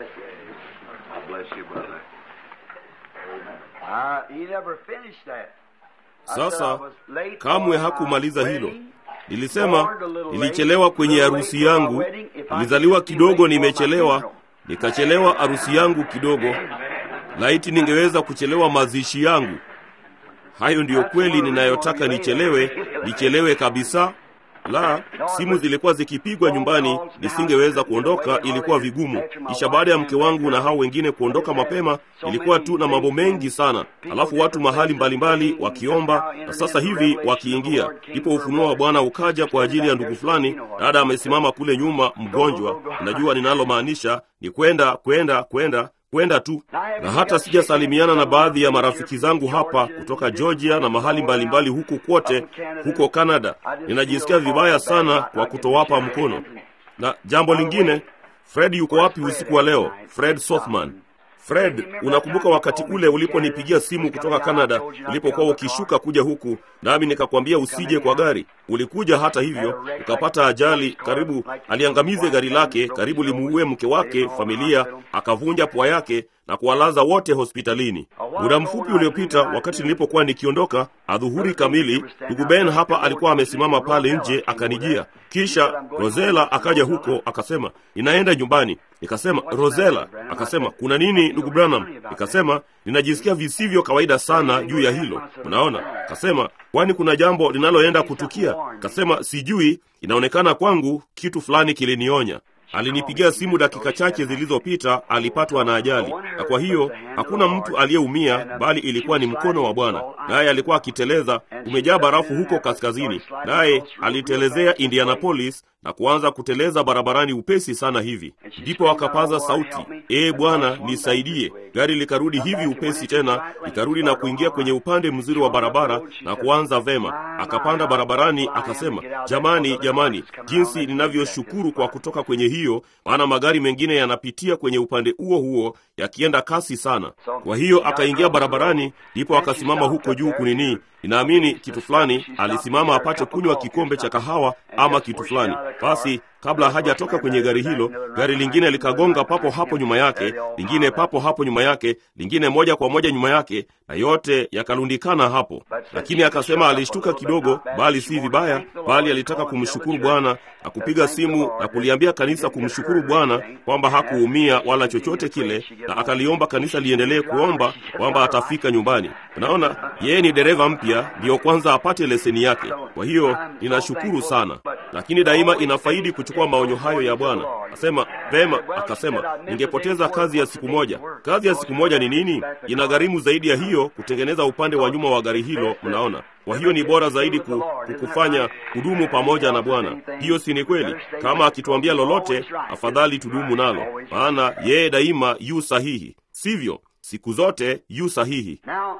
God bless you, brother. Uh, he never finished that. I said I Sasa was late kamwe for my hakumaliza hilo. wedding. Nilisema nilichelewa kwenye harusi yangu, nilizaliwa kidogo, nimechelewa, nikachelewa harusi yangu kidogo. Laiti ningeweza kuchelewa mazishi yangu. Hayo ndiyo kweli ninayotaka nichelewe, nichelewe kabisa. La, simu zilikuwa zikipigwa nyumbani, nisingeweza kuondoka, ilikuwa vigumu. Kisha baada ya mke wangu na hao wengine kuondoka mapema, ilikuwa tu na mambo mengi sana, alafu watu mahali mbalimbali wakiomba, na sasa hivi wakiingia. Ndipo ufunuo wa Bwana ukaja kwa ajili ya ndugu fulani. Dada amesimama kule nyuma, mgonjwa. Unajua ninalomaanisha ni kwenda, kwenda, kwenda kwenda tu, na hata sijasalimiana na baadhi ya marafiki zangu hapa kutoka Georgia na mahali mbalimbali huku kote huko Canada. Ninajisikia vibaya sana kwa kutowapa mkono. Na jambo lingine, Fred yuko wapi usiku wa leo? Fred Sothman. Fred, unakumbuka wakati ule uliponipigia simu kutoka Canada ulipokuwa ukishuka kuja huku, nami nikakwambia usije kwa gari. Ulikuja hata hivyo, ukapata ajali, karibu aliangamize gari lake, karibu limuue mke wake, familia, akavunja pua yake na kuwalaza wote hospitalini. Muda mfupi uliopita, wakati nilipokuwa nikiondoka adhuhuri kamili, ndugu Ben hapa alikuwa amesimama pale nje, akanijia. Kisha Rosela akaja huko, akasema ninaenda nyumbani. Nikasema Rosela, akasema kuna nini ndugu Branham? Nikasema ninajisikia visivyo kawaida sana juu ya hilo. Unaona, akasema kwani kuna jambo linaloenda kutukia? Akasema sijui, inaonekana kwangu kitu fulani kilinionya. Alinipigia simu dakika chache zilizopita, alipatwa na ajali, na kwa hiyo hakuna mtu aliyeumia, bali ilikuwa ni mkono wa Bwana. Naye alikuwa akiteleza, umejaa barafu huko kaskazini, naye alitelezea Indianapolis na kuanza kuteleza barabarani upesi sana hivi. Ndipo akapaza sauti, ee Bwana nisaidie. Gari likarudi hivi upesi tena, likarudi na kuingia kwenye upande mzuri wa barabara na kuanza vema. Akapanda barabarani, akasema, jamani, jamani, jinsi ninavyoshukuru kwa kutoka kwenye hiyo, maana magari mengine yanapitia kwenye upande huo huo yakienda kasi sana. Kwa hiyo akaingia barabarani, ndipo akasimama huko juu kunini ninaamini kitu fulani, alisimama apate kunywa kikombe cha kahawa ama kitu fulani. Basi kabla hajatoka kwenye gari hilo, gari lingine likagonga papo hapo nyuma yake, lingine papo hapo nyuma yake, lingine moja kwa moja nyuma yake, na yote yakalundikana hapo. Lakini akasema alishtuka kidogo, bali si vibaya, bali alitaka kumshukuru Bwana na kupiga simu na kuliambia kanisa kumshukuru Bwana kwamba hakuumia wala chochote kile, na akaliomba kanisa liendelee kuomba kwamba atafika nyumbani. Unaona, yeye ni dereva mpya, ndiyo kwanza apate leseni yake. Kwa hiyo ninashukuru sana, lakini daima inafaidi kuchukua maonyo hayo ya Bwana. Asema vema, akasema ningepoteza kazi ya siku moja. Kazi ya siku moja ni nini? Inagharimu zaidi ya hiyo kutengeneza upande wa nyuma wa gari hilo, mnaona. Kwa hiyo ni bora zaidi ku, kukufanya kudumu pamoja na Bwana. Hiyo si ni kweli? Kama akituambia lolote, afadhali tudumu nalo, maana yeye daima yu sahihi, sivyo? Siku zote yu sahihi.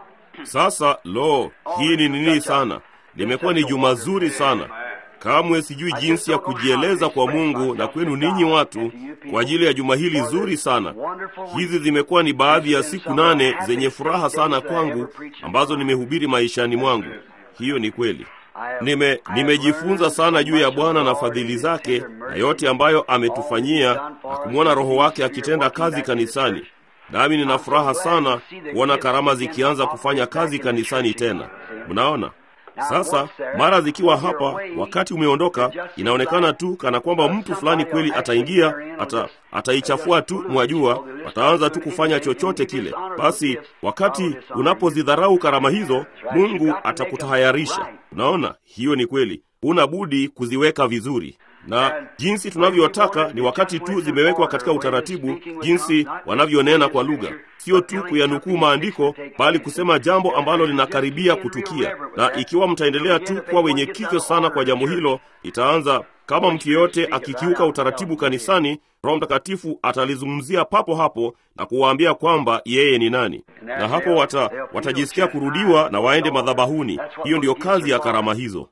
Sasa lo, hii ni nini sana? Limekuwa ni juma zuri sana. Kamwe sijui jinsi ya kujieleza kwa Mungu na kwenu ninyi watu kwa ajili ya juma hili zuri sana. Hizi zimekuwa ni baadhi ya siku nane zenye furaha sana kwangu ambazo nimehubiri maishani mwangu. Hiyo ni kweli. Nime nimejifunza sana juu ya Bwana na fadhili zake na yote ambayo ametufanyia na kumwona Roho wake akitenda kazi kanisani. Nami nina furaha sana kuona karama zikianza kufanya kazi kanisani tena. Mnaona? Sasa mara zikiwa hapa, wakati umeondoka, inaonekana tu kana kwamba mtu fulani kweli ataingia, ata ataichafua tu, mwajua, wataanza tu kufanya chochote kile. Basi wakati unapozidharau karama hizo, Mungu atakutahayarisha. Unaona, hiyo ni kweli, huna budi kuziweka vizuri na jinsi tunavyotaka ni wakati tu zimewekwa katika utaratibu, jinsi wanavyonena kwa lugha, sio tu kuyanukuu maandiko, bali kusema jambo ambalo linakaribia kutukia. Na ikiwa mtaendelea tu kuwa wenye kichwa sana kwa jambo hilo, itaanza kama mtu yeyote akikiuka utaratibu kanisani, Roho Mtakatifu atalizungumzia papo hapo na kuwaambia kwamba yeye ni nani, na hapo wata, watajisikia kurudiwa na waende madhabahuni. Hiyo ndiyo kazi ya karama hizo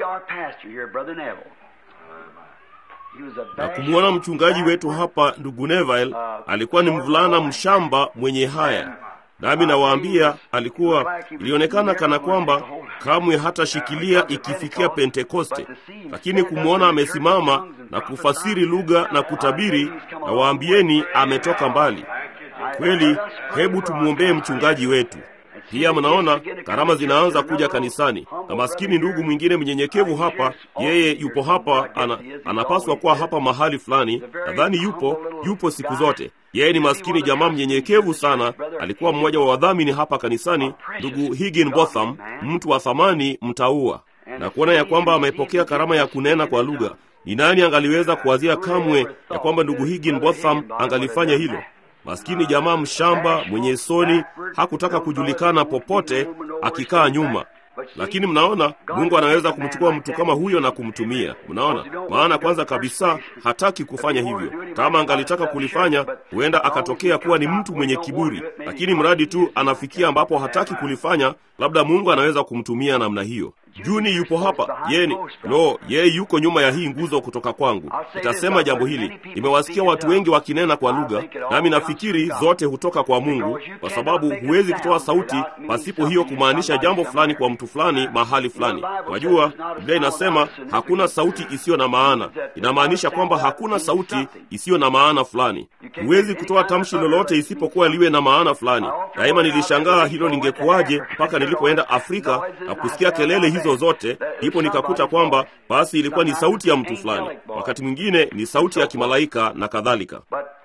na kumwona mchungaji wetu hapa ndugu Neville alikuwa ni mvulana mshamba mwenye haya, nami nawaambia, alikuwa ilionekana kana kwamba kamwe hatashikilia ikifikia Pentekoste, lakini kumwona amesimama na kufasiri lugha na kutabiri, na waambieni ametoka mbali kweli. Hebu tumwombee mchungaji wetu. Pia mnaona karama zinaanza kuja kanisani, na maskini ndugu mwingine mnyenyekevu hapa, yeye yupo hapa, ana, anapaswa kuwa hapa mahali fulani. Nadhani yupo yupo siku zote. Yeye ni maskini jamaa mnyenyekevu sana, alikuwa mmoja wa wadhamini hapa kanisani, ndugu Higginbotham, mtu wa thamani, mtaua na kuona ya kwamba amepokea karama ya kunena kwa lugha. Ni nani angaliweza kuwazia kamwe ya kwamba ndugu Higginbotham angalifanya hilo? Maskini jamaa mshamba mwenye soni hakutaka kujulikana popote, akikaa nyuma. Lakini mnaona Mungu anaweza kumchukua mtu kama huyo na kumtumia. Mnaona, maana kwanza kabisa hataki kufanya hivyo. Kama angalitaka kulifanya, huenda akatokea kuwa ni mtu mwenye kiburi, lakini mradi tu anafikia ambapo hataki kulifanya, labda Mungu anaweza kumtumia namna hiyo. Juni yupo hapa, yeye ni lo, yeye yuko nyuma ya hii nguzo kutoka kwangu. Nitasema jambo hili, nimewasikia watu wengi wakinena kwa lugha, nami nafikiri zote hutoka kwa Mungu, kwa sababu huwezi kutoa sauti pasipo hiyo kumaanisha jambo fulani kwa mtu fulani mahali fulani. Wajua, Biblia inasema hakuna sauti isiyo na maana. Inamaanisha kwamba hakuna sauti isiyo na maana fulani. Huwezi kutoa tamshi lolote isipokuwa liwe na maana fulani. Daima nilishangaa hilo lingekuwaje mpaka nilipoenda Afrika na kusikia kelele hizo zote, ndipo nikakuta kwamba basi ilikuwa ni sauti ya mtu fulani, wakati mwingine ni sauti ya kimalaika na kadhalika.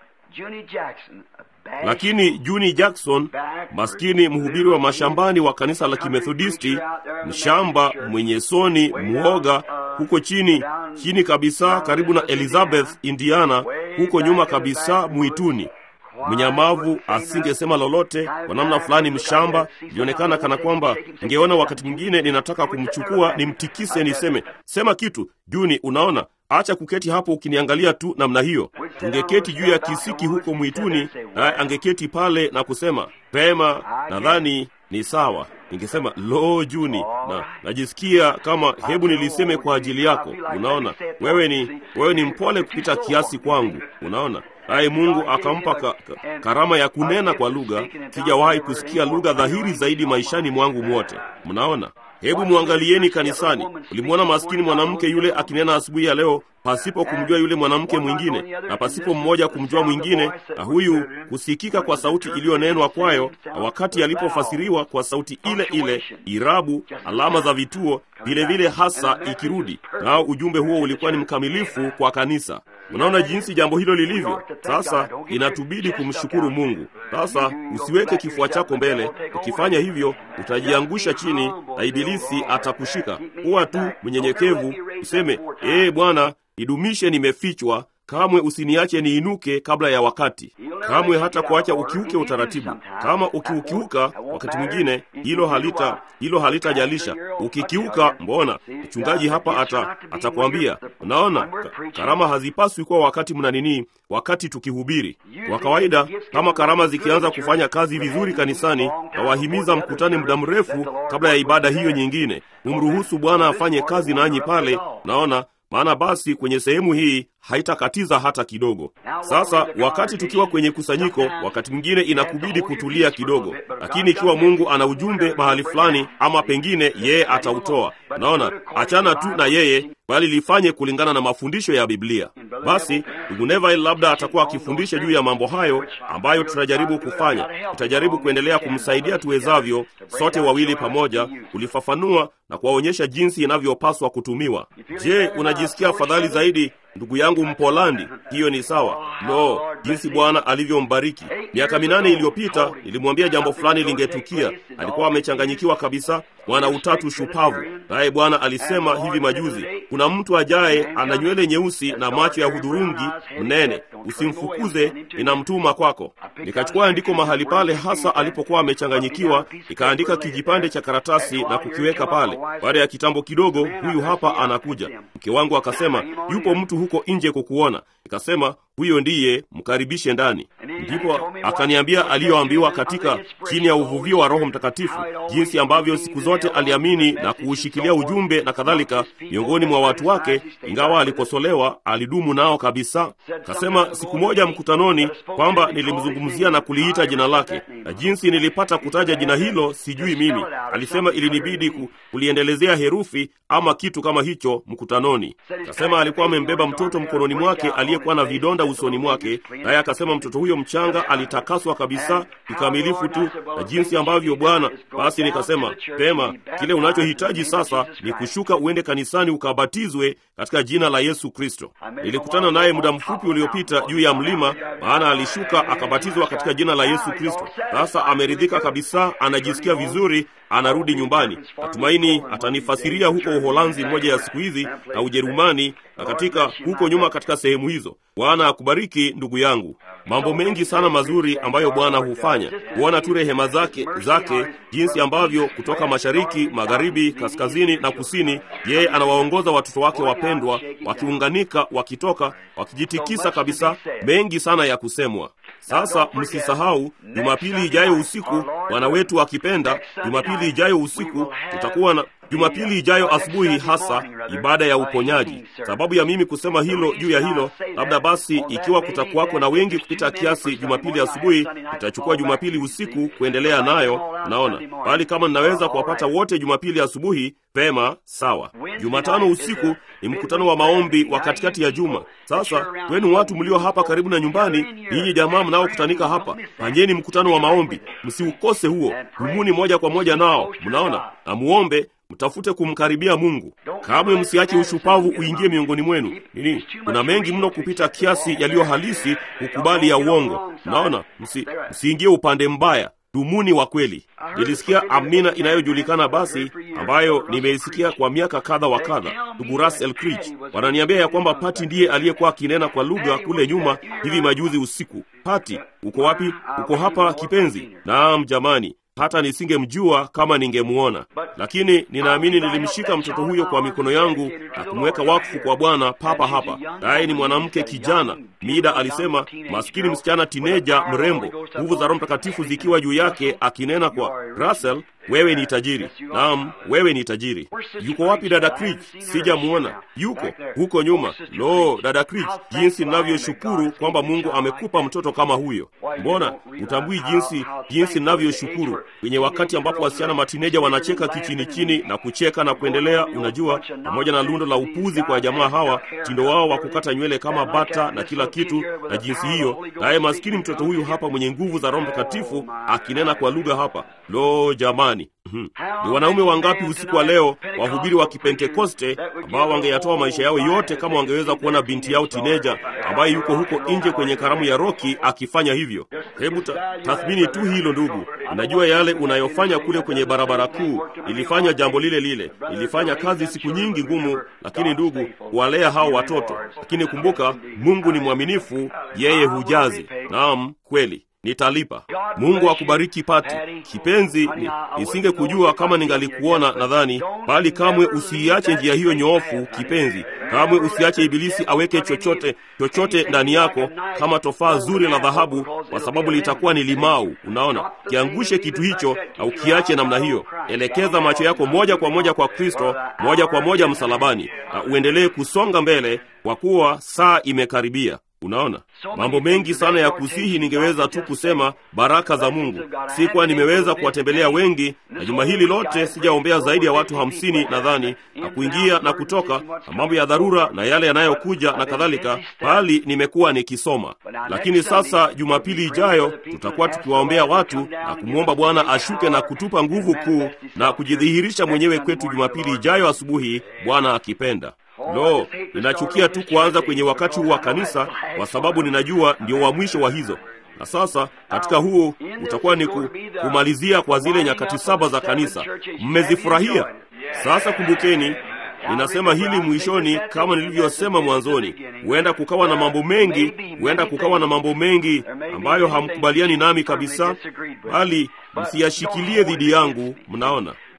Lakini Juni Jackson, maskini mhubiri wa mashambani wa kanisa la Kimethodisti, mshamba mwenye soni, mwoga, huko chini chini kabisa, karibu na Elizabeth, Indiana, huko nyuma kabisa mwituni mnyamavu asingesema lolote. Kwa namna fulani, mshamba ilionekana kana kwamba ningeona wakati mwingine ninataka kumchukua nimtikise, niseme sema kitu. Juni, unaona, acha kuketi hapo ukiniangalia tu namna hiyo. Tungeketi juu ya kisiki huko mwituni, naye angeketi pale na kusema pema, nadhani ni sawa. Ningesema lo, Juni, na najisikia kama hebu niliseme kwa ajili yako. Unaona, wewe ni wewe ni mpole kupita kiasi kwangu. Unaona, naye Mungu akampa ka, ka, karama ya kunena kwa lugha. Sijawahi kusikia lugha dhahiri zaidi maishani mwangu mwote. Mnaona, hebu mwangalieni kanisani. Ulimwona maskini mwanamke yule akinena asubuhi ya leo pasipo kumjua yule mwanamke mwingine na pasipo mmoja kumjua mwingine, na huyu kusikika kwa sauti iliyonenwa kwayo, na wakati alipofasiriwa kwa sauti ile ile, irabu, alama za vituo vile vile hasa ikirudi, nao ujumbe huo ulikuwa ni mkamilifu kwa kanisa. Unaona jinsi jambo hilo lilivyo. Sasa inatubidi kumshukuru Mungu. Sasa usiweke kifua chako mbele. Ukifanya hivyo, utajiangusha chini na Ibilisi atakushika. Kuwa tu mnyenyekevu, useme ee Bwana, nidumishe nimefichwa, kamwe usiniache niinuke kabla ya wakati. Kamwe hata kuacha ukiuke utaratibu. Kama ukiukiuka, wakati mwingine hilo halita hilo halitajalisha. Ukikiuka, mbona mchungaji hapa ata atakwambia, unaona, karama hazipaswi kuwa wakati mna nini, wakati tukihubiri. Kwa kawaida, kama karama zikianza kufanya kazi vizuri kanisani, na wahimiza mkutane muda mrefu kabla ya ibada hiyo nyingine, umruhusu Bwana afanye kazi nanyi pale, naona maana basi kwenye sehemu hii haitakatiza hata kidogo. Sasa wakati tukiwa kwenye kusanyiko, wakati mwingine inakubidi kutulia kidogo, lakini ikiwa Mungu ana ujumbe mahali fulani, ama pengine yeye atautoa, naona achana tu na yeye, bali lifanye kulingana na mafundisho ya Biblia. Basi ndugu Neville labda atakuwa akifundisha juu ya mambo hayo ambayo tutajaribu kufanya. Tutajaribu kuendelea kumsaidia tuwezavyo, sote wawili pamoja, kulifafanua na kuwaonyesha jinsi inavyopaswa kutumiwa. Je, unajisikia afadhali zaidi ndugu yangu Mpolandi? Hiyo ni sawa. No, jinsi Bwana alivyombariki. Miaka minane iliyopita nilimwambia jambo fulani lingetukia. Alikuwa amechanganyikiwa kabisa, mwana utatu shupavu, naye Bwana alisema hivi majuzi, kuna mtu ajaye ana nywele nyeusi na macho ya hudhurungi mnene, usimfukuze, ninamtuma kwako. Nikachukua andiko mahali pale hasa alipokuwa amechanganyikiwa, nikaandika kijipande cha karatasi na kukiweka pale. Baada ya kitambo kidogo, huyu hapa anakuja. Mke wangu akasema, yupo mtu huko nje kukuona. Nikasema, huyo ndiye, mkaribishe ndani. Ndipo akaniambia aliyoambiwa katika chini ya uvuvio wa Roho Mtakatifu, jinsi ambavyo siku zote aliamini na kuushikilia ujumbe na kadhalika miongoni mwa watu wake, ingawa alikosolewa, alidumu nao kabisa. Kasema siku moja mkutanoni kwamba nilimzungumzia na kuliita jina lake. na jinsi nilipata kutaja jina hilo sijui mimi. Alisema ilinibidi ku, kuliendelezea herufi ama kitu kama hicho mkutanoni. Akasema alikuwa amembeba mtoto mkononi mwake aliyekuwa na vidonda usoni mwake, naye akasema mtoto huyo mchanga alitakaswa kabisa kikamilifu tu, na jinsi ambavyo Bwana. Basi nikasema pema, kile unachohitaji sasa ni kushuka uende kanisani ukabatizwe katika jina la Yesu Kristo. Nilikutana naye muda mfupi uliopita juu ya mlima, maana alishuka akabatizwa katika jina la Yesu Kristo. Sasa ameridhika kabisa, anajisikia vizuri, anarudi nyumbani. Natumaini atanifasiria huko Uholanzi moja ya siku hizi na Ujerumani na katika huko nyuma katika sehemu hizo. Bwana akubariki ndugu yangu. Mambo mengi sana mazuri ambayo Bwana hufanya, kuona tu rehema zake zake, jinsi ambavyo kutoka mashariki, magharibi, kaskazini na kusini, yeye anawaongoza watoto wake wapendwa, wakiunganika, wakitoka, wakijitikisa kabisa. Mengi sana ya kusemwa. Sasa msisahau, Jumapili ijayo usiku, Bwana wetu akipenda, Jumapili ijayo usiku tutakuwa na Jumapili ijayo asubuhi, hasa ibada ya uponyaji. Sababu ya mimi kusema hilo juu ya hilo, labda basi, ikiwa kutakuwako na wengi kupita kiasi Jumapili asubuhi, itachukua Jumapili usiku kuendelea nayo, naona bali kama ninaweza kuwapata wote Jumapili asubuhi, pema, sawa. Jumatano usiku ni mkutano wa maombi wa katikati ya juma. Sasa kwenu watu mlio hapa karibu na nyumbani, ninyi jamaa mnaokutanika hapa, fanyeni mkutano wa maombi, msiukose huo, dumuni moja kwa moja nao, mnaona, na muombe mtafute kumkaribia Mungu. Kamwe msiache ushupavu uingie miongoni mwenu. Nini, kuna mengi mno kupita kiasi yaliyo halisi kukubali ya uongo. Naona msi, msiingie upande mbaya. Dumuni wa kweli. Nilisikia amina inayojulikana basi, ambayo nimeisikia kwa miaka kadha wa kadha. Ndugu Russell Creech wananiambia ya kwamba Pati ndiye aliyekuwa akinena kwa lugha kule nyuma hivi majuzi usiku. Pati, uko wapi? Uko hapa kipenzi? Naam jamani, hata nisingemjua kama ningemuona, lakini ninaamini nilimshika mtoto huyo kwa mikono yangu na kumweka wakfu kwa Bwana papa hapa. Naye ni mwanamke kijana, Mida alisema, maskini msichana tineja mrembo, nguvu za Roho Mtakatifu zikiwa juu yake, akinena kwa Russell, wewe ni tajiri. Naam, wewe ni tajiri. Yuko wapi dada Creech? Sijamuona. Yuko huko nyuma. Lo, dada Creech, jinsi ninavyoshukuru kwamba Mungu amekupa mtoto kama huyo. Mbona utambui jinsi jinsi ninavyoshukuru kwenye wakati ambapo wasichana matineja wanacheka kichini chini na kucheka na kuendelea, unajua, pamoja na lundo la upuzi kwa jamaa hawa, tindo wao wa kukata nywele kama bata na kila kitu na jinsi hiyo, naye maskini mtoto huyu hapa mwenye nguvu za Roho Mtakatifu akinena kwa lugha hapa. Lo, jamani! Hmm. Ni wanaume wangapi usiku wa leo wahubiri wa Kipentekoste ambao wangeyatoa maisha yao yote kama wangeweza kuona binti yao tineja ambaye yuko huko nje kwenye karamu ya roki akifanya hivyo. Hebu ta, tathmini tu hilo ndugu. Unajua yale unayofanya kule kwenye barabara kuu. Ilifanya jambo lile lile, ilifanya kazi siku nyingi ngumu, lakini ndugu, kuwalea hao watoto. Lakini kumbuka, Mungu ni mwaminifu, yeye hujazi. Naam, kweli nitalipa. Mungu akubariki Pati kipenzi. Ni, nisingekujua kama ningalikuona nadhani, bali kamwe usiiache njia hiyo nyoofu kipenzi. Kamwe usiache Ibilisi aweke chochote chochote ndani yako kama tofaa zuri la dhahabu, kwa sababu litakuwa ni limau. Unaona, kiangushe kitu hicho na ukiache namna hiyo. Elekeza macho yako moja kwa moja kwa Kristo, moja kwa moja msalabani, na uendelee kusonga mbele, kwa kuwa saa imekaribia. Unaona, mambo mengi sana ya kusihi, ningeweza tu kusema baraka za Mungu. Sikuwa nimeweza kuwatembelea wengi, na juma hili lote sijaombea zaidi ya watu hamsini nadhani, na kuingia na kutoka, na mambo ya dharura na yale yanayokuja na kadhalika, bali nimekuwa nikisoma. Lakini sasa Jumapili ijayo tutakuwa tukiwaombea watu na kumwomba Bwana ashuke na kutupa nguvu kuu na kujidhihirisha mwenyewe kwetu Jumapili ijayo asubuhi, Bwana akipenda. Lo, ninachukia tu kuanza kwenye wakati huu wa kanisa, kwa sababu ninajua ndio wa mwisho wa hizo. Na sasa katika huu utakuwa ni ku, kumalizia kwa zile nyakati saba za kanisa. Mmezifurahia? Sasa kumbukeni, ninasema hili mwishoni, kama nilivyosema mwanzoni, huenda kukawa na mambo mengi, huenda kukawa na mambo mengi ambayo hamkubaliani nami kabisa, bali msiyashikilie dhidi yangu. Mnaona,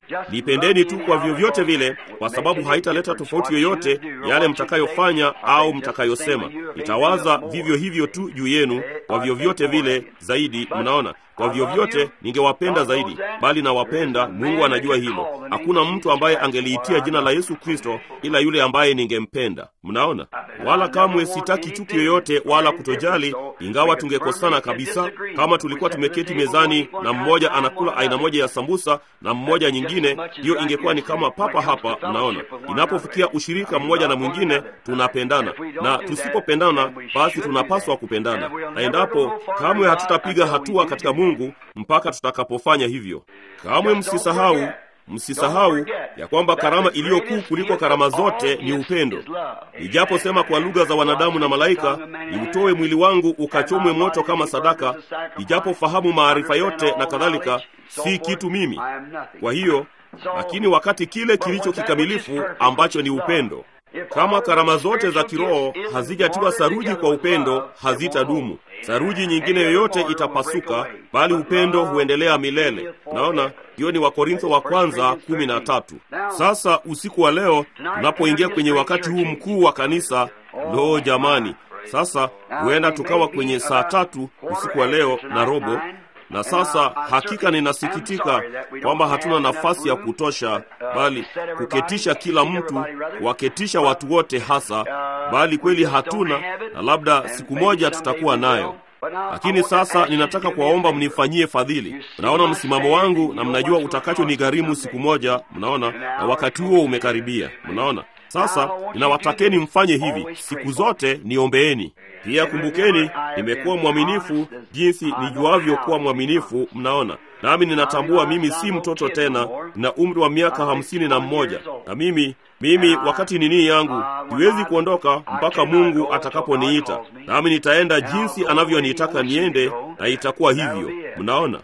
Nipendeni tu kwa vyovyote vile, kwa sababu haitaleta tofauti yoyote yale mtakayofanya au mtakayosema. Itawaza vivyo hivyo tu juu yenu kwa vyovyote vile zaidi. Mnaona, kwa vyovyote ningewapenda zaidi, bali nawapenda. Mungu anajua hilo. Hakuna mtu ambaye angeliitia jina la Yesu Kristo ila yule ambaye ningempenda. Mnaona, wala kamwe sitaki chuki yoyote wala kutojali, ingawa tungekosana kabisa. Kama tulikuwa tumeketi mezani na mmoja anakula aina moja ya sambusa na mmoja nyingine, hiyo ingekuwa ni kama papa hapa. Mnaona, inapofikia ushirika mmoja na mwingine, tunapendana, na tusipopendana, basi tunapaswa kupendana, na endapo kamwe hatutapiga hatua katika Mungu mpaka tutakapofanya hivyo. Kamwe msisahau Msisahau ya kwamba karama iliyo kuu kuliko karama zote ni upendo. Nijaposema kwa lugha za wanadamu na malaika, niutoe mwili wangu ukachomwe moto kama sadaka, nijapofahamu maarifa yote na kadhalika, si kitu mimi. Kwa hiyo, lakini wakati kile kilicho kikamilifu ambacho ni upendo kama karama zote za kiroho hazijatiwa saruji kwa upendo, hazitadumu. Saruji nyingine yoyote itapasuka, bali upendo huendelea milele. Naona hiyo ni Wakorintho wa kwanza kumi na tatu. Sasa usiku wa leo tunapoingia kwenye wakati huu mkuu wa kanisa, loo jamani, sasa huenda tukawa kwenye saa tatu usiku wa leo na robo na sasa hakika ninasikitika kwamba hatuna nafasi ya kutosha, bali kuketisha kila mtu, kuwaketisha watu wote hasa, bali kweli hatuna, na labda siku moja tutakuwa nayo. Lakini sasa ninataka kuwaomba mnifanyie fadhili. Mnaona msimamo wangu na mnajua utakachonigharimu siku moja, mnaona, na wakati huo umekaribia, mnaona. Sasa ninawatakeni mfanye hivi siku zote, niombeeni pia. Kumbukeni, nimekuwa mwaminifu jinsi nijuavyo kuwa mwaminifu, mnaona. Nami ninatambua mimi si mtoto tena, nina umri wa miaka hamsini na mmoja, na mimi mimi wakati nini yangu siwezi kuondoka mpaka Mungu atakaponiita, nami nitaenda jinsi anavyonitaka niende, na itakuwa hivyo, mnaona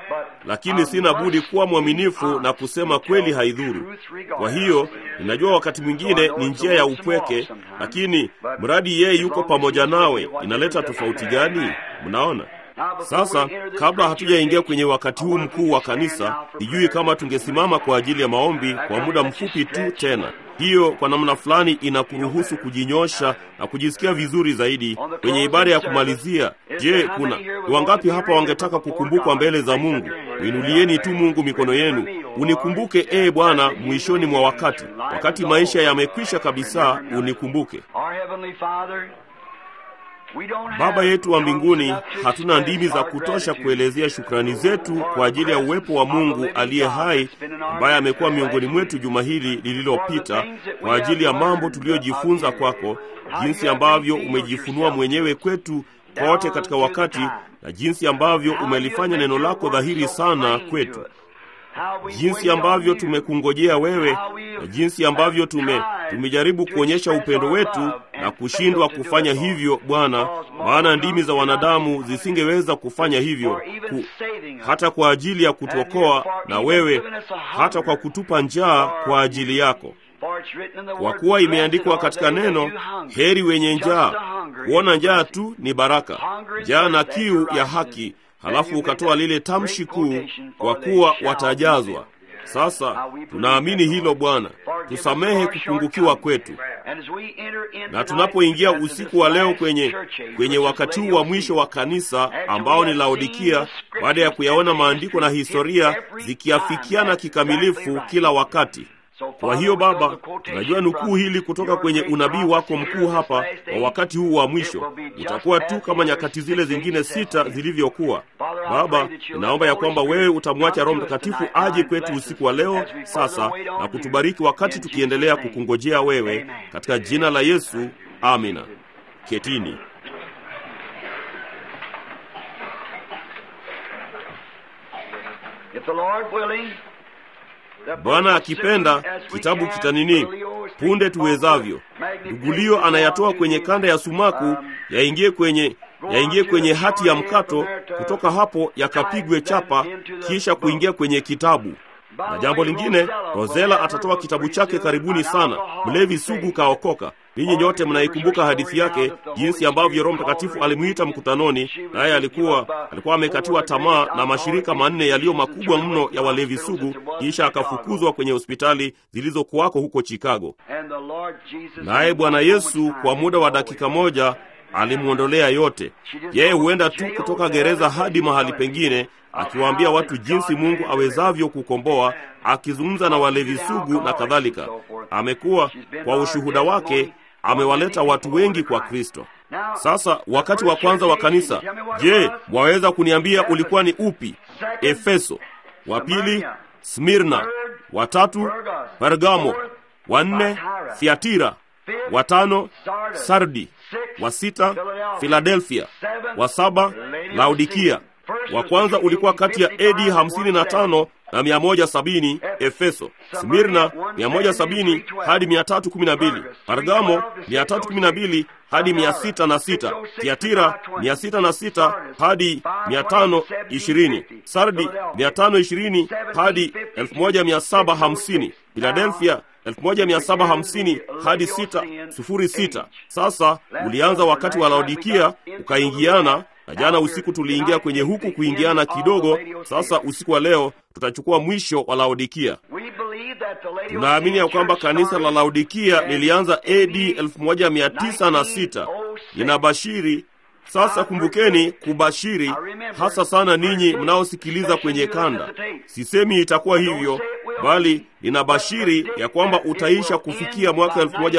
lakini sina budi kuwa mwaminifu na kusema kweli haidhuru. Kwa hiyo ninajua wakati mwingine ni njia ya upweke, lakini mradi yeye yuko pamoja nawe, inaleta tofauti gani? Mnaona? Sasa kabla hatujaingia kwenye wakati huu mkuu wa kanisa, sijui kama tungesimama kwa ajili ya maombi kwa muda mfupi tu tena. Hiyo kwa namna fulani inakuruhusu kujinyosha na kujisikia vizuri zaidi kwenye ibada ya kumalizia. Je, kuna ni wangapi hapa wangetaka kukumbukwa mbele za Mungu? Uinulieni tu Mungu mikono yenu, unikumbuke ee Bwana mwishoni mwa wakati, wakati maisha yamekwisha kabisa, unikumbuke. Baba yetu wa mbinguni, hatuna ndimi za kutosha kuelezea shukrani zetu kwa ajili ya uwepo wa Mungu aliye hai ambaye amekuwa miongoni mwetu juma hili lililopita, kwa ajili ya mambo tuliyojifunza kwako, jinsi ambavyo umejifunua mwenyewe kwetu kote katika wakati, na jinsi ambavyo umelifanya neno lako dhahiri sana kwetu jinsi ambavyo tumekungojea wewe na jinsi ambavyo tume tumejaribu kuonyesha upendo wetu na kushindwa kufanya hivyo Bwana, maana ndimi za wanadamu zisingeweza kufanya hivyo ku, hata kwa ajili ya kutuokoa na wewe, hata kwa kutupa njaa kwa ajili yako. Kwa kuwa imeandikwa katika neno, heri wenye njaa. Kuona njaa tu ni baraka, njaa na kiu ya haki Halafu ukatoa lile tamshi kuu, kwa kuwa watajazwa. Sasa tunaamini hilo Bwana, tusamehe kupungukiwa kwetu. Na tunapoingia usiku wa leo kwenye kwenye wakati huu wa mwisho wa kanisa ambao ni Laodikia, baada ya kuyaona maandiko na historia zikiafikiana kikamilifu kila wakati kwa hiyo Baba, tunajua nukuu hili kutoka kwenye unabii wako mkuu hapa wa wakati huu wa mwisho utakuwa tu kama nyakati zile zingine sita zilivyokuwa. Baba, ninaomba ya kwamba wewe utamwacha Roho Mtakatifu aje kwetu usiku wa leo sasa na kutubariki wakati tukiendelea kukungojea wewe, katika jina la Yesu, amina. Ketini. Bwana akipenda, kitabu kitanini punde tuwezavyo. Dugulio anayatoa kwenye kanda ya sumaku, yaingie kwenye yaingie kwenye hati ya mkato, kutoka hapo yakapigwe chapa, kisha kuingia kwenye kitabu. Na jambo lingine, Rozela atatoa kitabu chake karibuni sana, mlevi sugu kaokoka. Ninyi nyote mnaikumbuka hadithi yake, jinsi ambavyo Roho Mtakatifu alimwita mkutanoni, naye alikuwa alikuwa amekatiwa tamaa na mashirika manne yaliyo makubwa mno ya walevi sugu, kisha akafukuzwa kwenye hospitali zilizokuwako huko Chicago. Naye Bwana Yesu kwa muda wa dakika moja alimwondolea yote. Yeye huenda tu kutoka gereza hadi mahali pengine, akiwaambia watu jinsi Mungu awezavyo kukomboa, akizungumza na walevi sugu na kadhalika. Amekuwa kwa ushuhuda wake, amewaleta watu wengi kwa Kristo. Sasa wakati wa kwanza wa kanisa, je, mwaweza kuniambia ulikuwa ni upi? Efeso, wa pili Smirna, wa tatu Pergamo, wa nne Thiatira, wa tano Sardi, wa sita Filadelfia, wa saba Laodikia. Wa kwanza ulikuwa kati ya AD hamsini na tano na mia moja sabini Efeso, Smirna mia moja sabini hadi mia tatu kumi na mbili Pargamo mia tatu kumi na mbili hadi mia sita na sita Tiatira mia sita na sita hadi mia tano ishirini Sardi mia tano ishirini hadi elfu moja mia saba hamsini Filadelfia 1750 hadi 606. Sasa ulianza wakati wa Laodikia ukaingiana, na jana usiku tuliingia kwenye huku kuingiana kidogo. Sasa usiku wa leo tutachukua mwisho wa Laodikia. Tunaamini ya kwamba kanisa la Laodikia lilianza AD 1906. Ninabashiri sasa. Kumbukeni kubashiri, hasa sana ninyi mnaosikiliza kwenye kanda. Sisemi itakuwa hivyo, bali ninabashiri ya kwamba utaisha kufikia mwaka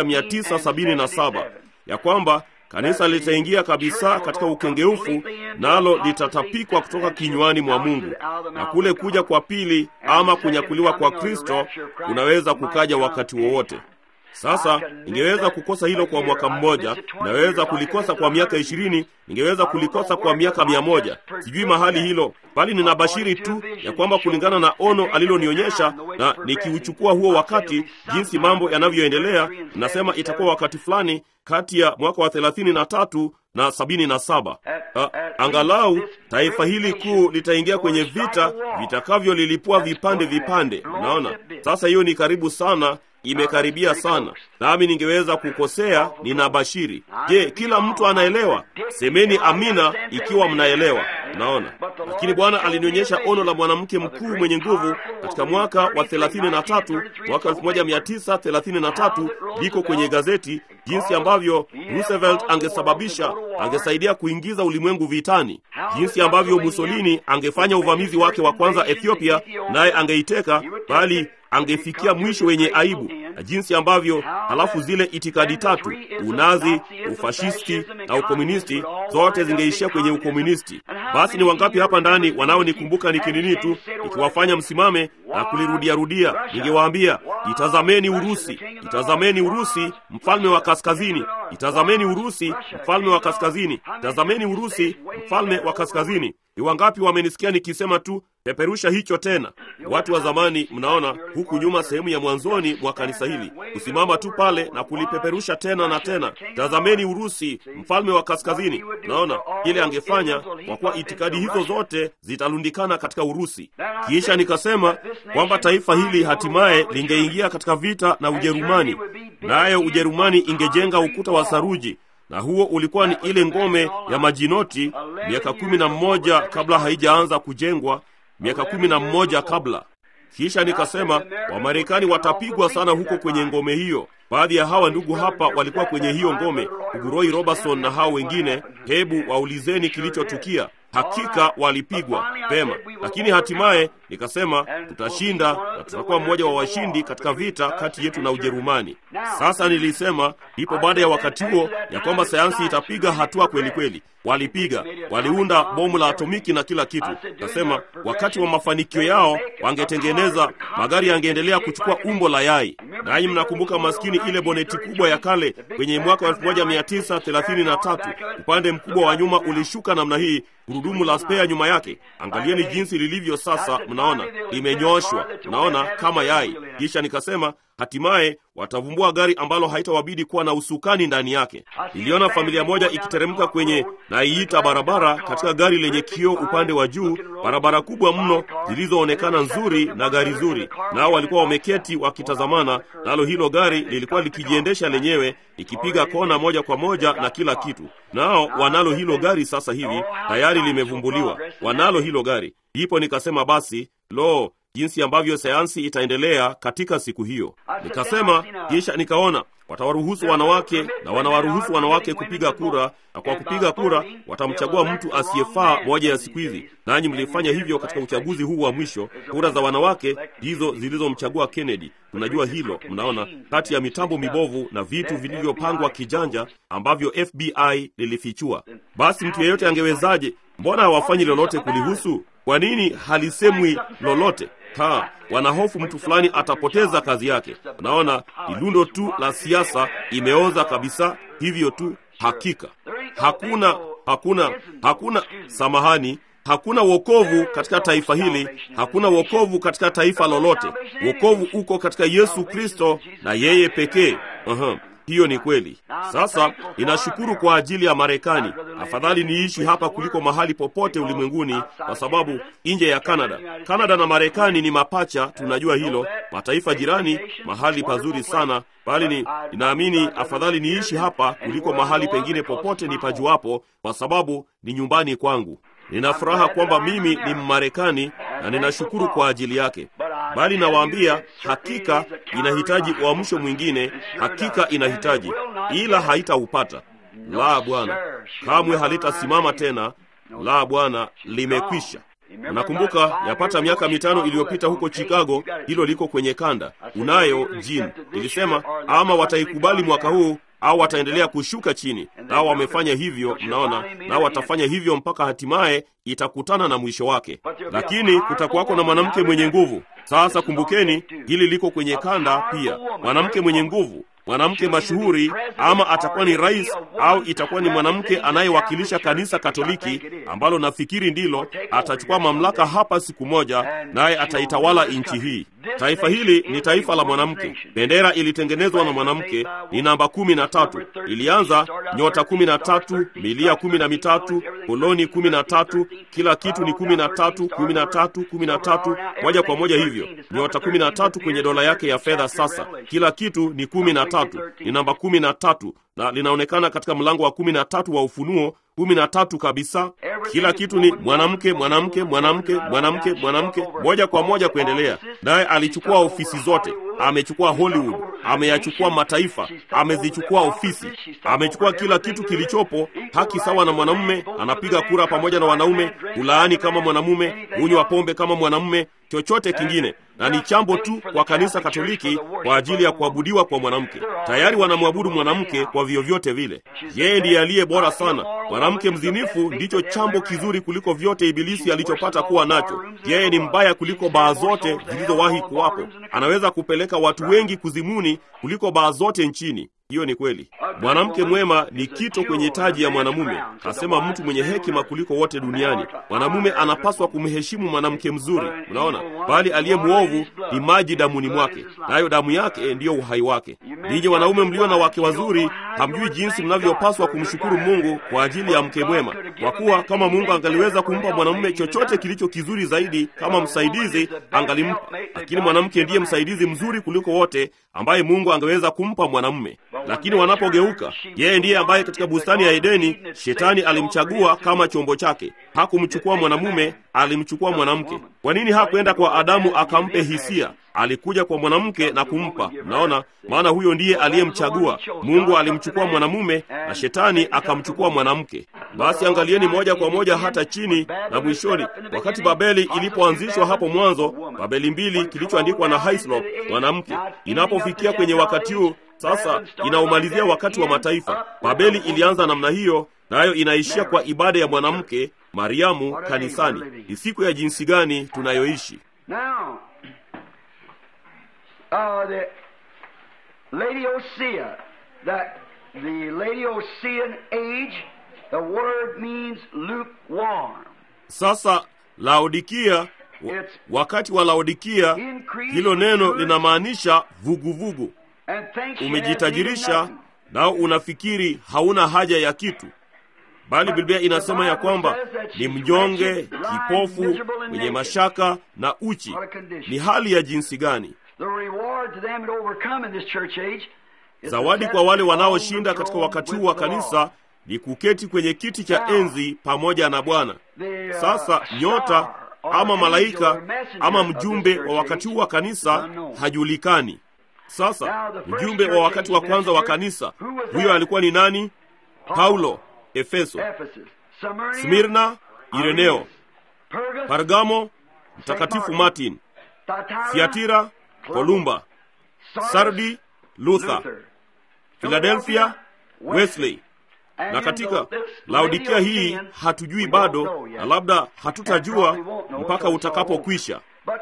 1977 ya kwamba kanisa litaingia kabisa katika ukengeufu, nalo litatapikwa kutoka kinywani mwa Mungu, na kule kuja kwa pili ama kunyakuliwa kwa Kristo kunaweza kukaja wakati wowote. Sasa ningeweza kukosa hilo kwa mwaka mmoja, naweza kulikosa kwa miaka ishirini, ningeweza kulikosa kwa miaka mia moja. Sijui mahali hilo, bali ninabashiri tu ya kwamba kulingana na ono alilonionyesha, na nikiuchukua huo wakati, jinsi mambo yanavyoendelea, ninasema itakuwa wakati fulani kati ya mwaka wa thelathini na tatu na sabini na saba. A, angalau taifa hili kuu litaingia kwenye vita vitakavyolilipua vipande vipande. Unaona, sasa hiyo ni karibu sana imekaribia sana, nami ningeweza kukosea. Ninabashiri. Je, kila mtu anaelewa? Semeni amina ikiwa mnaelewa. Naona, lakini Bwana alinionyesha ono la mwanamke mkuu mwenye nguvu katika mwaka wa 33 mwaka 1933, liko kwenye gazeti, jinsi ambavyo Roosevelt angesababisha angesaidia kuingiza ulimwengu vitani, jinsi ambavyo Mussolini angefanya uvamizi wake wa kwanza Ethiopia, naye angeiteka bali angefikia mwisho wenye aibu, na jinsi ambavyo halafu zile itikadi tatu, unazi, ufashisti na ukomunisti, zote zingeishia kwenye ukomunisti. Basi ni wangapi hapa ndani wanaonikumbuka nikinini tu nikiwafanya msimame na kulirudiarudia? Ningewaambia, itazameni Urusi, itazameni Urusi, mfalme wa kaskazini, itazameni Urusi, mfalme wa kaskazini, itazameni Urusi, mfalme wa kaskazini. Ni wangapi wamenisikia nikisema tu peperusha hicho tena? Watu wa zamani, mnaona huku nyuma, sehemu ya mwanzoni mwa kanisa hili, kusimama tu pale na kulipeperusha tena na tena, tazameni Urusi, mfalme wa kaskazini. Naona ile angefanya, kwa kuwa itikadi hizo zote zitalundikana katika Urusi. Kisha nikasema kwamba taifa hili hatimaye lingeingia katika vita na Ujerumani, nayo Ujerumani ingejenga ukuta wa saruji na huo ulikuwa ni ile ngome ya majinoti miaka kumi na mmoja kabla haijaanza kujengwa, miaka kumi na mmoja kabla. Kisha nikasema Wamarekani watapigwa sana huko kwenye ngome hiyo. Baadhi ya hawa ndugu hapa walikuwa kwenye hiyo ngome, Uguroi Robertson na hao wengine. Hebu waulizeni kilichotukia. Hakika walipigwa pema, lakini hatimaye nikasema tutashinda na tutakuwa mmoja wa washindi katika vita kati yetu na Ujerumani. Sasa nilisema ipo baada ya wakati huo ya kwamba sayansi itapiga hatua kweli kweli. Walipiga, waliunda bomu la atomiki na kila kitu. Nasema wakati wa mafanikio yao wangetengeneza magari, yangeendelea kuchukua umbo la yai. Nanyi mnakumbuka maskini ile boneti kubwa ya kale kwenye mwaka wa 1933 upande mkubwa wa nyuma ulishuka namna hii, gurudumu la spea nyuma yake. Angalieni jinsi lilivyo sasa, mnaona limenyoshwa, mnaona kama yai. Kisha nikasema hatimaye watavumbua gari ambalo haitawabidi kuwa na usukani ndani yake. Niliona familia moja ikiteremka kwenye na iita barabara katika gari lenye kioo upande wa juu, barabara kubwa mno zilizoonekana nzuri na gari zuri, nao walikuwa wameketi wakitazamana, nalo hilo gari lilikuwa likijiendesha lenyewe likipiga kona moja kwa moja na kila kitu. Nao wanalo hilo gari sasa hivi, tayari limevumbuliwa, wanalo hilo gari. Ndipo nikasema basi, lo, jinsi ambavyo sayansi itaendelea katika siku hiyo. Nikasema kisha nikaona watawaruhusu wanawake na wanawaruhusu wanawake kupiga kura, na kwa kupiga kura watamchagua mtu asiyefaa moja ya siku hizi. Nanyi mlifanya hivyo katika uchaguzi huu wa mwisho. Kura za wanawake ndizo zilizomchagua Kennedy. Tunajua hilo, mnaona, kati ya mitambo mibovu na vitu vilivyopangwa kijanja ambavyo FBI lilifichua. Basi mtu yeyote angewezaje? Mbona hawafanyi lolote kulihusu? Kwa nini halisemwi lolote? Ha, wanahofu mtu fulani atapoteza kazi yake. Unaona, ni lundo tu la siasa, imeoza kabisa hivyo tu. Hakika hakuna hakuna hakuna, samahani, hakuna wokovu katika taifa hili, hakuna wokovu katika taifa lolote. Wokovu uko katika Yesu Kristo na yeye pekee. uh-huh. Hiyo ni kweli. Sasa ninashukuru kwa ajili ya Marekani. Afadhali niishi hapa kuliko mahali popote ulimwenguni, kwa sababu nje ya Kanada, Kanada na Marekani ni mapacha, tunajua hilo, mataifa jirani, mahali pazuri sana, bali ni ninaamini afadhali niishi hapa kuliko mahali pengine popote nipajuapo, kwa sababu ni nyumbani kwangu. Nina furaha kwamba mimi ni Mmarekani na ninashukuru kwa ajili yake, bali nawaambia, hakika inahitaji uamsho mwingine, hakika inahitaji, ila haitaupata. La, Bwana, kamwe halitasimama tena. La, Bwana, limekwisha. Unakumbuka yapata miaka mitano iliyopita huko Chicago, hilo liko kwenye kanda, unayo jini ilisema, ama wataikubali mwaka huu au wataendelea kushuka chini. Nao wamefanya hivyo, mnaona, nao watafanya hivyo mpaka hatimaye itakutana na mwisho wake. Lakini kutakuwako na mwanamke mwenye nguvu. Sasa kumbukeni, hili liko kwenye kanda pia, mwanamke mwenye nguvu mwanamke mashuhuri, ama atakuwa ni rais au itakuwa ni mwanamke anayewakilisha kanisa Katoliki ambalo nafikiri ndilo atachukua mamlaka hapa siku moja, naye ataitawala nchi hii. Taifa hili ni taifa la mwanamke. Bendera ilitengenezwa na mwanamke, ni namba kumi na tatu. Ilianza nyota kumi na tatu, milia kumi na mitatu, koloni kumi na tatu, kila kitu ni kumi na tatu, kumi na tatu, kumi na tatu, moja kwa moja hivyo, nyota kumi na tatu kwenye dola yake ya fedha. Sasa kila kitu ni kumi na tatu, ni namba kumi na tatu na linaonekana katika mlango wa kumi na tatu wa Ufunuo kumi na tatu kabisa. Kila kitu ni mwanamke, mwanamke, mwanamke, mwanamke, mwanamke, moja kwa moja kuendelea. Naye alichukua ofisi zote, amechukua Hollywood, ameyachukua mataifa, amezichukua ofisi, amechukua kila kitu kilichopo. Haki sawa na mwanamume, anapiga kura pamoja na wanaume, ulaani kama mwanamume, unywa pombe kama mwanamume, chochote kingine na ni chambo tu kwa kanisa Katoliki kwa ajili ya kuabudiwa kwa mwanamke. Tayari wanamwabudu mwanamke kwa vyovyote vile. Yeye ndiye aliye bora sana. Mwanamke mzinifu ndicho chambo kizuri kuliko vyote Ibilisi alichopata kuwa nacho. Yeye ni mbaya kuliko baa zote zilizowahi kuwapo. Anaweza kupeleka watu wengi kuzimuni kuliko baa zote nchini. Hiyo ni kweli. Mwanamke mwema ni kito kwenye taji ya mwanamume, kasema mtu mwenye hekima kuliko wote duniani. Mwanamume anapaswa kumheshimu mwanamke mzuri, mnaona, bali aliye mwovu ni maji damuni mwake, nayo damu yake ndiyo uhai wake. Ninyi wanaume mlio na wake wazuri, hamjui jinsi mnavyopaswa kumshukuru Mungu kwa ajili ya mke mwema, kwa kuwa kama Mungu angaliweza kumpa mwanamume chochote kilicho kizuri zaidi kama msaidizi, angalimpa. Lakini mwanamke ndiye msaidizi mzuri kuliko wote ambaye Mungu angeweza kumpa mwanamume. Lakini wanapogeuka, yeye ndiye ambaye katika bustani ya Edeni shetani alimchagua kama chombo chake. Hakumchukua mwanamume, alimchukua mwanamke. Kwa nini hakwenda kwa Adamu akampe hisia? Alikuja kwa mwanamke na kumpa. Mnaona, maana huyo ndiye aliyemchagua. Mungu alimchukua mwanamume na shetani akamchukua mwanamke. Basi angalieni moja kwa moja hata chini na mwishoni, wakati Babeli ilipoanzishwa hapo mwanzo, Babeli mbili kilichoandikwa na Hislop, mwanamke, inapofikia kwenye wakati huu sasa inaumalizia wakati wa mataifa. Babeli ilianza namna hiyo, nayo inaishia kwa ibada ya mwanamke Mariamu kanisani. Ni siku ya jinsi gani tunayoishi Now, uh, the Laodicea, that the Laodicean age, the word means lukewarm. sasa. Laodikia, wa, wakati wa Laodikia, hilo neno linamaanisha vuguvugu. Umejitajirisha nao unafikiri hauna haja ya kitu, bali Biblia inasema ya kwamba ni mnyonge, kipofu, mwenye mashaka na uchi. Ni hali ya jinsi gani? Zawadi kwa wale wanaoshinda katika wakati huu wa kanisa ni kuketi kwenye kiti cha enzi pamoja na Bwana. Sasa nyota ama malaika ama mjumbe wa wakati huu wa kanisa hajulikani. Sasa mjumbe wa wakati wa kwanza wa kanisa huyo alikuwa ni nani? Paulo, Efeso, Smirna, Ireneo, Pargamo, Mtakatifu Martin, Thiatira, Kolumba, Sardi, Luther, Philadelphia, Wesley. Na katika Laodikia hii hatujui bado, na labda hatutajua mpaka utakapokwisha.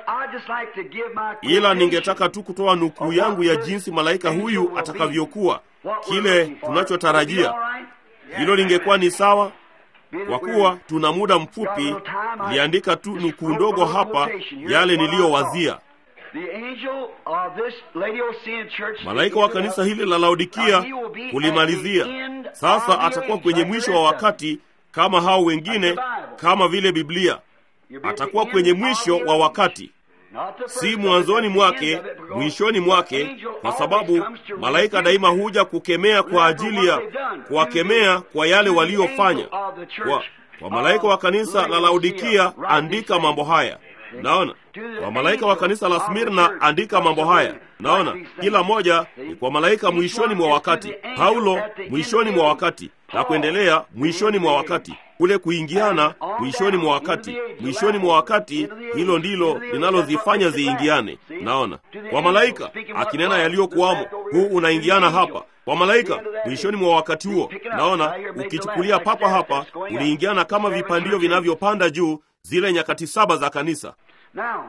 Ila ningetaka tu kutoa nukuu yangu ya jinsi malaika huyu atakavyokuwa, kile tunachotarajia. Hilo lingekuwa ni sawa, kwa kuwa tuna muda mfupi. Niliandika tu nukuu ndogo hapa, yale niliyowazia. Malaika wa kanisa hili la Laodikia kulimalizia sasa, atakuwa kwenye mwisho wa wakati kama hao wengine, kama vile Biblia. Atakuwa kwenye mwisho wa wakati, si mwanzoni mwake, mwishoni mwake, kwa sababu malaika daima huja kukemea kwa ajili ya kuwakemea kwa yale waliofanya. Kwa, kwa malaika wa kanisa la Laodikia andika mambo haya. Naona kwa malaika wa kanisa la Smirna andika mambo haya. Naona kila moja ni kwa malaika mwishoni mwa wakati. Paulo mwishoni mwa wakati na kuendelea mwishoni mwa wakati, kule kuingiana mwishoni mwa wakati, mwishoni mwa wakati. Hilo ndilo linalozifanya ziingiane. Naona kwa malaika akinena yaliyokuwamo, huu unaingiana hapa kwa malaika mwishoni mwa wakati huo. Naona ukichukulia papa hapa, uliingiana kama vipandio vinavyopanda juu, zile nyakati saba za kanisa. Now,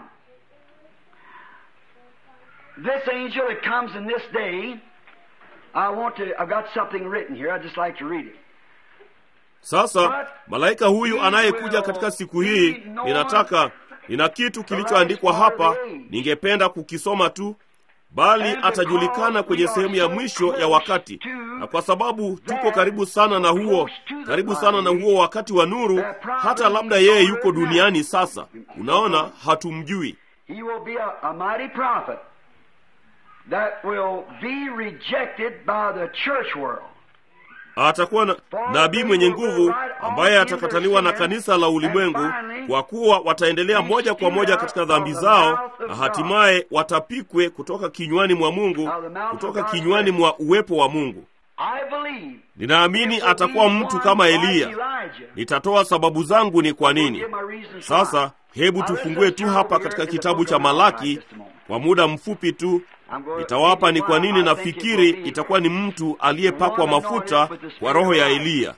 this angel that comes in this day, I want to, I've got something written here, I'd just like to read it. Sasa malaika huyu anayekuja katika siku hii, ninataka nina kitu kilichoandikwa hapa, ningependa kukisoma tu, bali atajulikana kwenye sehemu ya mwisho ya wakati, na kwa sababu tuko karibu sana na huo, karibu sana na huo wakati wa nuru, hata labda yeye yuko duniani sasa. Unaona, hatumjui. He will be a, a mighty prophet that will be rejected by the church world. Atakuwa na nabii mwenye nguvu ambaye atakataliwa na kanisa la ulimwengu, kwa kuwa wataendelea moja kwa moja katika dhambi zao, na hatimaye watapikwe kutoka kinywani mwa Mungu, kutoka kinywani mwa uwepo wa Mungu. I believe Ninaamini atakuwa mtu kama Eliya. Nitatoa sababu zangu ni kwa nini. Sasa hebu tufungue tu hapa katika kitabu cha Malaki kwa muda mfupi tu. Nitawapa ni kwa nini nafikiri itakuwa ni mtu aliyepakwa mafuta kwa roho ya Eliya.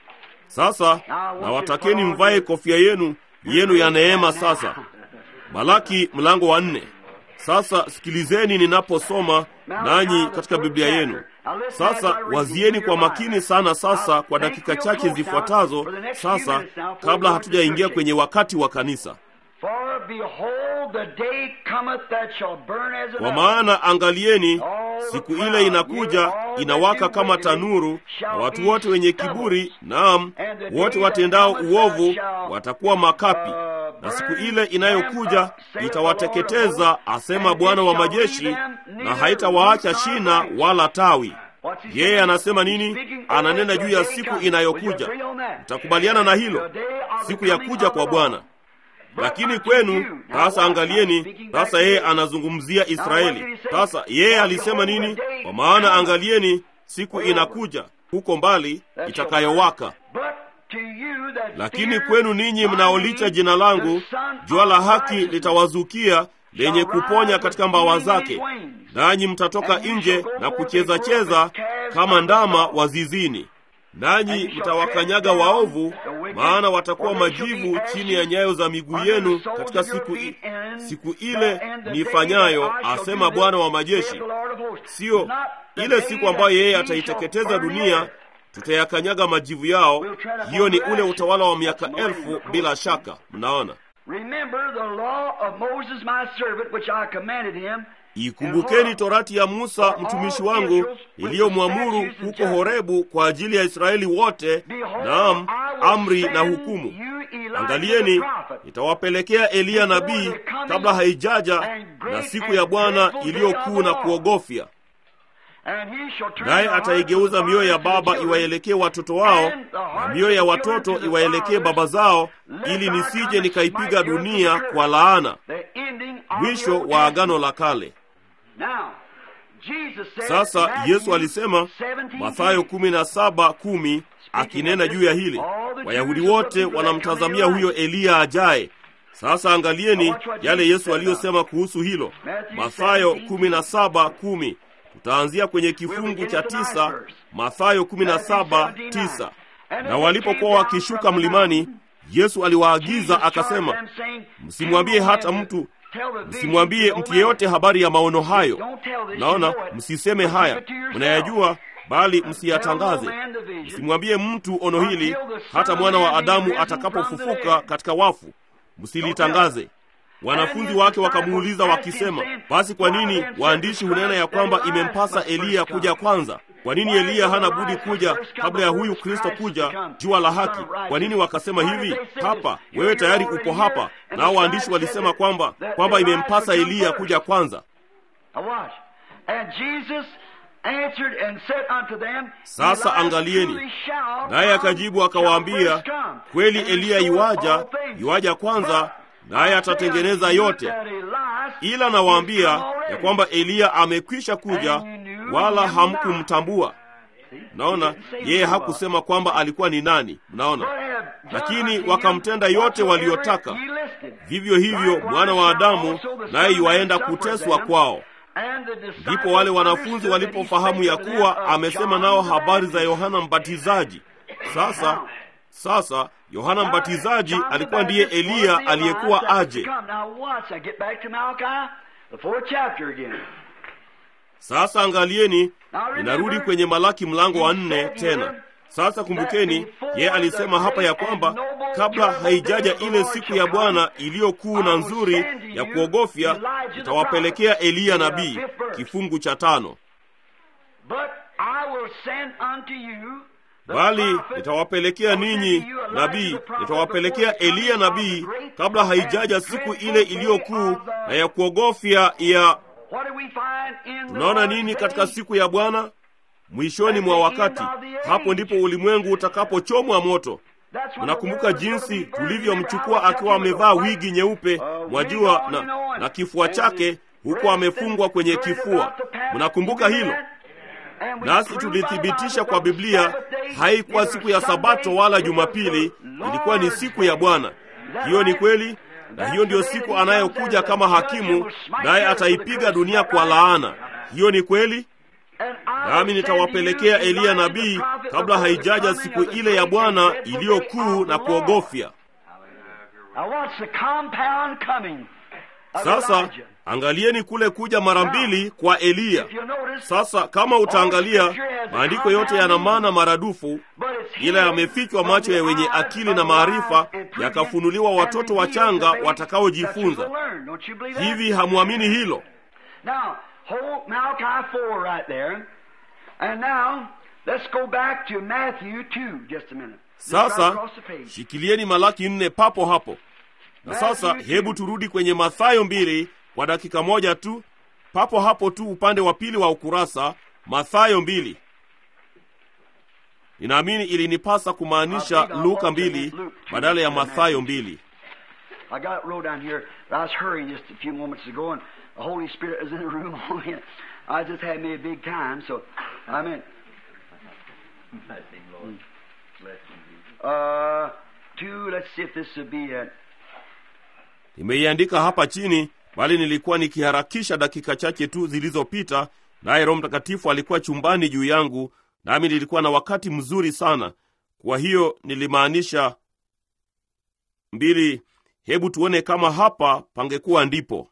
Sasa nawatakeni mvae kofia yenu yenu ya neema. Sasa Malaki mlango wa nne. Sasa sikilizeni ninaposoma nanyi katika Biblia yenu. Sasa wazieni kwa makini sana sasa kwa dakika chache zifuatazo sasa, kabla hatujaingia kwenye wakati wa kanisa. For behold, the day cometh that shall burn as an Kwa oven. maana angalieni, siku ile inakuja inawaka kama tanuru, na watu wote wenye kiburi, naam, wote watendao uovu watakuwa makapi, na siku ile inayokuja itawateketeza, asema Bwana wa majeshi, na haitawaacha shina wala tawi. Yeye anasema nini? Ananena juu ya siku inayokuja. Mtakubaliana na hilo, siku ya kuja kwa Bwana. Lakini kwenu sasa, angalieni sasa, yeye anazungumzia Israeli. Sasa yeye alisema nini? Kwa maana angalieni, siku inakuja huko mbali itakayowaka. But to you that Lakini fear kwenu ninyi mnaolicha jina langu, jua la haki litawazukia lenye kuponya katika mbawa zake, nanyi mtatoka nje na kucheza cheza kama ndama wa zizini. Nanyi mtawakanyaga waovu, maana watakuwa majivu chini ya nyayo za miguu yenu katika siku, i, siku ile nifanyayo, asema Bwana wa majeshi. Siyo ile siku ambayo yeye ataiteketeza dunia, tutayakanyaga majivu yao. Hiyo ni ule utawala wa miaka elfu bila shaka. Mnaona, Remember the law of Moses my servant, which I commanded him. Ikumbukeni torati ya Musa mtumishi wangu iliyomwamuru huko Horebu kwa ajili ya Israeli wote, naam, amri na hukumu. Angalieni, nitawapelekea Eliya nabii kabla haijaja, na siku ya Bwana iliyokuu na kuogofya. Naye ataigeuza mioyo ya baba iwaelekee watoto wao na mioyo ya watoto iwaelekee baba zao, ili nisije nikaipiga dunia kwa laana. Mwisho wa Agano la Kale. Sasa Yesu alisema Mathayo kumi na saba kumi akinena juu ya hili, Wayahudi wote wanamtazamia huyo Eliya ajaye. Sasa angalieni yale Yesu aliyosema kuhusu hilo, Mathayo kumi na saba kumi. Tutaanzia kwenye kifungu cha tisa, Mathayo kumi na saba tisa. Na walipokuwa wakishuka mlimani, Yesu aliwaagiza akasema, msimwambie hata mtu msimwambie mtu yeyote habari ya maono hayo. Naona msiseme haya, mnayajua, bali msiyatangaze. Msimwambie mtu ono hili, hata mwana wa Adamu atakapofufuka katika wafu, msilitangaze. Wanafunzi wake wakamuuliza wakisema, basi kwa nini waandishi hunena ya kwamba imempasa Eliya kuja kwanza? Kwa nini Eliya hana budi kuja kabla ya huyu Kristo kuja, jua la haki? Kwa nini wakasema hivi? Hapa wewe tayari upo hapa, nao waandishi walisema kwamba kwamba imempasa Eliya kuja kwanza. Sasa angalieni, naye akajibu akawaambia, kweli Eliya iwaja, iwaja kwanza naye atatengeneza yote. Ila nawaambia ya kwamba Eliya amekwisha kuja, wala hamkumtambua. Mnaona, yeye hakusema kwamba alikuwa ni nani. Mnaona, lakini wakamtenda yote waliyotaka. Vivyo hivyo mwana wa Adamu naye yuwaenda kuteswa kwao. Ndipo wale wanafunzi walipofahamu ya kuwa amesema nao habari za Yohana Mbatizaji. Sasa sasa Yohana Mbatizaji alikuwa ndiye Eliya aliyekuwa aje. Sasa angalieni, ninarudi kwenye Malaki mlango wa nne tena. Sasa kumbukeni, yeye alisema hapa ya kwamba kabla haijaja ile siku ya Bwana iliyokuu na nzuri ya kuogofya, nitawapelekea Eliya nabii. Kifungu cha tano bali nitawapelekea ninyi nabii, nitawapelekea Eliya nabii kabla haijaja siku ile iliyokuu na ya kuogofya ya. Tunaona nini katika siku ya Bwana? Mwishoni mwa wakati, hapo ndipo ulimwengu utakapochomwa moto. Mnakumbuka jinsi tulivyomchukua akiwa amevaa wigi nyeupe, mwajua, na, na kifua chake huko amefungwa kwenye kifua. Mnakumbuka hilo? Nasi tulithibitisha kwa Biblia haikuwa siku ya Sabato wala Jumapili, ilikuwa ni siku ya Bwana. Hiyo ni kweli, na hiyo ndiyo siku anayokuja kama hakimu, naye ataipiga dunia kwa laana. Hiyo ni kweli. Nami nitawapelekea Eliya nabii kabla haijaja siku ile ya Bwana iliyokuu na kuogofya. Sasa angalieni kule kuja mara mbili kwa Eliya. Sasa kama utaangalia, maandiko yote yana maana maradufu, ila yamefichwa macho ya wenye akili na maarifa, yakafunuliwa watoto wachanga watakaojifunza. Hivi hamwamini hilo? Sasa shikilieni Malaki nne papo hapo. Na sasa hebu turudi kwenye Mathayo mbili kwa dakika moja tu, papo hapo tu, upande wa pili wa ukurasa. Mathayo mbili. Ninaamini ilinipasa kumaanisha Luka mbili badala ya Mathayo mbili. Nimeiandika hapa chini, bali nilikuwa nikiharakisha dakika chache tu zilizopita, naye Roho Mtakatifu alikuwa chumbani juu yangu, nami nilikuwa na wakati mzuri sana. Kwa hiyo nilimaanisha mbili. Hebu tuone kama hapa pangekuwa ndipo.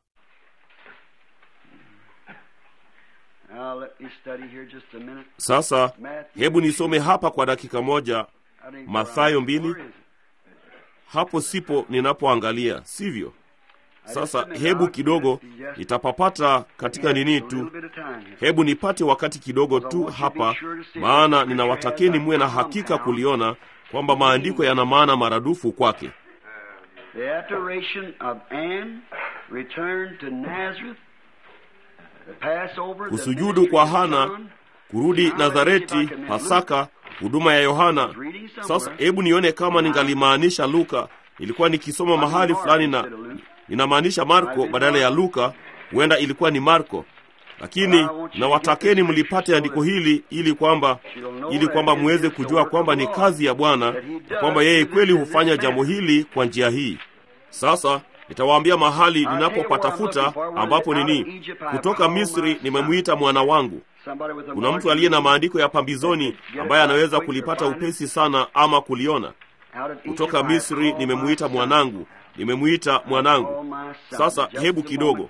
Sasa hebu nisome hapa kwa dakika moja, Mathayo mbili. hapo sipo ninapoangalia, sivyo? Sasa hebu kidogo nitapapata katika nini tu, hebu nipate wakati kidogo tu hapa, maana ninawatakeni muwe na hakika kuliona kwamba maandiko yana maana maradufu kwake. The adoration of Anne returned to Nazareth, the Passover, the Kusujudu ministry kwa of Hana, John. kurudi Nazareti, Pasaka, huduma ya Yohana. Sasa hebu nione kama ningalimaanisha Luka. Nilikuwa nikisoma mahali fulani na ninamaanisha Marko badala ya Luka. Huenda ilikuwa ni Marko, lakini nawatakeni mlipate andiko hili ili kwamba ili kwamba muweze kujua kwamba ni kazi ya Bwana na kwamba yeye kweli hufanya jambo hili kwa njia hii. Sasa nitawaambia mahali ninapopatafuta ambapo nini, kutoka Misri nimemwita mwana wangu. Somebody with a Kuna mtu aliye na maandiko ya pambizoni ambaye anaweza kulipata upesi sana ama kuliona. Out of Kutoka Egypt I Misri call nimemuita my mwanangu, nimemuita mwanangu. Sasa hebu kidogo,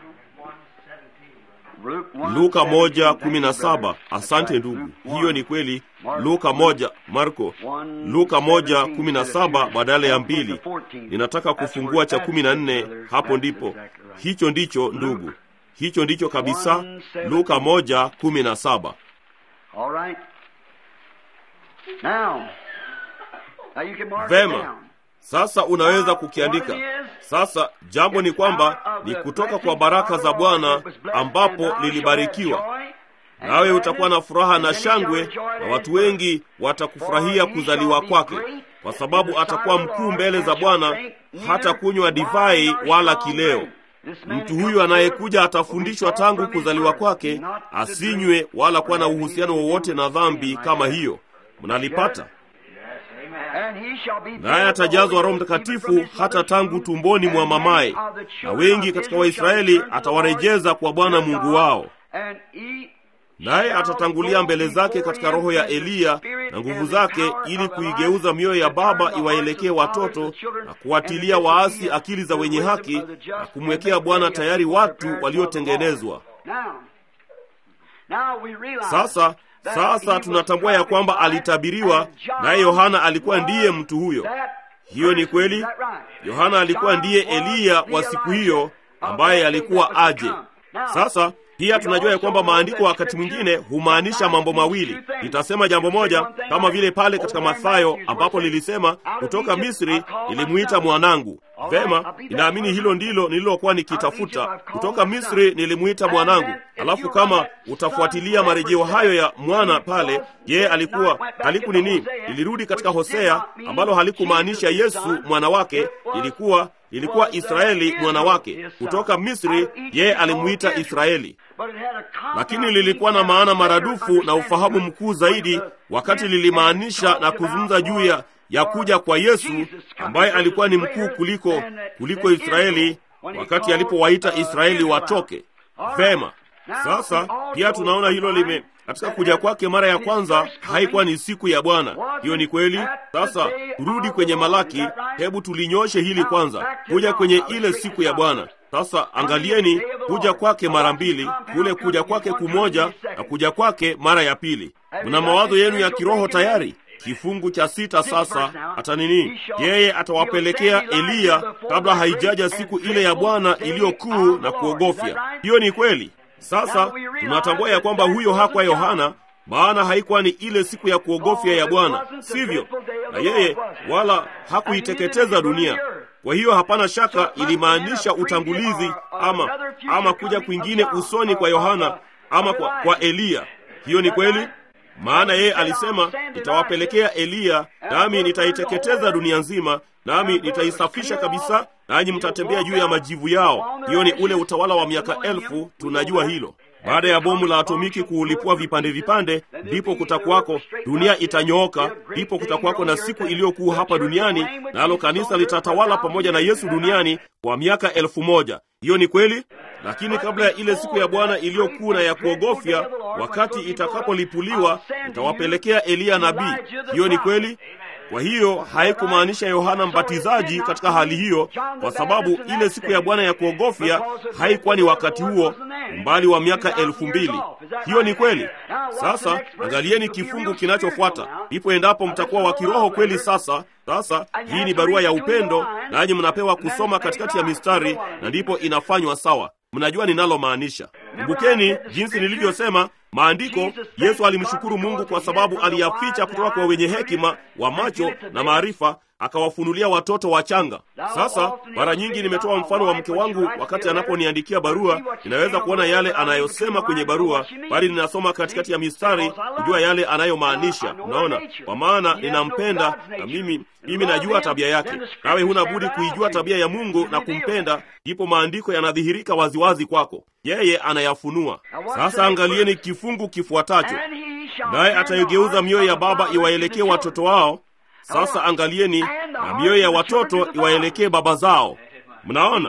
Luka moja kumi na saba. Asante ndugu, hiyo ni kweli. Luka moja, Marko, Luka moja kumi na saba badala ya mbili. Ninataka kufungua cha kumi na nne. Hapo ndipo, hicho ndicho ndugu, hicho ndicho kabisa. Luka moja kumi na saba. All right. Now, now you can mark it Vema, down. sasa unaweza kukiandika. Sasa jambo ni kwamba ni kutoka kwa baraka za Bwana ambapo lilibarikiwa, nawe utakuwa na furaha na shangwe, na watu wengi watakufurahia kuzaliwa kwake, kwa sababu atakuwa mkuu mbele za Bwana, hata kunywa divai wala kileo. Mtu huyu anayekuja atafundishwa tangu kuzaliwa kwake asinywe wala kuwa na uhusiano wowote na dhambi kama hiyo. Mnalipata? naye atajazwa Roho Mtakatifu hata tangu tumboni mwa mamaye, na wengi katika Waisraeli atawarejeza kwa Bwana Mungu wao. Naye atatangulia mbele zake katika roho ya Eliya na nguvu zake, ili kuigeuza mioyo ya baba iwaelekee watoto na kuwatilia waasi akili za wenye haki na kumwekea Bwana tayari watu waliotengenezwa. Sasa sasa tunatambua ya kwamba alitabiriwa, naye Yohana alikuwa ndiye mtu huyo. Hiyo ni kweli. Yohana alikuwa ndiye Eliya wa siku hiyo ambaye alikuwa aje. Sasa pia tunajua ya kwamba maandiko wakati mwingine humaanisha mambo mawili. Nitasema jambo moja, kama vile pale katika Mathayo ambapo lilisema kutoka Misri nilimuita mwanangu. Vema, ninaamini hilo ndilo nililokuwa nikitafuta. Kutoka Misri nilimuita mwanangu. Alafu kama utafuatilia marejeo hayo ya mwana pale, yeye alikuwa haliku nini, ilirudi katika Hosea ambalo halikumaanisha Yesu mwana wake, ilikuwa ilikuwa Israeli mwana wake. Kutoka Misri yeye alimuita Israeli, lakini lilikuwa na maana maradufu na ufahamu mkuu zaidi, wakati lilimaanisha na kuzungumza juu ya ya kuja kwa Yesu ambaye alikuwa ni mkuu kuliko kuliko Israeli, wakati alipowaita Israeli watoke. Vema, sasa pia tunaona hilo lime katika kuja kwake mara ya kwanza haikuwa ni siku ya Bwana. Hiyo ni kweli. Sasa turudi kwenye Malaki, hebu tulinyoshe hili kwanza, kuja kwenye ile siku ya Bwana. Sasa angalieni kuja kwake mara mbili, kule kuja kwake kumoja na kuja kwake mara ya pili. Mna mawazo yenu ya kiroho tayari? Kifungu cha sita sasa, hata nini, yeye atawapelekea Eliya kabla haijaja siku ile ya Bwana iliyo kuu na kuogofya. Hiyo ni kweli. Sasa tunatambua ya kwamba huyo hakuwa Yohana, maana haikuwa ni ile siku ya kuogofya ya Bwana, sivyo? Na yeye wala hakuiteketeza dunia. Kwa hiyo hapana shaka ilimaanisha utangulizi ama ama kuja kwingine usoni kwa Yohana ama kwa, kwa Eliya. Hiyo ni kweli, maana yeye alisema nitawapelekea Eliya, nami nitaiteketeza dunia nzima, nami nitaisafisha kabisa, nanyi mtatembea juu ya majivu yao. Hiyo ni ule utawala wa miaka elfu, tunajua hilo. Baada ya bomu la atomiki kuulipua vipande vipande, ndipo kutakuwako dunia itanyooka, ndipo kutakuwako na siku iliyokuu hapa duniani, nalo kanisa litatawala pamoja na Yesu duniani kwa miaka elfu moja. Hiyo ni kweli, lakini kabla ya ile siku ya Bwana iliyokuu na ya kuogofya, wakati itakapolipuliwa, itawapelekea Eliya nabii. Hiyo ni kweli. Kwa hiyo haikumaanisha Yohana Mbatizaji katika hali hiyo, kwa sababu ile siku ya Bwana ya kuogofya haikuwa ni wakati huo, umbali wa miaka elfu mbili. Hiyo ni kweli. Sasa angalieni kifungu kinachofuata, ndipo endapo mtakuwa wa kiroho kweli. Sasa sasa hii ni barua ya upendo, nanyi mnapewa kusoma katikati ya mistari, na ndipo inafanywa sawa. Mnajua ninalomaanisha. Kumbukeni jinsi nilivyosema Maandiko, Yesu alimshukuru Mungu kwa sababu aliyaficha kutoka kwa wenye hekima wa macho na maarifa, akawafunulia watoto wachanga. Sasa mara nyingi nimetoa mfano wa mke wangu wakati anaponiandikia barua. Ninaweza kuona yale anayosema kwenye barua, bali ninasoma katikati ya mistari kujua yale anayomaanisha. Unaona, kwa maana ninampenda na mimi mimi najua tabia yake. Nawe huna budi kuijua tabia ya Mungu na kumpenda, ndipo maandiko yanadhihirika waziwazi kwako. Yeye anayafunua. Sasa angalieni kifungu kifuatacho, naye ataigeuza mioyo ya baba iwaelekee watoto wao. Sasa angalieni, na mioyo ya watoto iwaelekee baba zao. Mnaona?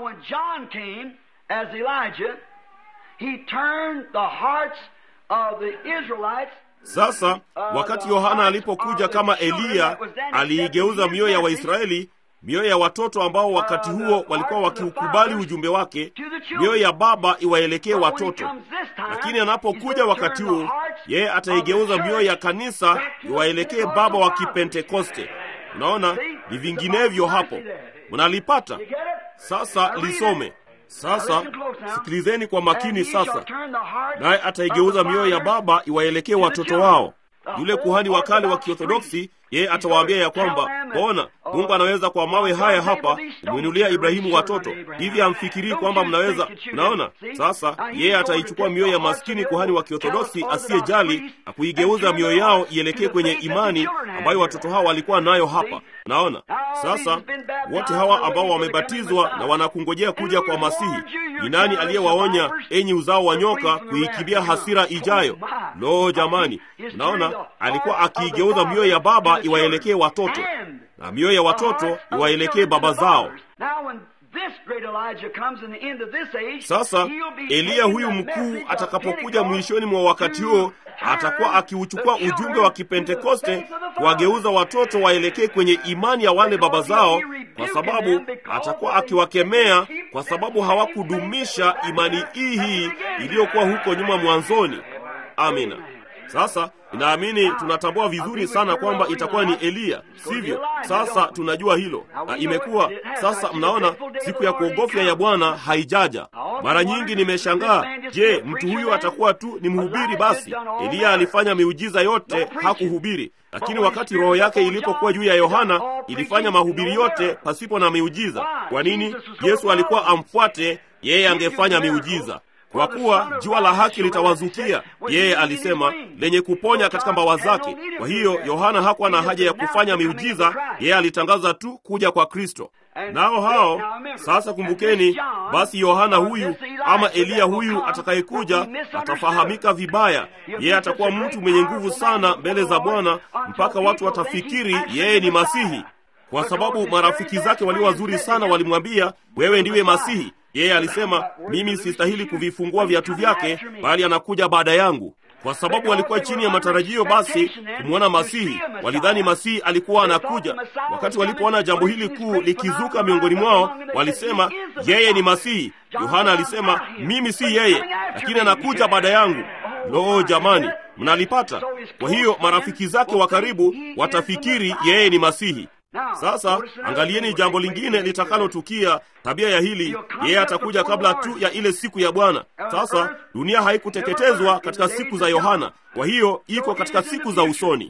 Sasa wakati Yohana alipokuja kama Eliya, aliigeuza mioyo ya Waisraeli, mioyo ya watoto ambao wakati huo walikuwa wakiukubali ujumbe wake, mioyo ya baba iwaelekee watoto. Lakini anapokuja wakati huu, yeye ataigeuza mioyo ya kanisa iwaelekee baba wa Kipentekoste. Unaona, ni vinginevyo hapo. Mnalipata? Sasa lisome sasa sikilizeni kwa makini sasa. Naye ataigeuza mioyo ya baba iwaelekee watoto wao. Yule kuhani wa kale wa Kiorthodoksi, yeye atawaambia ya kwamba bona Mungu anaweza kwa mawe haya hapa kumwinulia Ibrahimu watoto. Hivi hamfikirii kwamba mnaweza? Mnaona? Sasa yeye ataichukua mioyo ya maskini kuhani wa Kiorthodoksi asiyejali na kuigeuza mioyo yao ielekee kwenye imani ambayo watoto hao walikuwa nayo hapa. Naona sasa wote hawa ambao wamebatizwa na wanakungojea kuja kwa Masihi, ni nani aliyewaonya, enyi uzao wa nyoka, kuikimbia hasira ijayo? Lo, jamani! Naona alikuwa akiigeuza mioyo ya baba iwaelekee watoto na mioyo ya watoto iwaelekee baba zao. Sasa Eliya huyu mkuu atakapokuja mwishoni mwa wakati huo, atakuwa akiuchukua ujumbe wa Kipentekoste kuwageuza watoto waelekee kwenye imani ya wale baba zao, kwa sababu atakuwa akiwakemea kwa sababu hawakudumisha imani hii hii iliyokuwa huko nyuma mwanzoni. Amina. Sasa ninaamini tunatambua vizuri sana kwamba itakuwa ni Eliya, sivyo? Sasa tunajua hilo, na imekuwa sasa. Mnaona, siku ya kuogofya ya Bwana haijaja. Mara nyingi nimeshangaa, je, mtu huyu atakuwa tu ni mhubiri? Basi Eliya alifanya miujiza yote, hakuhubiri. Lakini wakati roho yake ilipokuwa juu ya Yohana, ilifanya mahubiri yote pasipo na miujiza. Kwa nini? Yesu alikuwa amfuate yeye, angefanya miujiza kwa kuwa jua la haki litawazukia, yeye alisema, lenye kuponya katika mbawa zake. Kwa hiyo Yohana hakuwa na haja ya kufanya miujiza, yeye alitangaza tu kuja kwa Kristo. Nao hao sasa, kumbukeni basi, Yohana huyu ama Eliya huyu atakayekuja atafahamika vibaya. Yeye atakuwa mtu mwenye nguvu sana mbele za Bwana, mpaka watu watafikiri yeye ni Masihi, kwa sababu marafiki zake walio wazuri sana walimwambia, wewe ndiwe Masihi. Yeye alisema mimi sistahili kuvifungua viatu vyake, bali anakuja baada yangu. Kwa sababu walikuwa chini ya matarajio basi kumwona Masihi, walidhani Masihi alikuwa anakuja. Wakati walipoona jambo hili kuu likizuka miongoni mwao, walisema yeye ni Masihi. Yohana alisema mimi si yeye, lakini anakuja baada yangu. Lo, jamani, mnalipata? Kwa hiyo marafiki zake wa karibu watafikiri yeye ni Masihi. Sasa angalieni jambo lingine litakalotukia, tabia ya hili, yeye atakuja kabla tu ya ile siku ya Bwana. Sasa dunia haikuteketezwa katika siku za Yohana, kwa hiyo iko katika siku za usoni.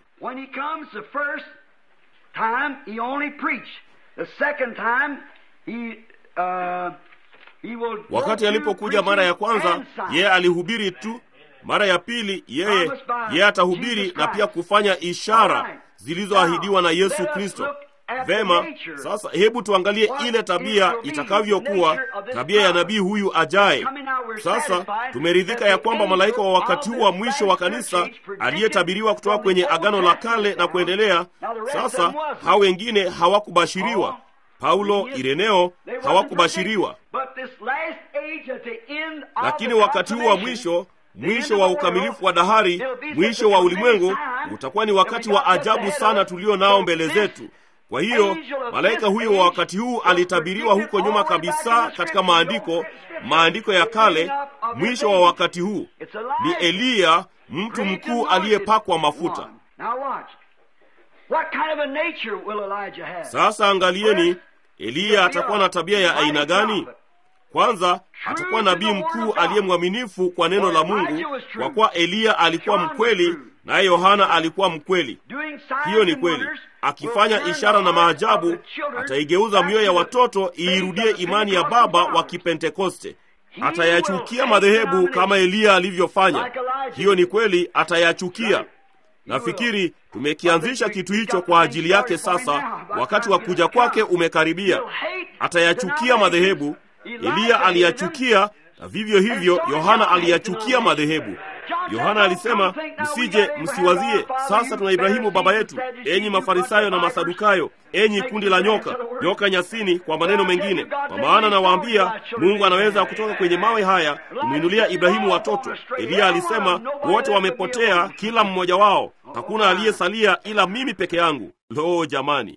Wakati alipokuja mara ya kwanza, yeye alihubiri tu. Mara ya pili, yeye yeye atahubiri na pia kufanya ishara zilizoahidiwa na Yesu Kristo. Vema, sasa hebu tuangalie ile tabia itakavyokuwa, tabia ya nabii huyu ajaye. Sasa tumeridhika ya kwamba malaika wa wakati huu wa mwisho wa kanisa aliyetabiriwa kutoka kwenye Agano la Kale na kuendelea, sasa hao wengine hawakubashiriwa. Paulo, Ireneo hawakubashiriwa, lakini wakati huu wa mwisho mwisho wa ukamilifu wa dahari, mwisho wa ulimwengu, utakuwa ni wakati wa ajabu sana tulio nao mbele zetu. Kwa hiyo malaika huyo wa wakati huu alitabiriwa huko nyuma kabisa katika maandiko, maandiko ya kale. Mwisho wa wakati huu ni Eliya, mtu mkuu aliyepakwa mafuta. Sasa angalieni, Eliya atakuwa na tabia ya aina gani? Kwanza, atakuwa nabii mkuu aliye mwaminifu kwa neno la Mungu, kwa kuwa Eliya alikuwa mkweli naye Yohana alikuwa mkweli. Hiyo ni kweli. Akifanya ishara na maajabu, ataigeuza mioyo ya watoto iirudie imani ya baba wa Kipentekoste. Atayachukia madhehebu kama Eliya alivyofanya. Hiyo ni kweli, atayachukia. Nafikiri tumekianzisha kitu hicho kwa ajili yake. Sasa wakati wa kuja kwake umekaribia. Atayachukia madhehebu. Eliya aliyachukia, na vivyo hivyo Yohana aliyachukia madhehebu. Yohana alisema, msije msiwazie, sasa tuna Ibrahimu baba yetu, enyi Mafarisayo na Masadukayo, enyi kundi la nyoka, nyoka nyasini. Kwa maneno mengine, kwa maana nawaambia, Mungu anaweza kutoka kwenye mawe haya kumwinulia Ibrahimu watoto. Eliya alisema, wote wamepotea, kila mmoja wao, hakuna aliyesalia ila mimi peke yangu. Lo, jamani!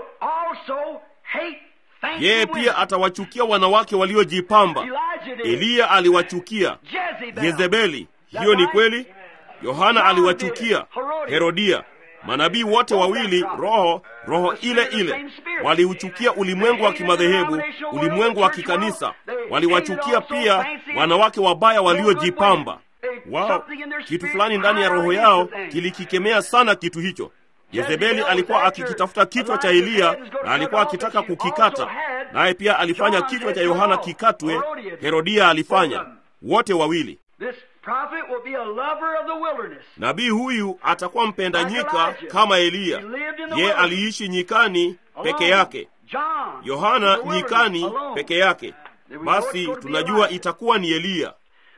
Yeye pia atawachukia wanawake waliojipamba. Eliya aliwachukia Yezebeli. Hiyo ni kweli. Yohana aliwachukia Herodia. Manabii wote wawili, roho roho ile ile, waliuchukia ulimwengu wa kimadhehebu, ulimwengu wa kikanisa. Waliwachukia pia wanawake wabaya waliojipamba. Wao kitu fulani ndani ya roho yao kilikikemea sana kitu hicho. Yezebeli alikuwa akikitafuta kichwa cha Eliya na alikuwa akitaka kukikata, naye pia alifanya kichwa cha Yohana kikatwe. Herodia alifanya, wote wawili. Nabii huyu atakuwa mpenda nyika kama Eliya. Ye aliishi nyikani peke yake, Yohana nyikani peke yake. Basi tunajua itakuwa ni Eliya.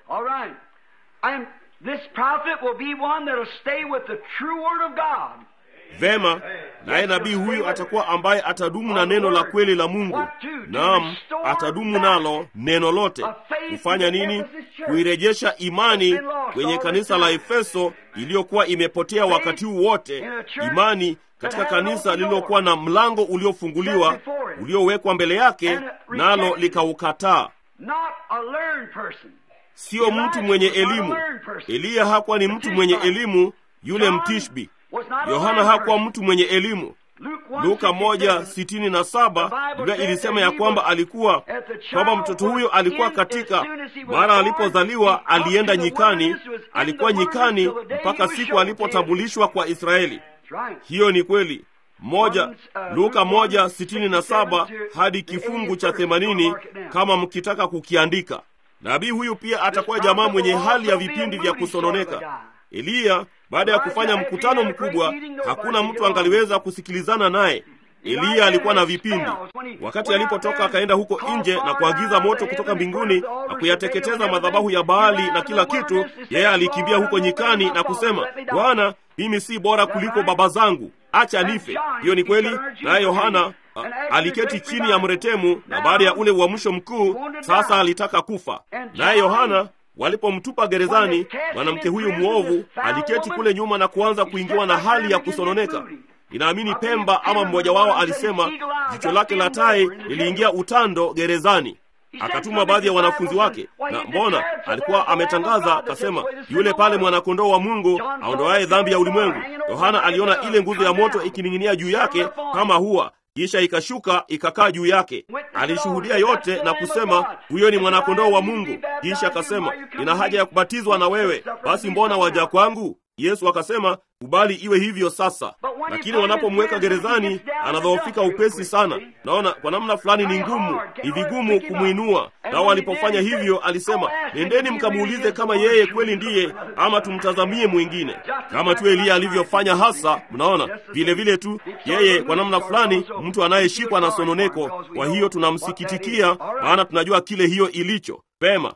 Vema, naye nabii huyu atakuwa ambaye atadumu na neno la kweli la Mungu. Naam, atadumu nalo neno lote. Kufanya nini? Kuirejesha imani kwenye kanisa la Efeso iliyokuwa imepotea wakati huu wote, imani katika kanisa lililokuwa na mlango uliofunguliwa uliowekwa mbele yake, nalo likaukataa. Sio mtu mwenye elimu. Eliya hakuwa ni mtu mwenye elimu, yule Mtishbi. Yohana hakuwa mtu mwenye elimu. Luka moja sitini na saba Biblia ilisema ya kwamba alikuwa kwamba mtoto huyo alikuwa katika mara alipozaliwa alienda nyikani, alikuwa nyikani mpaka siku alipotambulishwa kwa Israeli. Hiyo ni kweli. Moja, Luka moja sitini na saba hadi kifungu cha themanini kama mkitaka kukiandika. Nabii huyu pia atakuwa jamaa mwenye hali ya vipindi vya kusononeka. Eliya baada ya kufanya mkutano mkubwa, hakuna mtu angaliweza kusikilizana naye. Eliya alikuwa na vipindi. Wakati alipotoka akaenda huko nje na kuagiza moto kutoka mbinguni na kuyateketeza madhabahu ya Baali na kila kitu, yeye alikimbia huko nyikani na kusema, Bwana, mimi si bora kuliko baba zangu, acha nife. Hiyo ni kweli. Naye Yohana aliketi chini ya mretemu, na baada ya ule uamsho mkuu, sasa alitaka kufa. Naye Yohana walipomtupa gerezani, mwanamke huyu mwovu aliketi kule nyuma na kuanza kuingiwa na hali ya kusononeka. Ninaamini Pemba ama mmoja wao alisema jicho lake la tai liliingia utando gerezani. Akatuma baadhi ya wanafunzi wake, na mbona alikuwa ametangaza akasema, yule pale mwanakondoo wa Mungu aondoaye dhambi ya ulimwengu. Yohana aliona ile nguzo ya moto ikining'inia juu yake kama hua kisha ikashuka ikakaa juu yake. Alishuhudia yote na kusema, huyo ni mwanakondoo wa Mungu. Kisha akasema, nina haja ya kubatizwa na wewe, basi mbona waja kwangu? Yesu akasema, kubali iwe hivyo sasa. Lakini wanapomweka gerezani, anadhoofika upesi sana. Naona kwa namna fulani ni ngumu, ni vigumu kumwinua. Nao walipofanya hivyo, alisema, nendeni mkamuulize kama yeye kweli ndiye, ama tumtazamie mwingine, kama tu Eliya alivyofanya hasa. Mnaona vile vile tu yeye, kwa namna fulani, mtu anayeshikwa na sononeko. Kwa hiyo tunamsikitikia, maana tunajua kile hiyo ilicho pema.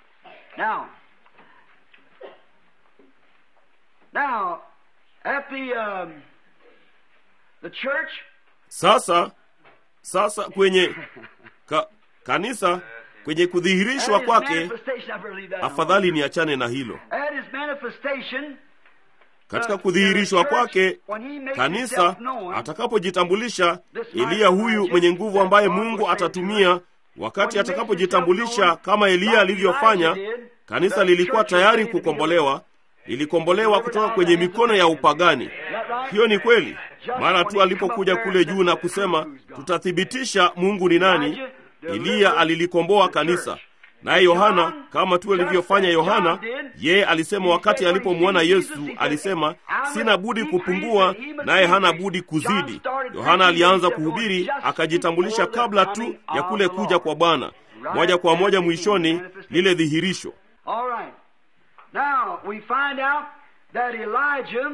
Now, at the, um, the church, Sasa sasa kwenye ka, kanisa kwenye kudhihirishwa At his kwake manifestation, I better leave that afadhali alone. niachane na hilo At his manifestation, katika kudhihirishwa kwake kanisa atakapojitambulisha eliya huyu mwenye nguvu ambaye mungu atatumia wakati atakapojitambulisha kama eliya alivyofanya kanisa lilikuwa tayari kukombolewa lilikombolewa kutoka kwenye mikono ya upagani hiyo ni kweli mara tu alipokuja kule juu na kusema tutathibitisha mungu ni nani eliya alilikomboa kanisa naye yohana kama tu alivyofanya yohana yeye alisema wakati alipomwona yesu alisema sina budi kupungua naye hana budi kuzidi yohana alianza kuhubiri akajitambulisha kabla tu ya kule kuja kwa bwana moja kwa moja mwishoni lile dhihirisho All right. Now we find out that Elijah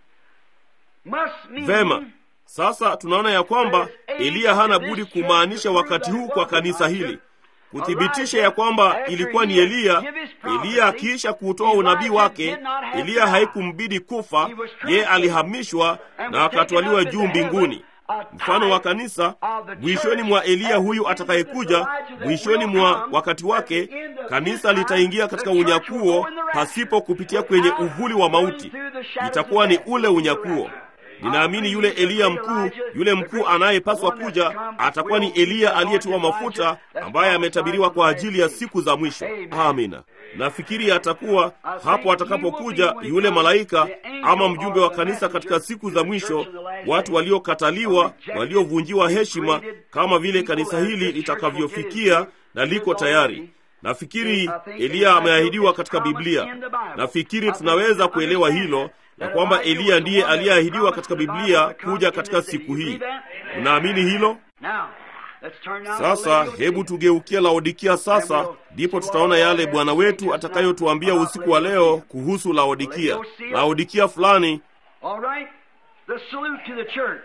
must mean vema sasa tunaona ya kwamba eliya hana budi kumaanisha wakati huu kwa kanisa hili kuthibitisha ya kwamba ilikuwa ni eliya eliya akiisha kuutoa unabii wake eliya haikumbidi kufa yeye alihamishwa na akatwaliwa juu mbinguni mfano wa kanisa mwishoni mwa eliya huyu atakayekuja mwishoni mwa wakati wake kanisa litaingia katika unyakuo pasipo kupitia kwenye uvuli wa mauti itakuwa ni ule unyakuo ninaamini yule eliya mkuu yule mkuu anayepaswa kuja atakuwa ni eliya aliyetiwa mafuta ambaye ametabiriwa kwa ajili ya siku za mwisho amina nafikiri atakuwa hapo atakapokuja yule malaika ama mjumbe wa kanisa katika siku za mwisho watu waliokataliwa waliovunjiwa heshima kama vile kanisa hili litakavyofikia na liko tayari nafikiri eliya ameahidiwa katika biblia nafikiri tunaweza kuelewa hilo na kwamba eliya ndiye aliyeahidiwa katika biblia kuja katika siku hii unaamini hilo Now, let's turn now to sasa Laodicea. hebu tugeukie laodikia sasa ndipo tutaona yale bwana wetu atakayotuambia usiku wa leo kuhusu laodikia laodikia fulani All right. The salute to the church.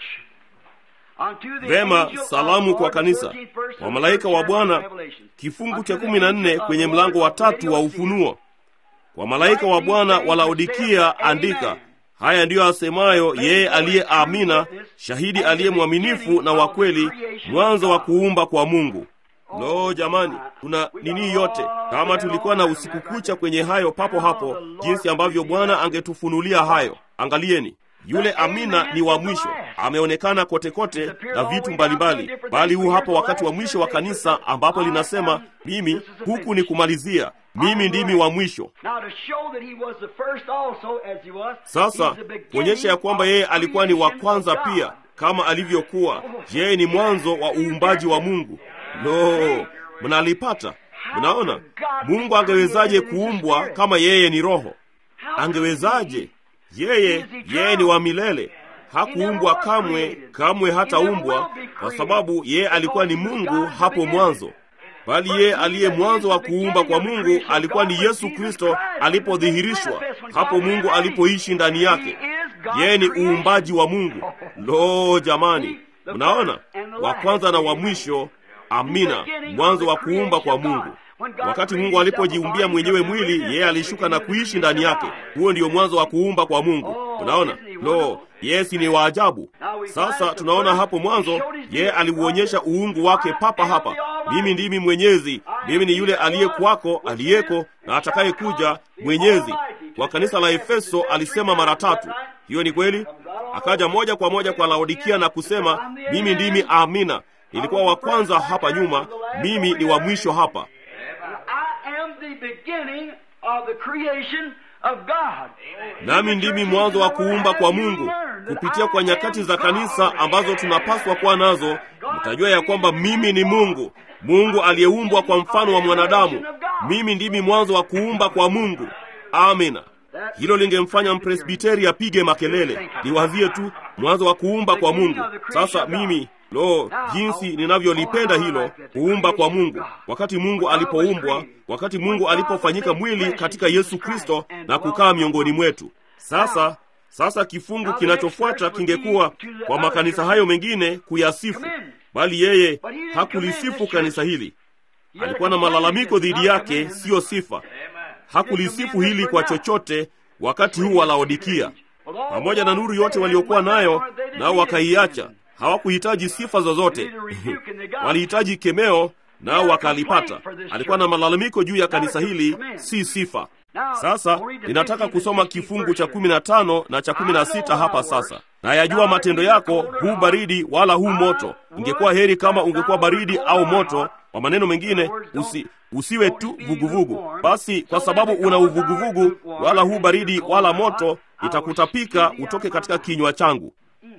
Unto the vema angel of salamu the kwa Lord, kanisa 13th verse of wa the malaika third wa chapter of bwana Revelation. kifungu Unto cha the kumi na angel nne of kwenye the mlango wa Lord of tatu wa Laodicea. ufunuo kwa malaika wa bwana wa laodikia andika haya ndiyo asemayo yeye aliye amina shahidi aliye mwaminifu na wa kweli mwanzo wa kuumba kwa mungu lo jamani kuna nini yote kama tulikuwa na usiku kucha kwenye hayo papo hapo jinsi ambavyo bwana angetufunulia hayo angalieni yule amina ni wa mwisho ameonekana kote kote na vitu mbalimbali bali huu hapa wakati wa mwisho wa kanisa ambapo linasema mimi huku ni kumalizia mimi ndimi wa mwisho Now to show that he was the first also as he was. sasa he's the beginning kuonyesha ya kwamba of yeye alikuwa ni wa creation kwanza of God. pia kama alivyokuwa yeye ni mwanzo wa uumbaji wa mungu lo mnalipata mnaona mungu angewezaje kuumbwa kama yeye ni roho angewezaje yeye yeye ni wa milele hakuumbwa kamwe kamwe hataumbwa kwa sababu yeye alikuwa ni mungu hapo mwanzo bali yeye aliye mwanzo wa kuumba kwa mungu alikuwa ni yesu kristo alipodhihirishwa hapo mungu alipoishi ndani yake yeye ni uumbaji wa mungu lo jamani mnaona wa kwanza na wa mwisho amina mwanzo wa kuumba kwa mungu wakati mungu alipojiumbia mwenyewe mwili yeye alishuka na kuishi ndani yake huo ndiyo mwanzo wa kuumba kwa mungu unaona lo yesi ni waajabu sasa tunaona hapo mwanzo yeye aliuonyesha uungu wake papa hapa mimi ndimi mwenyezi mimi ni yule aliyekuwako aliyeko na atakayekuja mwenyezi kwa kanisa la efeso alisema mara tatu hiyo ni kweli akaja moja kwa moja kwa laodikia na kusema mimi ndimi amina nilikuwa wa kwanza hapa nyuma mimi ni wa mwisho hapa I am the beginning of the creation of God. nami ndimi mwanzo wa kuumba kwa mungu kupitia kwa nyakati za kanisa ambazo tunapaswa kuwa nazo mtajua ya kwamba mimi ni mungu mungu aliyeumbwa kwa mfano wa mwanadamu mimi ndimi mwanzo wa kuumba kwa mungu amina hilo lingemfanya mpresbiteri apige makelele liwazie tu mwanzo wa kuumba kwa mungu sasa mimi lo jinsi ninavyolipenda hilo kuumba kwa mungu wakati mungu alipoumbwa wakati mungu alipofanyika mwili katika yesu kristo na kukaa miongoni mwetu sasa sasa kifungu kinachofuata kingekuwa kwa makanisa hayo mengine kuyasifu bali yeye hakulisifu kanisa hili alikuwa na malalamiko dhidi yake siyo sifa hakulisifu hili kwa chochote wakati huu wa laodikia pamoja na nuru yote waliokuwa nayo nao wakaiacha hawakuhitaji sifa zozote walihitaji kemeo nao wakalipata. Alikuwa na malalamiko juu ya kanisa hili, si sifa. Sasa ninataka kusoma kifungu cha kumi na tano na cha kumi na sita hapa sasa. Na yajua matendo yako, hu baridi wala hu moto. Ingekuwa heri kama ungekuwa baridi au moto. Kwa maneno mengine, usi, usiwe tu vuguvugu. Basi kwa sababu una uvuguvugu, wala hu baridi wala moto, itakutapika utoke katika kinywa changu.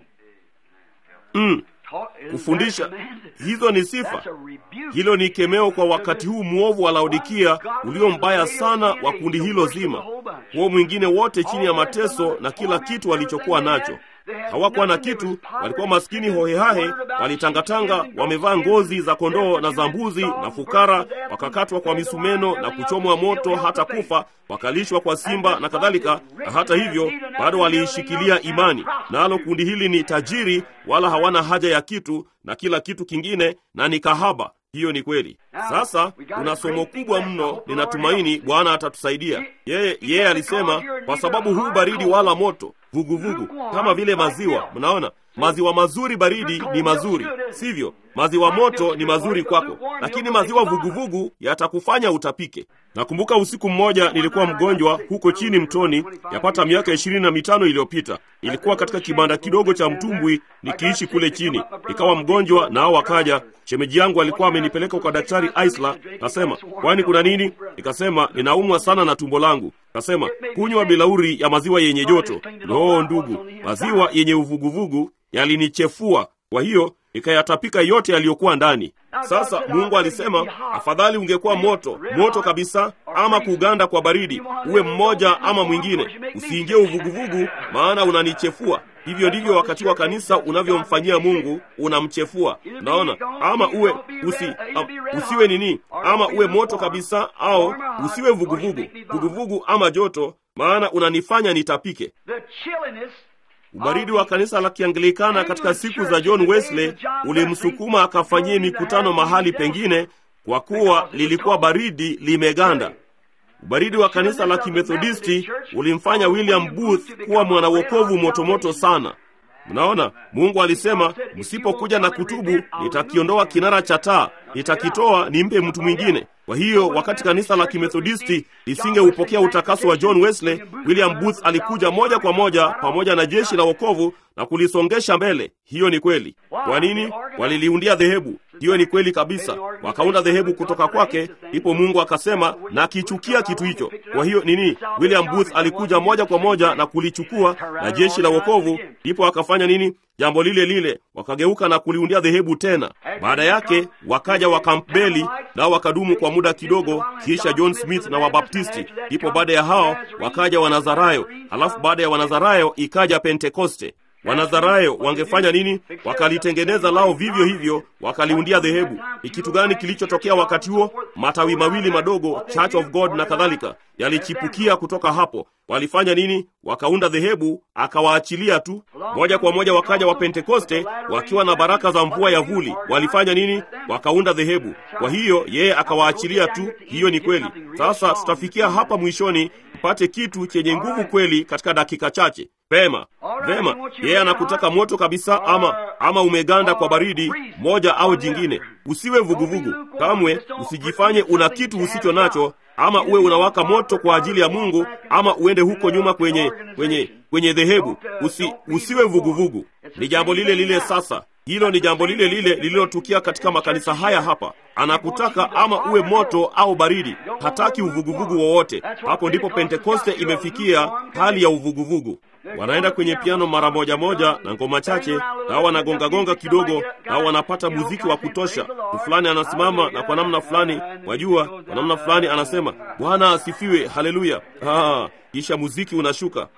Mm. Kufundisha hizo ni sifa. Hilo ni kemeo kwa wakati huu mwovu wa Laodikia ulio mbaya sana wa kundi hilo zima, huo mwingine wote chini ya mateso na kila kitu walichokuwa nacho. Hawakuwa na kitu, walikuwa maskini hohehahe, walitangatanga, wamevaa ngozi za kondoo na za mbuzi na fukara, wakakatwa kwa misumeno na kuchomwa moto hata kufa, wakalishwa kwa simba na kadhalika. Na hata hivyo bado waliishikilia imani. Nalo kundi hili ni tajiri, wala hawana haja ya kitu na kila kitu kingine, na ni kahaba. Hiyo ni kweli. Sasa kuna somo kubwa mno, ninatumaini Bwana atatusaidia. Yeye yeye alisema, kwa sababu huu baridi wala moto vuguvugu vugu, kama vile maziwa. Mnaona, maziwa mazuri baridi ni mazuri, sivyo? Maziwa moto ni mazuri kwako, lakini maziwa vuguvugu yatakufanya utapike. Nakumbuka usiku mmoja nilikuwa mgonjwa huko chini mtoni, yapata miaka ishirini na mitano iliyopita. Ilikuwa katika kibanda kidogo cha mtumbwi nikiishi kule chini, nikawa mgonjwa, nao wakaja. Shemeji yangu alikuwa amenipeleka kwa daktari Aisla. Kasema, kwani kuna nini? Nikasema, ninaumwa sana na tumbo langu. Kasema, kunywa bilauri ya maziwa yenye joto. Loo ndugu, maziwa yenye uvuguvugu yalinichefua, kwa hiyo ikayatapika yote yaliyokuwa ndani. Sasa Mungu alisema, afadhali ungekuwa moto moto kabisa, ama kuganda kwa baridi, uwe mmoja ama mwingine, usiingie uvuguvugu, maana unanichefua. Hivyo ndivyo wakati wa kanisa unavyomfanyia Mungu, unamchefua. Unaona, ama uwe usi, um, usiwe nini, ama uwe moto kabisa, au usiwe vuguvugu vuguvugu ama joto, maana unanifanya nitapike. Ubaridi wa kanisa la Kianglikana katika siku za John Wesley ulimsukuma akafanyie mikutano mahali pengine, kwa kuwa lilikuwa baridi limeganda. Ubaridi wa kanisa la Kimethodisti ulimfanya William Booth kuwa mwanawokovu motomoto sana. Mnaona, Mungu alisema, msipokuja na kutubu, nitakiondoa kinara cha taa, nitakitoa nimpe mtu mwingine. Kwa hiyo wakati kanisa la Kimethodisti lisingeupokea utakaso wa John Wesley, William Booth alikuja moja kwa moja pamoja na jeshi la wokovu na kulisongesha mbele. Hiyo ni kweli. Kwa nini? Waliliundia dhehebu. Hiyo ni kweli kabisa, wakaunda dhehebu kutoka kwake. Ndipo Mungu akasema, na kichukia kitu hicho. Kwa hiyo nini? William Booth alikuja moja kwa moja na kulichukua na jeshi la wokovu. Ndipo akafanya nini? Jambo lile lile, wakageuka na kuliundia dhehebu tena. Baada yake wakaja wa Campbeli nao wakadumu kwa muda kidogo, kisha John Smith na Wabaptisti. Ndipo baada ya hao wakaja Wanazarayo, halafu baada ya Wanazarayo ikaja Pentekoste. Wanazarayo wangefanya nini? Wakalitengeneza lao vivyo hivyo, wakaliundia dhehebu. Ni kitu gani kilichotokea wakati huo? Matawi mawili madogo, Church of God na kadhalika, yalichipukia kutoka hapo. Walifanya nini? Wakaunda dhehebu, akawaachilia tu. Moja kwa moja wakaja wa Pentekoste wakiwa na baraka za mvua ya vuli. Walifanya nini? Wakaunda dhehebu. Kwa hiyo yeye akawaachilia tu. Hiyo ni kweli. Sasa tutafikia hapa mwishoni, mpate kitu chenye nguvu kweli katika dakika chache. Vema, vema, yeye anakutaka moto kabisa, ama ama umeganda kwa baridi moja au jingine. Usiwe vuguvugu kamwe, usijifanye una kitu usicho nacho, ama uwe unawaka moto kwa ajili ya Mungu, ama uende huko nyuma kwenye kwenye kwenye dhehebu. Usi, usiwe vuguvugu. Ni jambo lile lile sasa hilo ni jambo lile lile lililotukia katika makanisa haya hapa. Anakutaka ama uwe moto au baridi, hataki uvuguvugu wowote. Hapo ndipo Pentekoste imefikia hali ya uvuguvugu. Wanaenda kwenye piano mara moja moja na ngoma chache, nao wanagongagonga kidogo, nao wanapata muziki wa kutosha. Mtu fulani anasimama na kwa namna fulani, wajua, kwa namna fulani anasema Bwana asifiwe, haleluya. Ah, kisha muziki unashuka.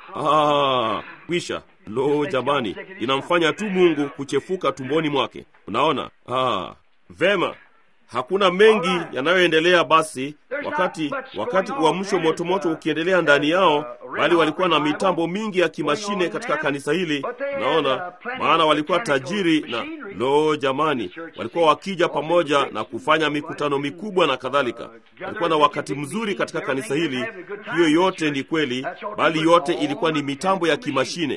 Ah, kwisha. Lo, jamani, inamfanya tu Mungu kuchefuka tumboni mwake. Unaona? Ah, vema. Hakuna mengi yanayoendelea basi, wakati wakati uamsho motomoto ukiendelea ndani yao, bali walikuwa na mitambo mingi ya kimashine katika kanisa hili. Naona maana walikuwa tajiri na lo, jamani, walikuwa wakija pamoja na kufanya mikutano mikubwa na kadhalika. Walikuwa na wakati mzuri katika kanisa hili. Hiyo yote ni kweli, bali yote ilikuwa ni mitambo ya kimashine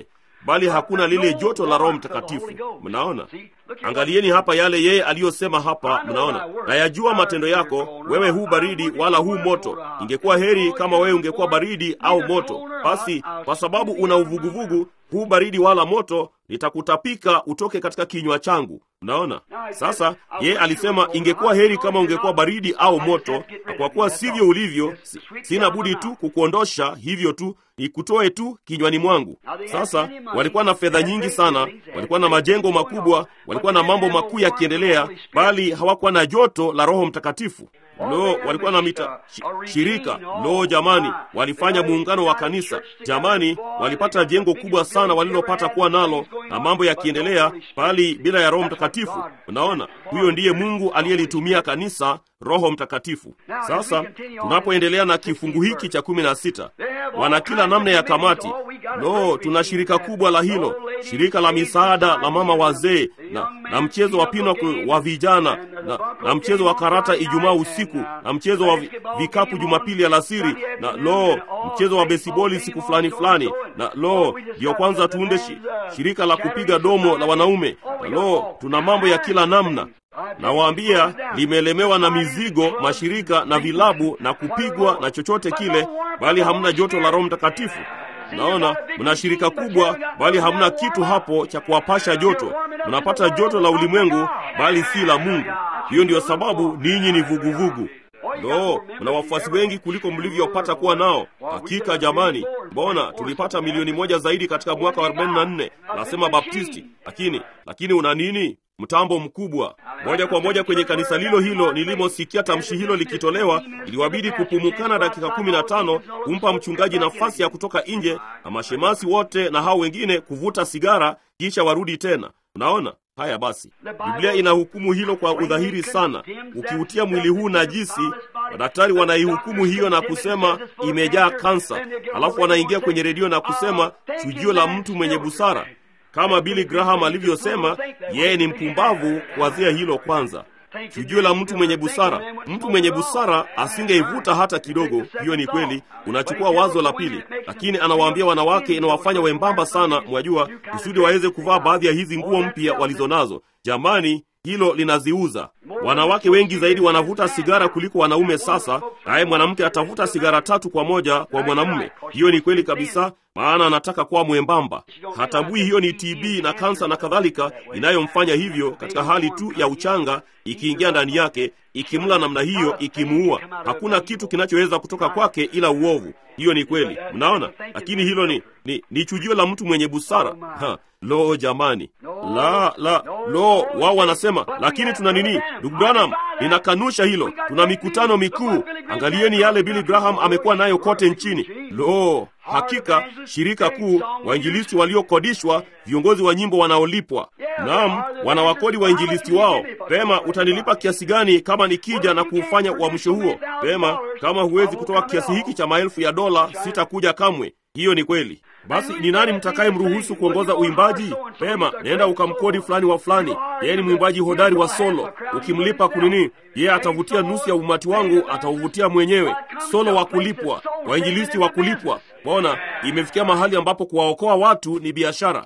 bali hakuna lile joto la Roho Mtakatifu. Mnaona, angalieni hapa yale yeye aliyosema hapa. Mnaona, nayajua matendo yako, wewe hu baridi wala hu moto. Ingekuwa heri kama wewe ungekuwa baridi au moto. Basi kwa sababu una uvuguvugu, hu baridi wala moto, nitakutapika utoke katika kinywa changu. Mnaona sasa, ye alisema ingekuwa heri kama ungekuwa baridi au moto, na kwa kuwa sivyo ulivyo, si, sina budi tu kukuondosha hivyo tu nikutoe tu kinywani mwangu. Sasa walikuwa na fedha nyingi sana, walikuwa na majengo makubwa, walikuwa na mambo makuu yakiendelea, bali hawakuwa na joto la Roho Mtakatifu. Lo, walikuwa na mita shi, shirika. Lo jamani, walifanya muungano wa kanisa. Jamani, walipata jengo kubwa sana walilopata kuwa nalo, na mambo yakiendelea, bali bila ya Roho Mtakatifu. Unaona, huyo ndiye Mungu aliyelitumia kanisa, Roho Mtakatifu. Sasa tunapoendelea na kifungu hiki cha kumi na sita, wana kila namna ya kamati. Lo, tuna shirika kubwa la hilo, shirika la misaada la mama wazee, na, na mchezo wa pinochle wa vijana, na, na mchezo wa karata Ijumaa usiku, na mchezo wa vikapu Jumapili alasiri, na lo, mchezo wa besiboli siku fulani fulani, na lo, ndiyo kwanza tuunde shi, shirika la kupiga domo la wanaume, na lo, tuna mambo ya kila namna Nawaambia, limelemewa na mizigo, mashirika na vilabu na kupigwa na chochote kile, bali hamna joto la Roho Mtakatifu. Naona mna shirika kubwa, bali hamna kitu hapo cha kuwapasha joto. Mnapata joto la ulimwengu, bali si la Mungu. Hiyo ndiyo sababu ninyi ni vuguvugu. Lo, mna wafuasi wengi kuliko mlivyopata kuwa nao. Hakika jamani, mbona tulipata milioni moja zaidi katika mwaka wa 44 nasema Baptisti, lakini lakini una nini? Mtambo mkubwa moja kwa moja kwenye kanisa lilo hilo. Nilimosikia tamshi hilo likitolewa, iliwabidi kupumukana dakika kumi na tano kumpa mchungaji nafasi ya kutoka nje na mashemasi wote na hao wengine kuvuta sigara, kisha warudi tena. Unaona haya? Basi Biblia inahukumu hilo kwa udhahiri sana. Ukiutia mwili huu najisi, madaktari wanaihukumu hiyo na kusema imejaa kansa, alafu wanaingia kwenye redio na kusema chujio la mtu mwenye busara kama Billy Graham alivyosema, yeye ni mpumbavu kuwazia hilo kwanza. Chujio la mtu mwenye busara. Mtu mwenye busara asingeivuta hata kidogo. Hiyo ni kweli. Unachukua wazo la pili, lakini anawaambia wanawake, inawafanya wembamba sana, mwajua, kusudi waweze kuvaa baadhi ya hizi nguo mpya walizonazo. Jamani, hilo linaziuza. Wanawake wengi zaidi wanavuta sigara kuliko wanaume sasa, naye mwanamke atavuta sigara tatu kwa moja kwa mwanamume. Hiyo ni kweli kabisa, maana anataka kuwa mwembamba. Hatambui hiyo ni TB na kansa na kadhalika inayomfanya hivyo, katika hali tu ya uchanga ikiingia ndani yake, ikimla namna hiyo, ikimuua. Hakuna kitu kinachoweza kutoka kwake ila uovu. Hiyo ni kweli, mnaona. Lakini hilo ni, ni, ni chujio la mtu mwenye busara ha. Lo jamani, la la lo, wao wanasema lakini tuna nini? Ndugu Branham, ninakanusha hilo. Tuna mikutano mikuu. Angalieni yale Billy Graham amekuwa nayo kote nchini. Lo, hakika shirika kuu, wainjilisti waliokodishwa, viongozi wa nyimbo wanaolipwa. Naam, wanawakodi wainjilisti wao. Pema, utanilipa kiasi gani kama nikija na kuufanya uamsho huo? Pema, kama huwezi kutoa kiasi hiki cha maelfu ya dola, sitakuja kamwe. Hiyo ni kweli. Basi ni nani mtakaye mruhusu kuongoza uimbaji? Pema, nenda ukamkodi fulani wa fulani, yeye ni mwimbaji hodari wa solo. Ukimlipa kunini, yeye atavutia nusu ya umati wangu, atauvutia mwenyewe. Solo wa kulipwa, wainjilisti wa kulipwa. Mbona imefikia mahali ambapo kuwaokoa watu ni biashara?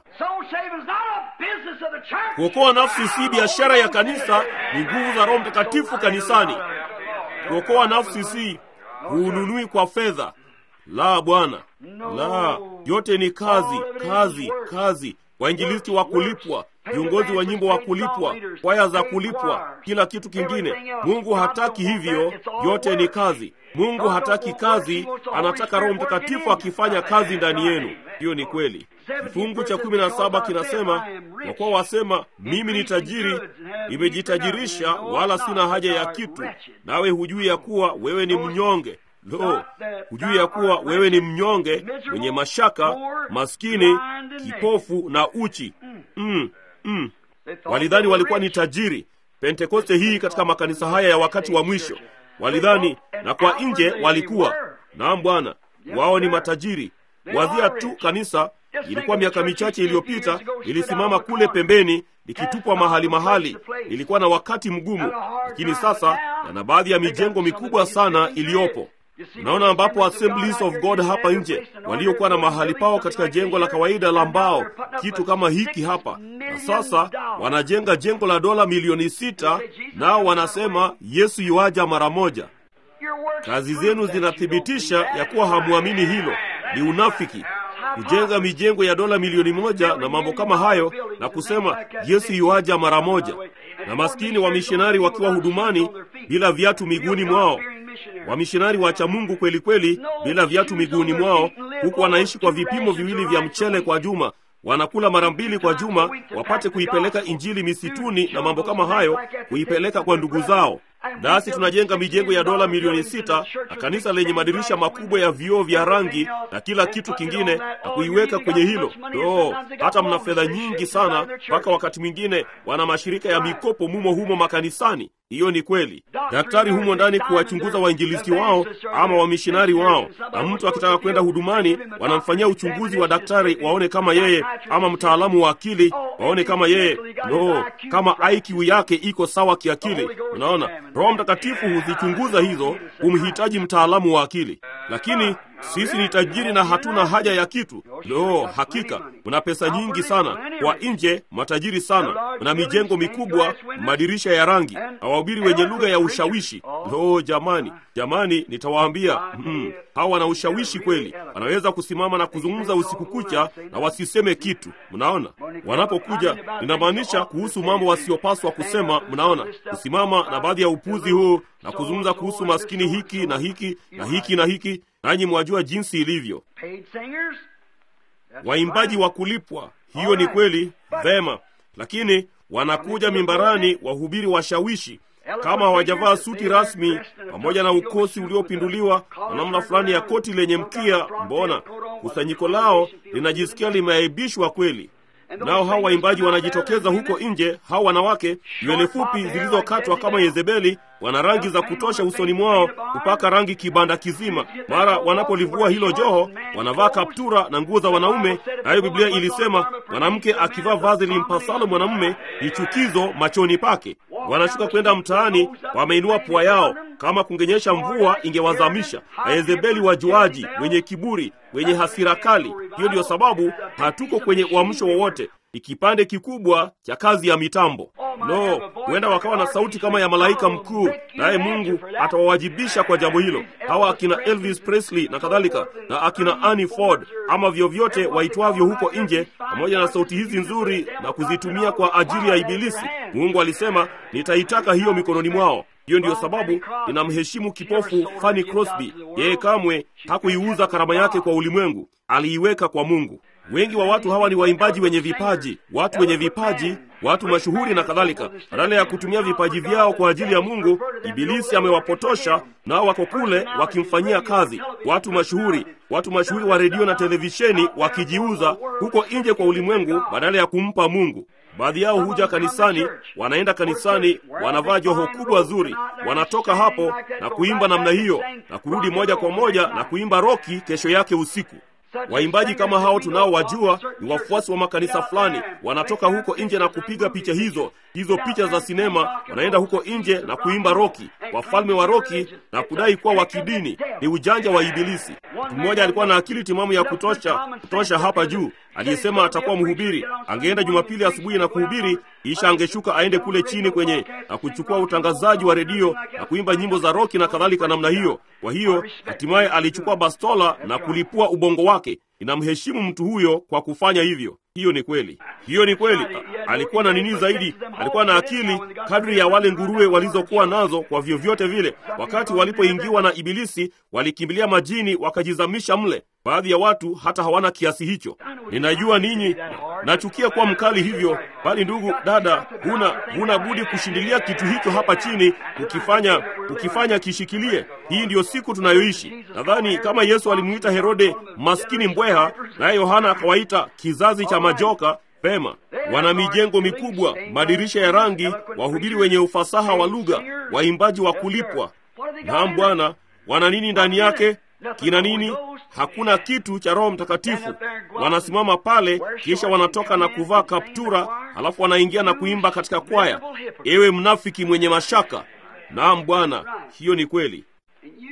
Kuokoa nafsi si biashara ya kanisa, ni nguvu za Roho Mtakatifu kanisani. Kuokoa nafsi si huununui kwa fedha. La, Bwana, la, yote ni kazi, kazi, kazi. Wainjilisti wa kulipwa, viongozi wa nyimbo wa kulipwa, kwaya za kulipwa, kila kitu kingine. Mungu hataki hivyo, yote ni kazi. Mungu hataki kazi, anataka Roho Mtakatifu akifanya kazi ndani yenu. Hiyo ni kweli. Kifungu cha kumi na saba kinasema, kwa kuwa wasema mimi ni tajiri, nimejitajirisha, wala sina haja ya kitu, nawe hujui ya kuwa wewe ni mnyonge. Lo, hujui ya kuwa wewe ni mnyonge, mwenye mashaka, maskini, kipofu na uchi. Mm, mm. Walidhani walikuwa ni tajiri. Pentekoste hii katika makanisa haya ya wakati wa mwisho walidhani, na kwa nje walikuwa naam, Bwana, wao ni matajiri. Wazia tu kanisa ilikuwa miaka michache iliyopita, ilisimama kule pembeni likitupwa mahali mahali. Ilikuwa na wakati mgumu, lakini sasa yana baadhi ya mijengo mikubwa sana iliyopo. Unaona, ambapo Assemblies of God hapa nje waliokuwa na mahali pao katika jengo la kawaida la mbao, kitu kama hiki hapa, na sasa wanajenga jengo la dola milioni sita, nao wanasema Yesu yuaja mara moja. Kazi zenu zinathibitisha ya kuwa hamwamini hilo. Ni unafiki kujenga mijengo ya dola milioni moja na mambo kama hayo na kusema Yesu yuaja mara moja, na maskini wamishonari wakiwa hudumani bila viatu miguuni mwao, wamishonari wacha Mungu kweli kweli bila viatu miguuni mwao, huku wanaishi kwa vipimo viwili vya mchele kwa juma wanakula mara mbili kwa juma, wapate kuipeleka injili misituni na mambo kama hayo, kuipeleka kwa ndugu zao. Nasi tunajenga mijengo ya dola milioni sita na kanisa lenye madirisha makubwa ya vioo vya rangi na kila kitu kingine, na kuiweka kwenye hilo. Do, hata mna fedha nyingi sana, mpaka wakati mwingine wana mashirika ya mikopo mumo humo makanisani. Hiyo ni kweli. Daktari humo ndani kuwachunguza wainjilisti wao ama wamishonari wao, na mtu akitaka kwenda hudumani, wanamfanyia uchunguzi wa daktari waone kama yeye, ama mtaalamu wa akili waone kama yeye, no, kama IQ yake iko sawa kiakili. Unaona, Roho Mtakatifu huzichunguza hizo, humhitaji mtaalamu wa akili. Lakini sisi ni tajiri na hatuna haja ya kitu. Lo, hakika mna pesa nyingi sana, kwa nje matajiri sana, mna mijengo mikubwa, madirisha ya rangi na wahubiri wenye lugha ya ushawishi. Lo, jamani, jamani, nitawaambia mm, hawa wana ushawishi kweli, wanaweza kusimama na kuzungumza usiku kucha na wasiseme kitu. Mnaona, wanapokuja ninamaanisha kuhusu mambo wasiopaswa kusema. Mnaona, kusimama na baadhi ya upuzi huu na kuzungumza kuhusu maskini hiki na hiki na hiki na hiki nanyi mwajua jinsi ilivyo. Waimbaji wa kulipwa, hiyo ni kweli, vema, lakini wanakuja mimbarani wahubiri washawishi kama hawajavaa suti rasmi pamoja na ukosi uliopinduliwa na namna fulani ya koti lenye mkia, mbona kusanyiko lao linajisikia limeaibishwa kweli. Nao hawa waimbaji wanajitokeza huko nje, hawa wanawake nywele fupi zilizokatwa kama Yezebeli, wana rangi za kutosha usoni mwao kupaka rangi kibanda kizima. Mara wanapolivua hilo joho, wanavaa kaptura na nguo za wanaume, nayo Biblia ilisema mwanamke akivaa vazi limpasalo mwanamume ni chukizo machoni pake. Wanashuka kwenda mtaani, wameinua pua yao, kama kungenyesha mvua ingewazamisha. Na Yezebeli wajuaji, wenye kiburi, wenye hasira kali. Hiyo ndiyo sababu hatuko kwenye uamsho wowote. Ni kipande kikubwa cha kazi ya mitambo. Lo, huenda wakawa na sauti kama ya malaika mkuu, naye Mungu atawawajibisha kwa jambo hilo. Hawa akina Elvis Presley na kadhalika, na akina Annie Ford ama vyovyote waitwavyo huko nje, pamoja na sauti hizi nzuri na kuzitumia kwa ajili ya Ibilisi. Mungu alisema, nitaitaka hiyo mikononi mwao. Hiyo ndiyo sababu ninamheshimu kipofu Fanny Crosby. Yeye kamwe hakuiuza karama yake kwa ulimwengu, aliiweka kwa Mungu. Wengi wa watu hawa ni waimbaji wenye vipaji, watu wenye vipaji, watu mashuhuri na kadhalika. Badala ya kutumia vipaji vyao kwa ajili ya Mungu, Ibilisi amewapotosha nao wako kule wakimfanyia kazi. Watu mashuhuri, watu mashuhuri wa redio na televisheni wakijiuza huko nje kwa ulimwengu badala ya kumpa Mungu. Baadhi yao huja kanisani, wanaenda kanisani, wanavaa joho kubwa zuri, wanatoka hapo na kuimba namna hiyo na kurudi moja kwa moja na kuimba roki kesho yake usiku. Waimbaji kama hao tunaowajua ni wafuasi wa makanisa fulani, wanatoka huko nje na kupiga picha hizo hizo picha za sinema, wanaenda huko nje na kuimba roki, wafalme wa roki na kudai kuwa wa kidini. Ni ujanja wa Ibilisi. Mtu mmoja alikuwa na akili timamu ya kutosha kutosha hapa juu, aliyesema atakuwa mhubiri. Angeenda Jumapili asubuhi na kuhubiri, kisha angeshuka aende kule chini kwenye na kuchukua utangazaji wa redio na kuimba nyimbo za roki na kadhalika namna hiyo. Kwa hiyo hatimaye alichukua bastola na kulipua ubongo wake. Ninamheshimu mtu huyo kwa kufanya hivyo. Hiyo ni kweli, hiyo ni kweli. Alikuwa na nini zaidi? Alikuwa na akili kadri ya wale nguruwe walizokuwa nazo. Kwa vyovyote vile, wakati walipoingiwa na Ibilisi, walikimbilia majini wakajizamisha mle. Baadhi ya watu hata hawana kiasi hicho. Ninajua ninyi nachukia kuwa mkali hivyo, bali ndugu dada, huna huna budi kushindilia kitu hicho hapa chini, kukifanya kukifanya kishikilie. Hii ndiyo siku tunayoishi. Nadhani kama Yesu alimuita Herode maskini mbweha, naye Yohana akawaita kizazi cha majoka. Pema, wana mijengo mikubwa, madirisha ya rangi, wahubiri wenye ufasaha wa lugha, waimbaji wa kulipwa. Naam Bwana, wana nini ndani yake? Kina nini? Hakuna kitu cha Roho Mtakatifu. Wanasimama pale, kisha wanatoka na kuvaa kaptura, halafu wanaingia na kuimba katika kwaya. Ewe mnafiki mwenye mashaka! Naam Bwana, hiyo ni kweli.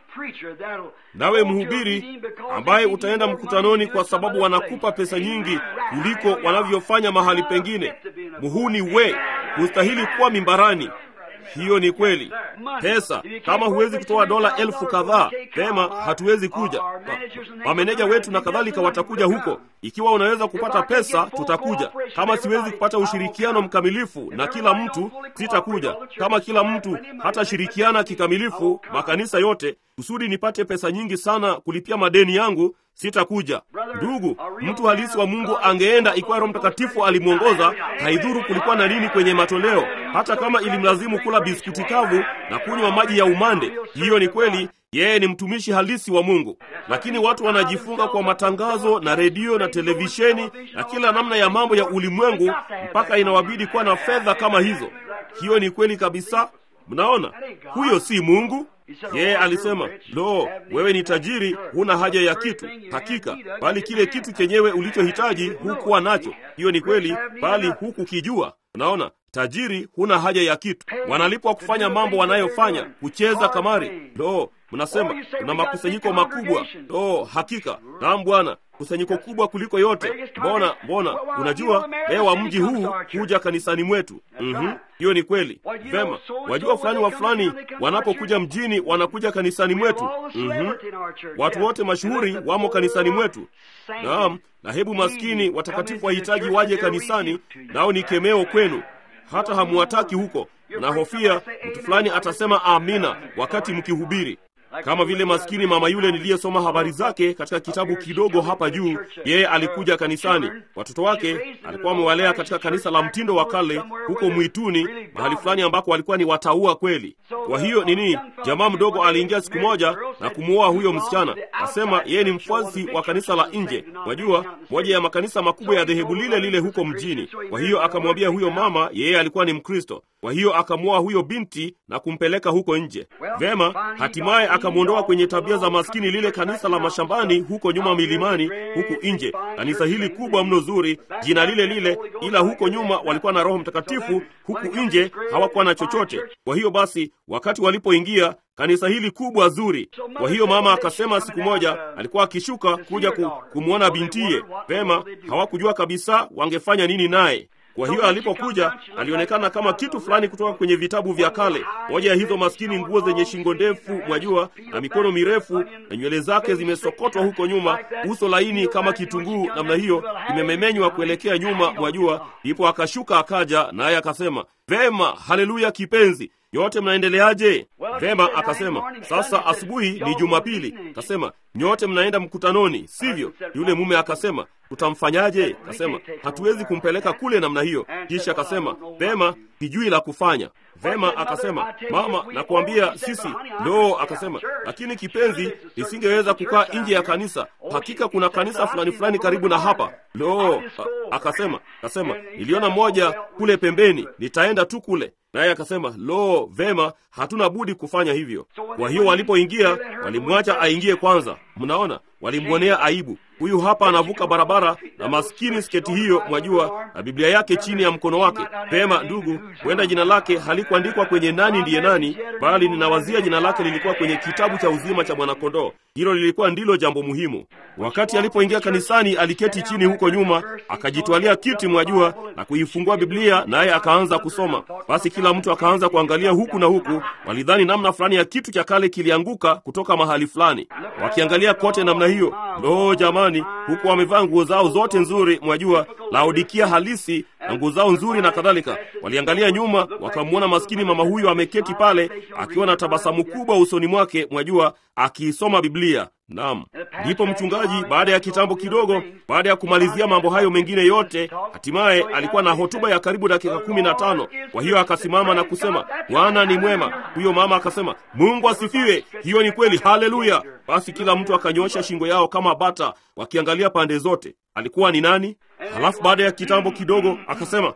nawe mhubiri ambaye utaenda mkutanoni kwa sababu wanakupa pesa nyingi kuliko wanavyofanya mahali pengine. Muhuni we, hustahili kuwa mimbarani. Hiyo ni kweli. Pesa, kama huwezi kutoa dola elfu kadhaa, pema, hatuwezi kuja. Mameneja wetu na kadhalika watakuja huko. Ikiwa unaweza kupata pesa, tutakuja. Kama siwezi kupata ushirikiano mkamilifu na kila mtu, sitakuja. Kama kila mtu hatashirikiana kikamilifu, makanisa yote, kusudi nipate pesa nyingi sana kulipia madeni yangu, sitakuja. Ndugu, mtu halisi wa Mungu angeenda ikiwa Roho Mtakatifu alimwongoza. Haidhuru kulikuwa na nini kwenye matoleo, hata kama ilimlazimu kula biskuti kavu na kunywa maji ya umande. Hiyo ni kweli, yeye ni mtumishi halisi wa Mungu. Lakini watu wanajifunga kwa matangazo na redio na televisheni na kila namna ya mambo ya ulimwengu, mpaka inawabidi kuwa na fedha kama hizo. Hiyo ni kweli kabisa. Mnaona, huyo si Mungu. Yeye alisema, lo, wewe ni tajiri, huna haja ya kitu. Hakika, bali kile kitu chenyewe ulichohitaji hukuwa nacho. Hiyo ni kweli, bali hukukijua. Unaona, tajiri, huna haja ya kitu. Wanalipwa kufanya mambo wanayofanya, kucheza kamari. Lo, mnasema kuna makusanyiko makubwa. Lo, hakika, naam Bwana, kusanyiko kubwa kuliko yote. Mbona, mbona, unajua leo wa mji huu huja kanisani mwetu. Mhm, hiyo ni kweli. Vema, wajua fulani wa fulani wanapokuja mjini wanakuja kanisani mwetu. Mhm, watu wote mashuhuri wamo kanisani mwetu. Naam, na hebu maskini watakatifu wahitaji waje kanisani, nao ni kemeo kwenu. Hata hamuwataki huko, nahofia mtu fulani atasema amina wakati mkihubiri kama vile maskini mama yule niliyesoma habari zake katika kitabu kidogo hapa juu. Yeye alikuja kanisani, watoto wake alikuwa amewalea katika kanisa la mtindo wa kale huko mwituni, mahali fulani ambako walikuwa ni wataua kweli. Kwa hiyo nini, jamaa mdogo aliingia siku moja na kumuoa huyo msichana. Asema yeye ni mfuasi wa kanisa la nje, wajua, moja ya makanisa makubwa ya dhehebu lile lile huko mjini. Kwa hiyo akamwambia huyo mama yeye alikuwa ni Mkristo. Kwa hiyo akamwoa huyo binti na kumpeleka huko nje. Vema, hatimaye akamwondoa kwenye tabia za maskini lile kanisa la mashambani huko nyuma milimani, huku nje, kanisa hili kubwa mno zuri, jina lile lile, ila huko nyuma walikuwa na Roho Mtakatifu, huku nje hawakuwa na chochote. Kwa hiyo basi, wakati walipoingia kanisa hili kubwa zuri. Kwa hiyo mama akasema siku moja alikuwa akishuka kuja ku, kumwona bintiye. Vema, hawakujua kabisa wangefanya nini naye. Kwa hiyo alipokuja alionekana kama kitu fulani kutoka kwenye vitabu vya kale. Moja ya hizo maskini nguo zenye shingo ndefu, mwajua, na mikono mirefu, na nywele zake zimesokotwa huko nyuma, uso laini kama kitunguu namna hiyo, imememenywa kuelekea nyuma, mwajua. Ndipo akashuka akaja, naye akasema, vema, haleluya kipenzi Nyote mnaendeleaje? Vema, akasema sasa asubuhi ni Jumapili. Akasema nyote mnaenda mkutanoni, sivyo? Yule mume akasema tutamfanyaje? Akasema hatuwezi kumpeleka kule namna hiyo. Kisha akasema vema, sijui la kufanya. Vema, akasema mama, nakuambia sisi ndo. Akasema lakini kipenzi, nisingeweza kukaa nje ya kanisa. Hakika kuna kanisa fulani fulani karibu na hapa. Lo, akasema akasema niliona moja kule pembeni, nitaenda tu kule naye akasema lo, vema, hatuna budi kufanya hivyo. Kwa hiyo walipoingia, walimwacha aingie kwanza. Mnaona, walimwonea aibu. Huyu hapa anavuka barabara na maskini sketi hiyo, mwajua, na Biblia yake chini ya mkono wake. Vema ndugu, huenda jina lake halikuandikwa kwenye nani ndiye nani, bali ninawazia jina lake lilikuwa kwenye kitabu cha uzima cha mwanakondoo. Hilo lilikuwa ndilo jambo muhimu. Wakati alipoingia kanisani, aliketi chini huko nyuma, akajitwalia kiti, mwajua, na kuifungua Biblia, naye akaanza kusoma. Basi kila mtu akaanza kuangalia huku na huku, walidhani namna fulani ya kitu cha kale kilianguka kutoka mahali fulani, wakiangalia kote namna hiyo. Lo, jamani, huku wamevaa nguo zao zote nzuri, mwajua, Laodikia halisi na nguo zao nzuri na kadhalika. Waliangalia nyuma, wakamwona maskini mama huyu ameketi pale akiwa na tabasamu kubwa usoni mwake, mwajua, akiisoma Biblia. Naam, ndipo mchungaji, baada ya kitambo kidogo, baada ya kumalizia mambo hayo mengine yote, hatimaye alikuwa na hotuba ya karibu dakika kumi na tano. Kwa hiyo akasimama na kusema, Bwana ni mwema. Huyo mama akasema, Mungu asifiwe. Hiyo ni kweli, haleluya. Basi kila mtu akanyosha shingo yao kama bata, wakiangalia pande zote. Alikuwa ni nani? Halafu baada ya kitambo kidogo akasema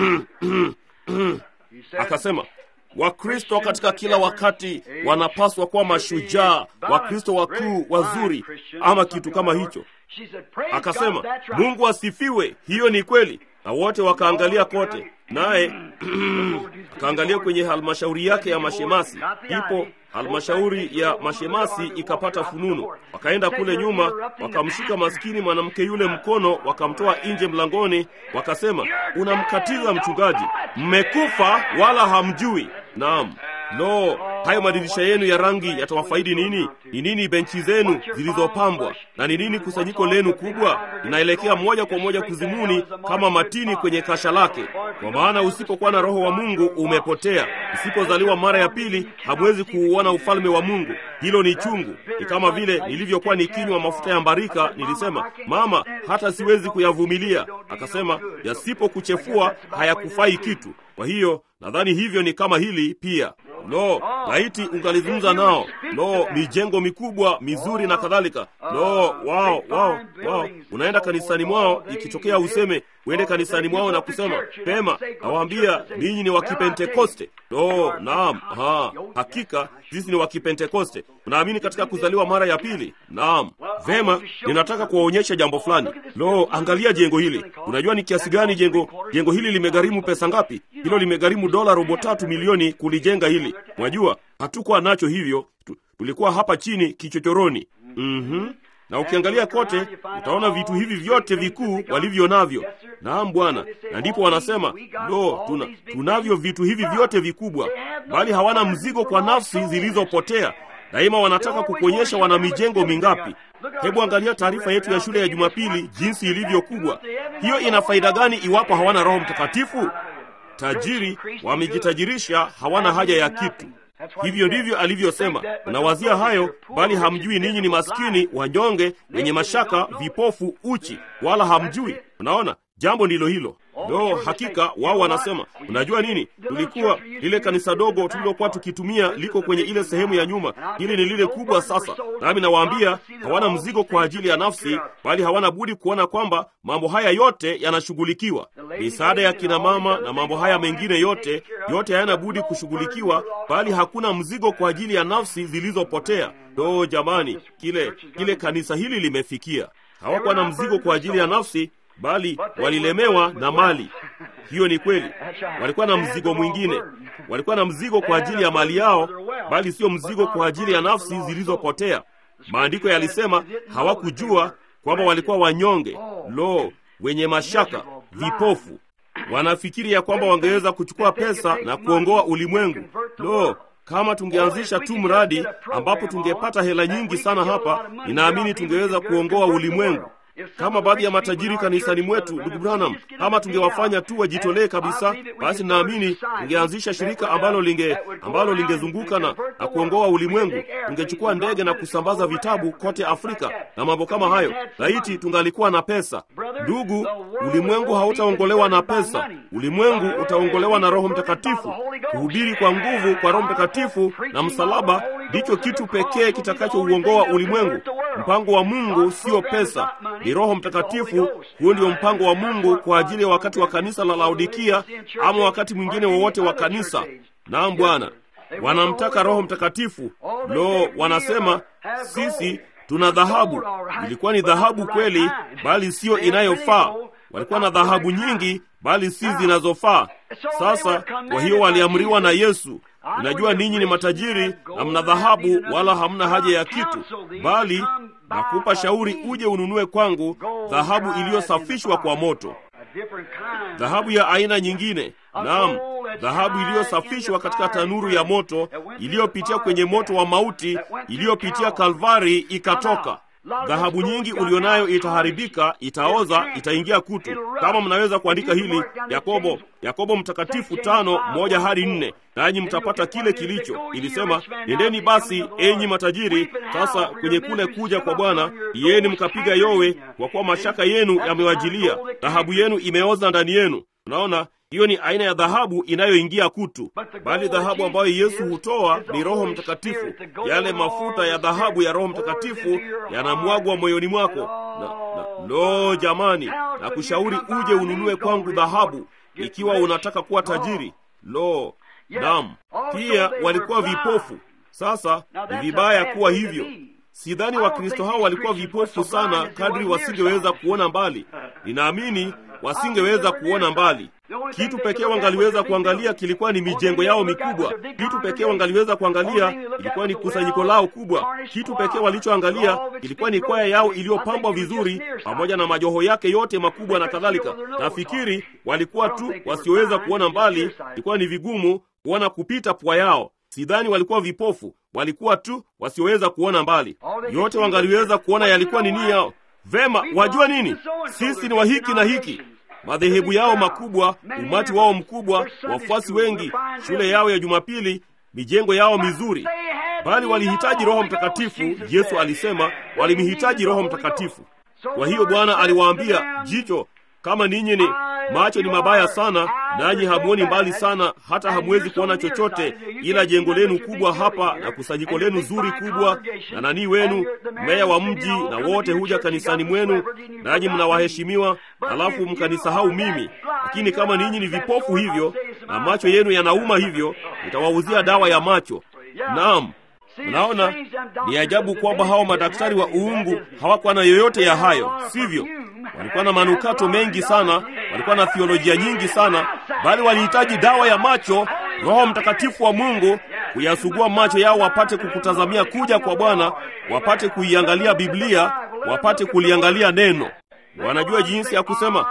akasema Wakristo katika kila wakati wanapaswa kuwa mashujaa, Wakristo wakuu wazuri, ama kitu kama hicho. Akasema Mungu asifiwe, hiyo ni kweli. Na wote wakaangalia kote. naye akaangalia kwenye halmashauri yake ya mashemasi. Ipo halmashauri ya mashemasi ikapata fununu, wakaenda kule nyuma, wakamshika maskini mwanamke yule mkono, wakamtoa nje mlangoni, wakasema, unamkatiza mchungaji, mmekufa wala hamjui. Naam. Lo, hayo madirisha yenu ya rangi yatawafaidi nini? Ni nini benchi zenu zilizopambwa? Na ni nini kusanyiko lenu kubwa? Linaelekea moja kwa moja kuzimuni kama matini kwenye kasha lake. Kwa maana usipokuwa na Roho wa Mungu umepotea. Usipozaliwa mara ya pili, hamwezi kuuona ufalme wa Mungu. Hilo ni chungu. Ni kama vile nilivyokuwa nikinywa mafuta ya mbarika. Nilisema, mama, hata siwezi kuyavumilia. Akasema, yasipokuchefua hayakufai kitu. Kwa hiyo nadhani hivyo ni kama hili pia. Lo, laiti ungalizungumza nao. Lo, mijengo mikubwa mizuri na kadhalika. Lo, wao wao wao, unaenda kanisani mwao, ikitokea useme uende kanisani mwao na kusema pema, nawaambia ninyi ni wa Kipentekoste. Lo, naam, ha, hakika sisi ni wa Kipentekoste. Unaamini katika kuzaliwa mara ya pili? Naam. Vema, ninataka kuwaonyesha jambo fulani. Lo, angalia jengo hili. Unajua ni kiasi gani jengo jengo hili limegharimu pesa ngapi? Hilo limegharimu dola robo tatu milioni kulijenga hili. Mwajua, hatukuwa nacho hivyo, tulikuwa hapa chini kichochoroni. mm-hmm. Na ukiangalia kote utaona vitu hivi vyote vikuu walivyo navyo. Naam Bwana. Na ndipo wanasema lo, tuna, tunavyo vitu hivi vyote vikubwa, bali hawana mzigo kwa nafsi zilizopotea. Daima wanataka kukuonyesha wana mijengo mingapi. Hebu angalia taarifa yetu ya shule ya Jumapili jinsi ilivyo kubwa. Hiyo ina faida gani iwapo hawana Roho Mtakatifu? Tajiri wamejitajirisha, hawana haja ya kitu. Hivyo ndivyo alivyosema. Unawazia hayo, bali hamjui ninyi ni maskini, wanyonge, wenye mashaka, vipofu, uchi, wala hamjui. Unaona, jambo ndilo hilo. Lo, hakika wao wanasema, unajua nini, tulikuwa lile kanisa dogo tulilokuwa tukitumia liko kwenye ile sehemu ya nyuma, hili ni lile kubwa sasa. Nami nawaambia hawana mzigo kwa ajili ya nafsi, bali hawana budi kuona kwamba mambo haya yote yanashughulikiwa. Misaada ya kina mama na mambo haya mengine yote, yote hayana budi kushughulikiwa, bali hakuna mzigo kwa ajili ya nafsi zilizopotea. Lo, jamani, kile kile kanisa hili limefikia. Hawakuwa na mzigo kwa ajili ya nafsi bali walilemewa na mali. Hiyo ni kweli, walikuwa na mzigo mwingine. Walikuwa na mzigo kwa ajili ya mali yao, bali sio mzigo kwa ajili ya nafsi zilizopotea. Maandiko yalisema hawakujua kwamba walikuwa wanyonge, lo, wenye mashaka, vipofu. Wanafikiri ya kwamba wangeweza kuchukua pesa na kuongoa ulimwengu. Lo, kama tungeanzisha tu mradi ambapo tungepata hela nyingi sana hapa, ninaamini tungeweza kuongoa ulimwengu kama baadhi ya matajiri kanisani mwetu, ndugu Branham, kama tungewafanya tu wajitolee kabisa, basi naamini tungeanzisha shirika ambalo linge ambalo lingezunguka na, na kuongoa ulimwengu. Tungechukua ndege na kusambaza vitabu kote Afrika na mambo kama hayo. Laiti tungalikuwa na pesa. Ndugu, ulimwengu hautaongolewa na pesa. Ulimwengu utaongolewa na Roho Mtakatifu. Kuhubiri kwa nguvu kwa Roho Mtakatifu na msalaba ndicho kitu pekee kitakachouongoa ulimwengu. Mpango wa Mungu sio pesa, ni Roho Mtakatifu. Huo ndio mpango wa Mungu kwa ajili ya wakati wa kanisa la Laodikia, ama wakati mwingine wowote wa kanisa. Naam Bwana, wanamtaka Roho Mtakatifu. Lo, wanasema sisi tuna dhahabu. Ilikuwa ni dhahabu kweli, bali siyo inayofaa. Walikuwa na dhahabu nyingi, bali si zinazofaa. Sasa kwa hiyo waliamriwa na Yesu, Unajua ninyi ni matajiri na mna dhahabu, wala hamna haja ya kitu, bali nakupa shauri uje ununue kwangu dhahabu iliyosafishwa kwa moto, dhahabu ya aina nyingine. Naam, dhahabu iliyosafishwa katika tanuru ya moto, iliyopitia kwenye moto wa mauti, iliyopitia Kalvari ikatoka. Dhahabu nyingi ulionayo itaharibika, itaoza, itaingia kutu. Kama mnaweza kuandika hili, Yakobo, Yakobo mtakatifu tano moja hadi nne, nanyi mtapata kile kilicho. Ilisema, nendeni basi enyi matajiri, sasa kwenye kule kuja kwa Bwana, iyeni mkapiga yowe, kwa kuwa mashaka yenu yamewajilia, dhahabu yenu imeoza ndani yenu. Unaona, hiyo ni aina ya dhahabu inayoingia kutu, bali dhahabu ambayo Yesu hutoa ni Roho Mtakatifu. Yale mafuta ya dhahabu ya Roho Mtakatifu yanamwagwa moyoni mwako na, na, lo jamani, na kushauri uje ununue kwangu dhahabu ikiwa unataka kuwa tajiri. Lo, naam. Pia walikuwa vipofu. Sasa ni vibaya kuwa hivyo. Sidhani Wakristo hao walikuwa vipofu sana kadri wasingeweza kuona mbali. Ninaamini wasingeweza kuona mbali. Kitu pekee wangaliweza kuangalia kilikuwa ni mijengo yao mikubwa. Kitu pekee wangaliweza kuangalia ilikuwa ni kusanyiko lao kubwa. Kitu pekee walichoangalia ilikuwa ni kwaya yao iliyopambwa vizuri, pamoja na majoho yake yote makubwa na kadhalika. Nafikiri walikuwa tu wasioweza kuona mbali, ilikuwa ni vigumu kuona kupita pua yao. Sidhani walikuwa vipofu, walikuwa tu wasioweza kuona mbali. Yote wangaliweza kuona yalikuwa ni nia yao. Vema, wajua nini? Sisi ni wa hiki na hiki madhehebu yao makubwa, umati wao mkubwa, wafuasi wengi, shule yao ya Jumapili, mijengo yao mizuri, bali walihitaji Roho Mtakatifu. Yesu alisema walimhitaji Roho Mtakatifu. Kwa hiyo Bwana aliwaambia, jicho kama ninyi ni macho ni mabaya sana, nanyi hamuoni mbali sana, hata hamwezi kuona chochote ila jengo lenu kubwa hapa na kusanyiko lenu zuri kubwa na nanii wenu, meya wa mji, na wote huja kanisani mwenu, nanyi mnawaheshimiwa, halafu mkanisahau mimi. Lakini kama ninyi ni vipofu hivyo na macho yenu yanauma hivyo, nitawauzia dawa ya macho. Naam. Mnaona, ni ajabu kwamba hao madaktari wa uungu hawakuwa na yoyote ya hayo, sivyo? Walikuwa na manukato mengi sana, walikuwa na theolojia nyingi sana, bali walihitaji dawa ya macho, Roho Mtakatifu wa Mungu kuyasugua macho yao, wapate kukutazamia kuja kwa Bwana, wapate kuiangalia Biblia, wapate kuliangalia neno. Wanajua jinsi ya kusema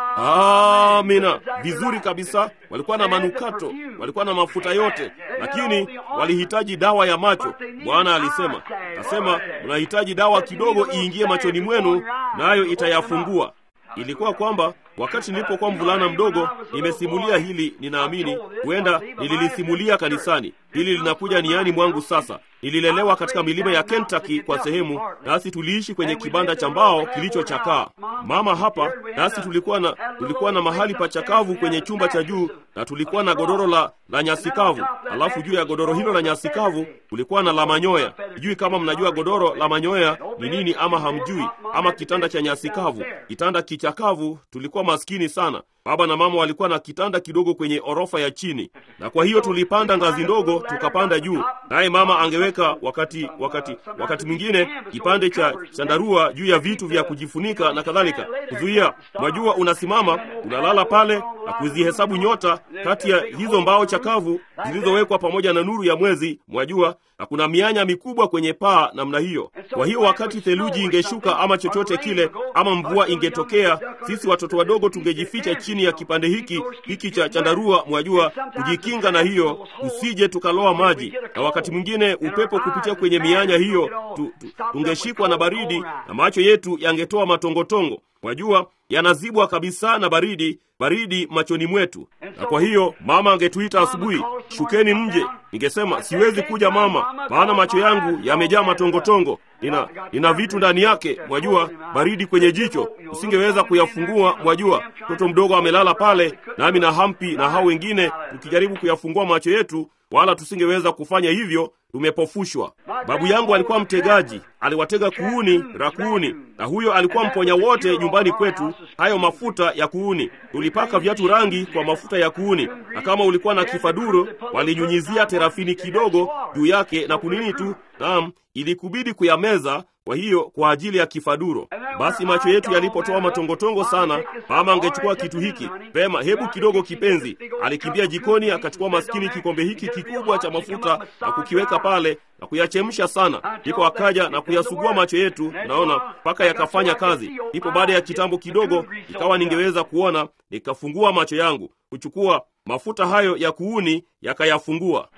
amina vizuri kabisa. Walikuwa na manukato, walikuwa na mafuta yote, lakini walihitaji dawa ya macho. Bwana alisema, kasema, mnahitaji dawa kidogo iingie machoni mwenu, nayo itayafungua. Ilikuwa kwamba wakati nilipokuwa mvulana mdogo, nimesimulia hili, ninaamini huenda nililisimulia kanisani. Hili linakuja niani mwangu sasa. Nililelewa katika milima ya Kentucky kwa sehemu, nasi tuliishi kwenye kibanda cha mbao kilichochakaa. Mama hapa nasi tulikuwa na tulikuwa na mahali pa chakavu kwenye chumba cha juu, na tulikuwa na godoro la, la nyasi kavu. Alafu juu ya godoro hilo la nyasi kavu kulikuwa na la manyoya. Sijui kama mnajua godoro la manyoya ni nini, ama hamjui, ama kitanda cha nyasi kavu, kitanda kichakavu. Tulikuwa maskini sana. Baba na mama walikuwa na kitanda kidogo kwenye orofa ya chini, na kwa hiyo tulipanda ngazi ndogo tukapanda juu, naye mama angeweka wakati wakati wakati mwingine kipande cha chandarua juu ya vitu vya kujifunika na kadhalika, kuzuia. Mwajua, unasimama unalala pale na kuzihesabu nyota kati ya hizo mbao chakavu zilizowekwa pamoja na nuru ya mwezi, mwajua, na kuna mianya mikubwa kwenye paa namna hiyo. Kwa hiyo wakati theluji ingeshuka ama chochote kile, ama mvua ingetokea, sisi watoto wadogo tungejificha chini ya kipande hiki hiki cha chandarua, mwajua, kujikinga na hiyo, tusije tukaloa maji, na wakati mwingine upepo kupitia kwenye mianya hiyo tu, tu, tungeshikwa na baridi na macho yetu yangetoa matongotongo, mwajua, yanazibwa kabisa na baridi baridi machoni mwetu. Na kwa hiyo mama angetuita asubuhi, shukeni mje. Ningesema siwezi kuja mama, maana macho yangu yamejaa matongotongo, nina nina vitu ndani yake, mwajua, baridi kwenye jicho, usingeweza kuyafungua. Mwajua, mtoto mdogo amelala pale, nami na Hampi na hao wengine tukijaribu kuyafungua macho yetu, wala tusingeweza kufanya hivyo, tumepofushwa. Babu yangu alikuwa mtegaji, aliwatega kuuni rakuuni, na huyo alikuwa mponya wote nyumbani kwetu, hayo mafuta ya kuuni. Tulipaka viatu rangi kwa mafuta ya kuuni, na kama ulikuwa na kifaduro, walinyunyizia terafini kidogo juu yake na kunini tu, naam, ilikubidi kuyameza kwa hiyo kwa ajili ya kifaduro. Basi macho yetu yalipotoa matongotongo sana, mama angechukua kitu hiki pema, hebu kidogo kipenzi. Alikimbia jikoni akachukua maskini kikombe hiki kikubwa cha mafuta na kukiweka pale na kuyachemsha sana, ndipo akaja na kuyasugua macho yetu, naona mpaka yakafanya kazi. Ndipo baada ya kitambo kidogo, ikawa ningeweza kuona, nikafungua macho yangu kuchukua mafuta hayo ya kuuni, yakayafungua.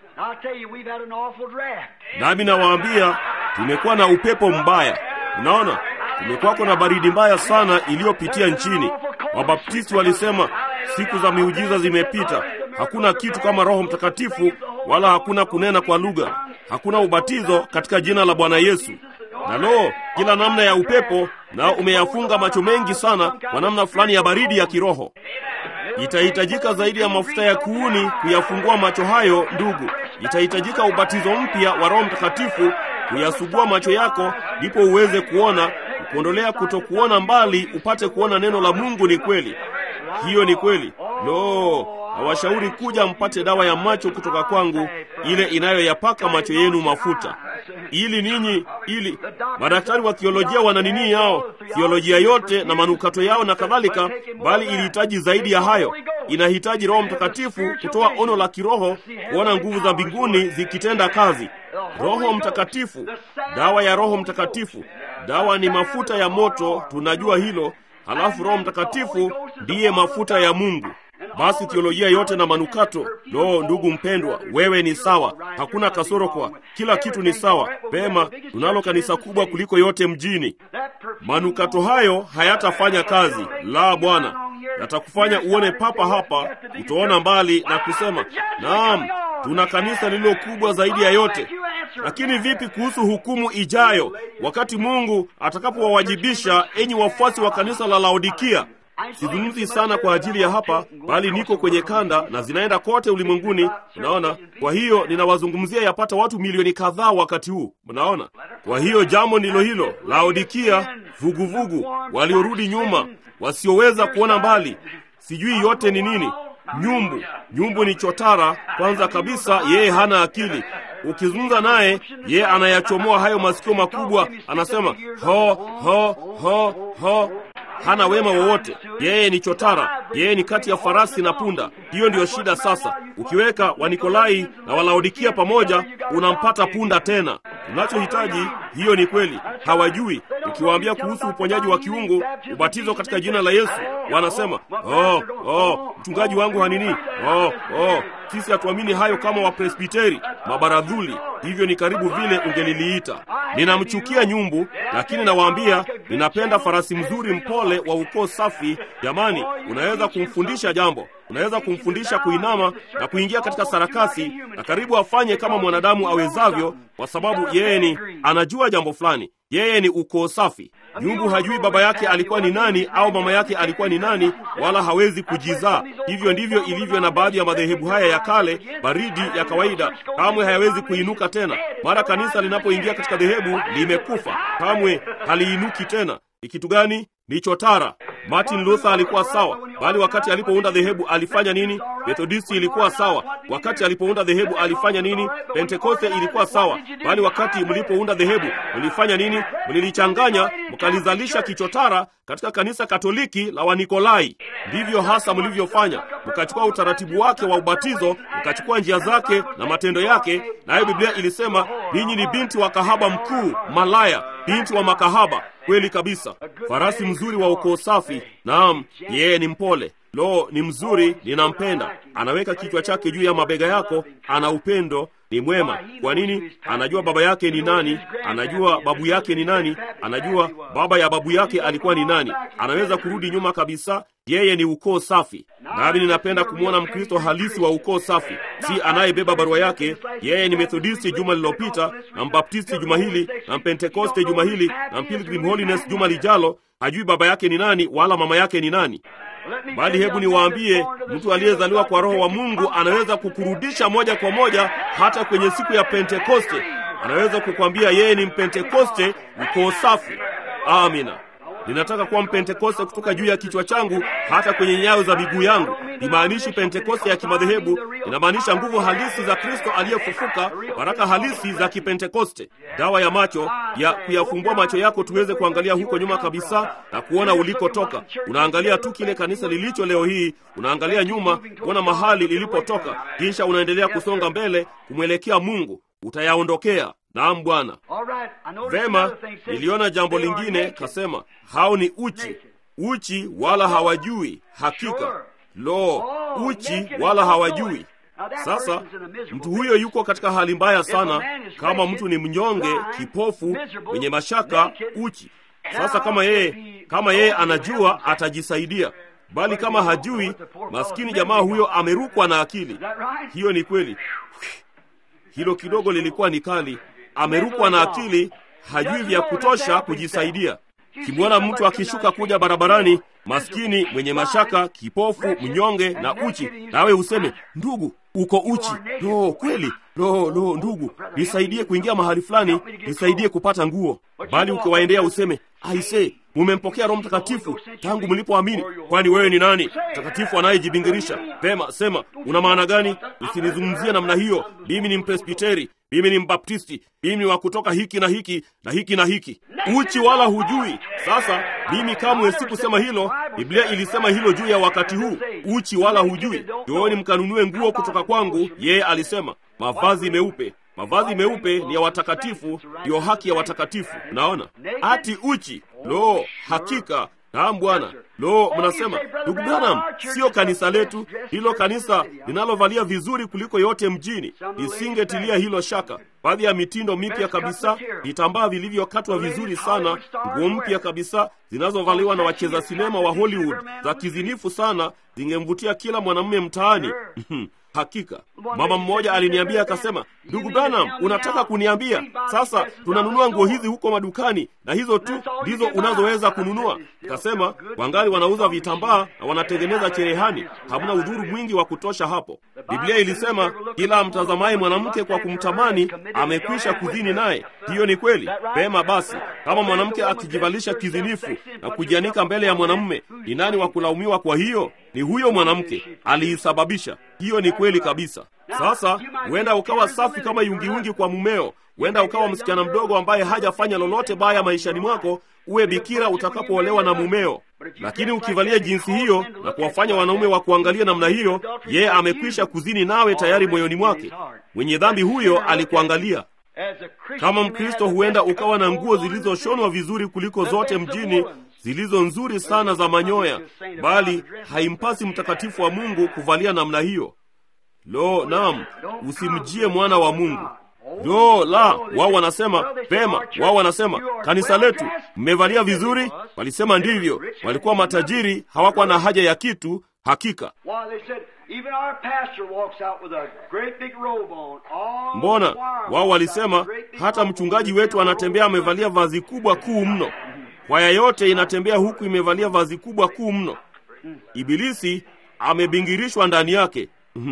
Nami nawaambia tumekuwa na upepo mbaya. Unaona, kumekuwako na baridi mbaya sana iliyopitia nchini. Wabaptisti walisema siku za miujiza zimepita, hakuna kitu kama Roho Mtakatifu, wala hakuna kunena kwa lugha, hakuna ubatizo katika jina la Bwana Yesu. Na lo, kila namna ya upepo nao umeyafunga macho mengi sana kwa namna fulani ya baridi ya kiroho. Itahitajika zaidi ya mafuta ya kuuni kuyafungua macho hayo, ndugu. Itahitajika ubatizo mpya wa Roho Mtakatifu kuyasugua macho yako, ndipo uweze kuona, kuondolea kutokuona mbali, upate kuona neno la Mungu ni kweli. Hiyo ni kweli. Lo, nawashauri kuja mpate dawa ya macho kutoka kwangu, ile inayoyapaka macho yenu mafuta, ili ninyi, ili madaktari wa theolojia wana nini yao, theolojia yote na manukato yao na kadhalika, bali ilihitaji zaidi ya hayo. inahitaji Roho Mtakatifu kutoa ono la kiroho, kuona nguvu za mbinguni zikitenda kazi. Roho Mtakatifu, dawa ya Roho Mtakatifu. Dawa ni mafuta ya moto, tunajua hilo. Halafu Roho Mtakatifu ndiye mafuta ya Mungu. Basi teolojia yote na manukato. Lo, ndugu mpendwa, wewe ni sawa, hakuna kasoro, kwa kila kitu ni sawa. Pema, tunalo kanisa kubwa kuliko yote mjini. Manukato hayo hayatafanya kazi. La, Bwana, yatakufanya uone papa hapa, utaona mbali na kusema naam, tuna kanisa lililo kubwa zaidi ya yote. Lakini vipi kuhusu hukumu ijayo, wakati Mungu atakapowawajibisha enyi wafuasi wa kanisa la Laodikia? Sizungumzi sana kwa ajili ya hapa, bali niko kwenye kanda na zinaenda kote ulimwenguni. Unaona, kwa hiyo ninawazungumzia yapata watu milioni kadhaa wakati huu. Mnaona, kwa hiyo jambo ndilo hilo. Laodikia, vuguvugu, waliorudi nyuma, wasioweza kuona mbali, sijui yote ni nini. Nyumbu, nyumbu ni chotara. Kwanza kabisa, yeye hana akili. Ukizungumza naye, yeye anayachomoa hayo masikio makubwa, anasema ho ho ho ho hana wema wowote. Yeye ni chotara, yeye ni kati ya farasi na punda. Hiyo ndiyo shida. Sasa ukiweka Wanikolai na Walaodikia pamoja, unampata punda tena. Tunachohitaji, hiyo ni kweli, hawajui. Ukiwaambia kuhusu uponyaji wa kiungu, ubatizo katika jina la Yesu, wanasema oh, oh, mchungaji wangu hanini, oh, oh, sisi hatuamini hayo kama Wapresbiteri, mabaradhuli. Hivyo ni karibu vile ungeliliita. Ninamchukia nyumbu, lakini nawaambia ninapenda farasi mzuri mpole wa ukoo safi. Jamani, unaweza kumfundisha jambo, unaweza kumfundisha kuinama na kuingia katika sarakasi, na karibu afanye kama mwanadamu awezavyo, kwa sababu yeye ni anajua jambo fulani. Yeye ni ukoo safi. Nyumbu hajui baba yake alikuwa ni nani au mama yake alikuwa ni nani, wala hawezi kujizaa. Hivyo ndivyo ilivyo na baadhi ya madhehebu haya ya kale, baridi ya kawaida, kamwe hayawezi kuinuka tena. Mara kanisa linapoingia katika dhehebu limekufa, kamwe haliinuki tena. Ni kitu gani? Ni chotara. Martin Luther alikuwa sawa, bali wakati alipounda dhehebu alifanya nini? Methodisti ilikuwa sawa, wakati alipounda dhehebu alifanya nini? Pentekoste ilikuwa sawa, bali wakati mlipounda dhehebu mlifanya nini? Mlilichanganya, mkalizalisha kichotara katika kanisa Katoliki la Wanikolai. Ndivyo hasa mlivyofanya, mkachukua utaratibu wake wa ubatizo, mkachukua njia zake na matendo yake, nayo Biblia ilisema ninyi ni binti wa kahaba mkuu, malaya, binti wa makahaba. Kweli kabisa. Farasi mzuri wa ukoo safi. Naam, yeye ni mpole. Lo, ni mzuri, ninampenda. Anaweka kichwa chake juu ya mabega yako, ana upendo, ni mwema. Kwa nini? Anajua baba yake ni nani, anajua babu yake ni nani, anajua baba ya babu yake alikuwa ni nani. Anaweza kurudi nyuma kabisa. Yeye ni ukoo safi. Nami ninapenda kumwona Mkristo halisi wa ukoo safi, si anayebeba barua yake. Yeye ni Methodisti juma lililopita, na Mbaptisti juma hili, na Mpentekoste juma hili, na Pilgrim Holiness juma lijalo. Hajui baba yake ni nani wala mama yake ni nani. Bali hebu niwaambie, mtu aliyezaliwa kwa Roho wa Mungu anaweza kukurudisha moja kwa moja hata kwenye siku ya Pentekoste. Anaweza kukwambia yeye ni Mpentekoste, ukoo safi. Amina. Ninataka kuwa Mpentekoste kutoka juu ya kichwa changu hata kwenye nyayo za miguu yangu. Imaanishi Pentekoste ya kimadhehebu, inamaanisha nguvu halisi za Kristo aliyefufuka, baraka halisi za Kipentekoste, dawa ya macho ya kuyafumbua macho yako tuweze kuangalia huko nyuma kabisa na kuona ulikotoka. Unaangalia tu kile kanisa lilicho leo hii, unaangalia nyuma kuona mahali lilipotoka, kisha unaendelea kusonga mbele kumwelekea Mungu. Utayaondokea. Naam, Bwana. Vema, niliona jambo lingine, kasema hao ni uchi, uchi wala hawajui. Hakika lo, uchi wala hawajui. Sasa mtu huyo yuko katika hali mbaya sana, kama mtu ni mnyonge, kipofu, mwenye mashaka, uchi. Sasa kama yeye kama yeye anajua atajisaidia, bali kama hajui, maskini jamaa huyo amerukwa na akili. Hiyo ni kweli. Hilo kidogo lilikuwa ni kali. Amerukwa na akili, hajui vya kutosha kujisaidia. Kimwona mtu akishuka kuja barabarani, maskini, mwenye mashaka, kipofu, mnyonge na uchi, nawe useme ndugu, uko uchi. Lo, kweli? Lo, lo, ndugu, nisaidie kuingia mahali fulani, nisaidie kupata nguo. Bali ukiwaendea useme aise, mumempokea Roho Mtakatifu tangu mlipoamini. Kwani wewe ni nani? Mtakatifu anayejibingirisha. Pema, sema una maana gani? Usinizungumzie namna hiyo. Mimi ni Mpresbiteri, mimi ni Mbaptisti, mimi ni wa kutoka hiki na hiki na hiki na hiki, uchi wala hujui. Sasa mimi kamwe sikusema hilo. Biblia ilisema hilo juu ya wakati huu, uchi wala hujui. Njooni mkanunue nguo kutoka kwangu, yeye alisema, mavazi meupe mavazi meupe ni ya watakatifu, ndiyo haki ya watakatifu. Naona ati uchi. Lo, hakika naam, Bwana. Lo, mnasema ndugu Branham, sio kanisa letu hilo, kanisa linalovalia vizuri kuliko yote mjini. Nisingetilia hilo shaka. Baadhi ya mitindo mipya kabisa, vitambaa vilivyokatwa vizuri sana, nguo mpya kabisa zinazovaliwa na wacheza sinema wa Hollywood za kizinifu sana, zingemvutia kila mwanamume mtaani. Hakika mama mmoja aliniambia akasema, ndugu Branham, unataka kuniambia sasa tunanunua nguo hizi huko madukani na hizo tu ndizo unazoweza kununua? Nikasema wangali wanauza vitambaa na wanatengeneza cherehani, hamna udhuru mwingi wa kutosha hapo. Biblia ilisema kila mtazamaye mwanamke kwa kumtamani amekwisha kuzini naye. Hiyo ni kweli. Pema basi, kama mwanamke akijivalisha kizinifu na kujianika mbele ya mwanamume, ni nani wa kulaumiwa? Kwa hiyo ni huyo mwanamke aliisababisha. Hiyo ni kweli kabisa. Sasa huenda ukawa safi kama yungiungi kwa mumeo, huenda ukawa msichana mdogo ambaye hajafanya lolote baya maishani mwako, uwe bikira utakapoolewa na mumeo. Lakini ukivalia jinsi hiyo na kuwafanya wanaume wa kuangalia namna hiyo, yeye amekwisha kuzini nawe tayari moyoni mwake. Mwenye dhambi huyo alikuangalia. Kama Mkristo, huenda ukawa na nguo zilizoshonwa vizuri kuliko zote mjini, zilizo nzuri sana za manyoya, bali haimpasi mtakatifu wa Mungu kuvalia namna hiyo. Lo, naam, usimjie mwana wa Mungu. Lo la, wao wanasema pema, wao wanasema kanisa letu mmevalia vizuri. Walisema ndivyo, walikuwa matajiri, hawakuwa na haja ya kitu. Hakika mbona wao walisema hata mchungaji wetu anatembea amevalia vazi kubwa kuu mno. Kwaya yote inatembea huku imevalia vazi kubwa kuu mno. Ibilisi amebingirishwa ndani yake.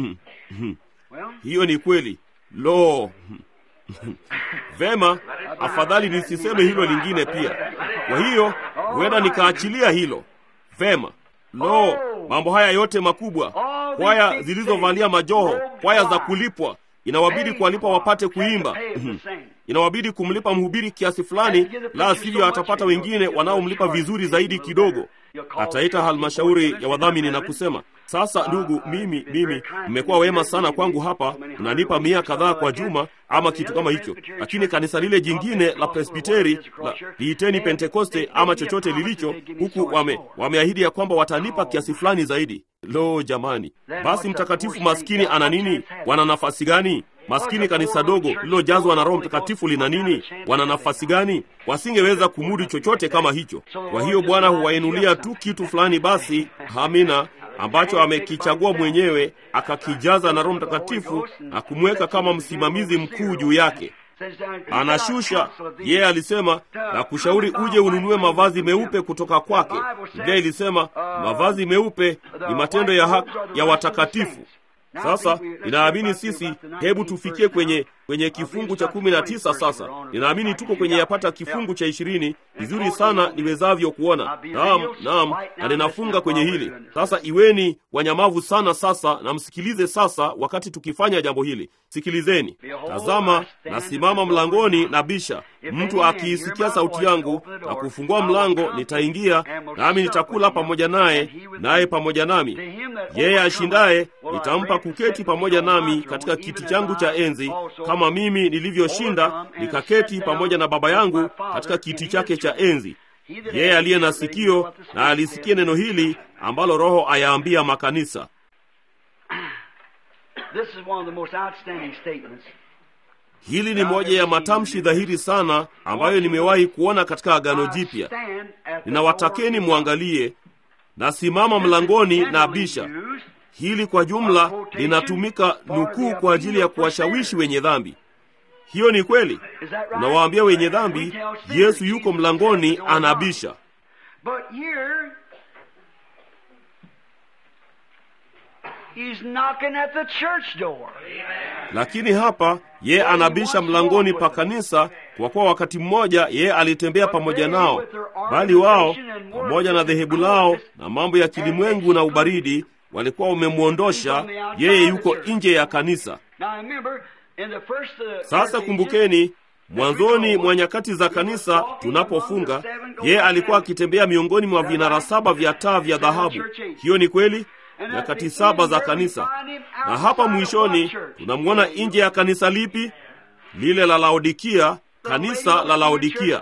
Hiyo ni kweli. Lo, vema, afadhali nisiseme hilo lingine pia. Kwa hiyo huenda nikaachilia hilo. Vema. Lo, mambo haya yote makubwa, kwaya zilizovalia majoho, kwaya za kulipwa, inawabidi kuwalipa wapate kuimba inawabidi kumlipa mhubiri kiasi fulani, la sivyo atapata wengine wanaomlipa vizuri zaidi kidogo. Ataita halmashauri ya wadhamini na kusema, sasa ndugu, mimi mimi mmekuwa wema sana kwangu hapa, mnanipa mia kadhaa kwa juma ama kitu kama hicho, lakini kanisa lile jingine la Presbiteri la liiteni Pentekoste ama chochote lilicho huku, wame wameahidi ya kwamba watanipa kiasi fulani zaidi. Lo jamani, basi mtakatifu maskini ana nini? Wana nafasi gani? Maskini kanisa dogo lililojazwa na Roho Mtakatifu lina nini? Wana nafasi gani? Wasingeweza kumudu chochote kama hicho. Kwa hiyo Bwana huwainulia tu kitu fulani, basi hamina, ambacho amekichagua mwenyewe, akakijaza na Roho Mtakatifu na kumweka kama msimamizi mkuu juu yake. Anashusha yeye, alisema na kushauri uje ununue mavazi meupe kutoka kwake. Biblia ilisema mavazi meupe ni matendo ya haki ya watakatifu. Sasa ninaamini sisi, hebu tufikie kwenye kwenye kifungu cha kumi na tisa. Sasa ninaamini tuko kwenye yapata kifungu cha ishirini. Vizuri sana niwezavyo kuona. Naam, naam, na ninafunga kwenye hili sasa. Iweni wanyamavu sana sasa, na msikilize sasa. Wakati tukifanya jambo hili, sikilizeni. Tazama, nasimama mlangoni na bisha. Mtu akiisikia sauti yangu na kufungua mlango, nitaingia nami nitakula pamoja naye, naye pamoja nami. Yeye ashindaye nitampa kuketi pamoja nami katika kiti changu cha enzi kama mimi nilivyoshinda nikaketi pamoja na Baba yangu katika kiti chake cha enzi. Yeye aliye na sikio na alisikie neno hili ambalo Roho ayaambia makanisa. Hili ni moja ya matamshi dhahiri sana ambayo nimewahi kuona katika Agano Jipya. Ninawatakeni mwangalie, nasimama mlangoni na bisha. Hili kwa jumla linatumika nukuu kwa ajili ya kuwashawishi wenye dhambi. Hiyo ni kweli. Unawaambia wenye dhambi, Yesu yuko mlangoni anabisha. Lakini hapa ye anabisha mlangoni pa kanisa, kwa kuwa wakati mmoja ye alitembea pamoja nao, bali wao pamoja na dhehebu lao na mambo ya kilimwengu na ubaridi walikuwa wamemwondosha yeye. Yuko nje ya kanisa. Sasa kumbukeni, mwanzoni mwa nyakati za kanisa tunapofunga, yeye alikuwa akitembea miongoni mwa vinara saba vya taa vya dhahabu. Hiyo ni kweli, nyakati saba za kanisa. Na hapa mwishoni tunamwona nje ya kanisa lipi? Lile la Laodikia, kanisa la Laodikia.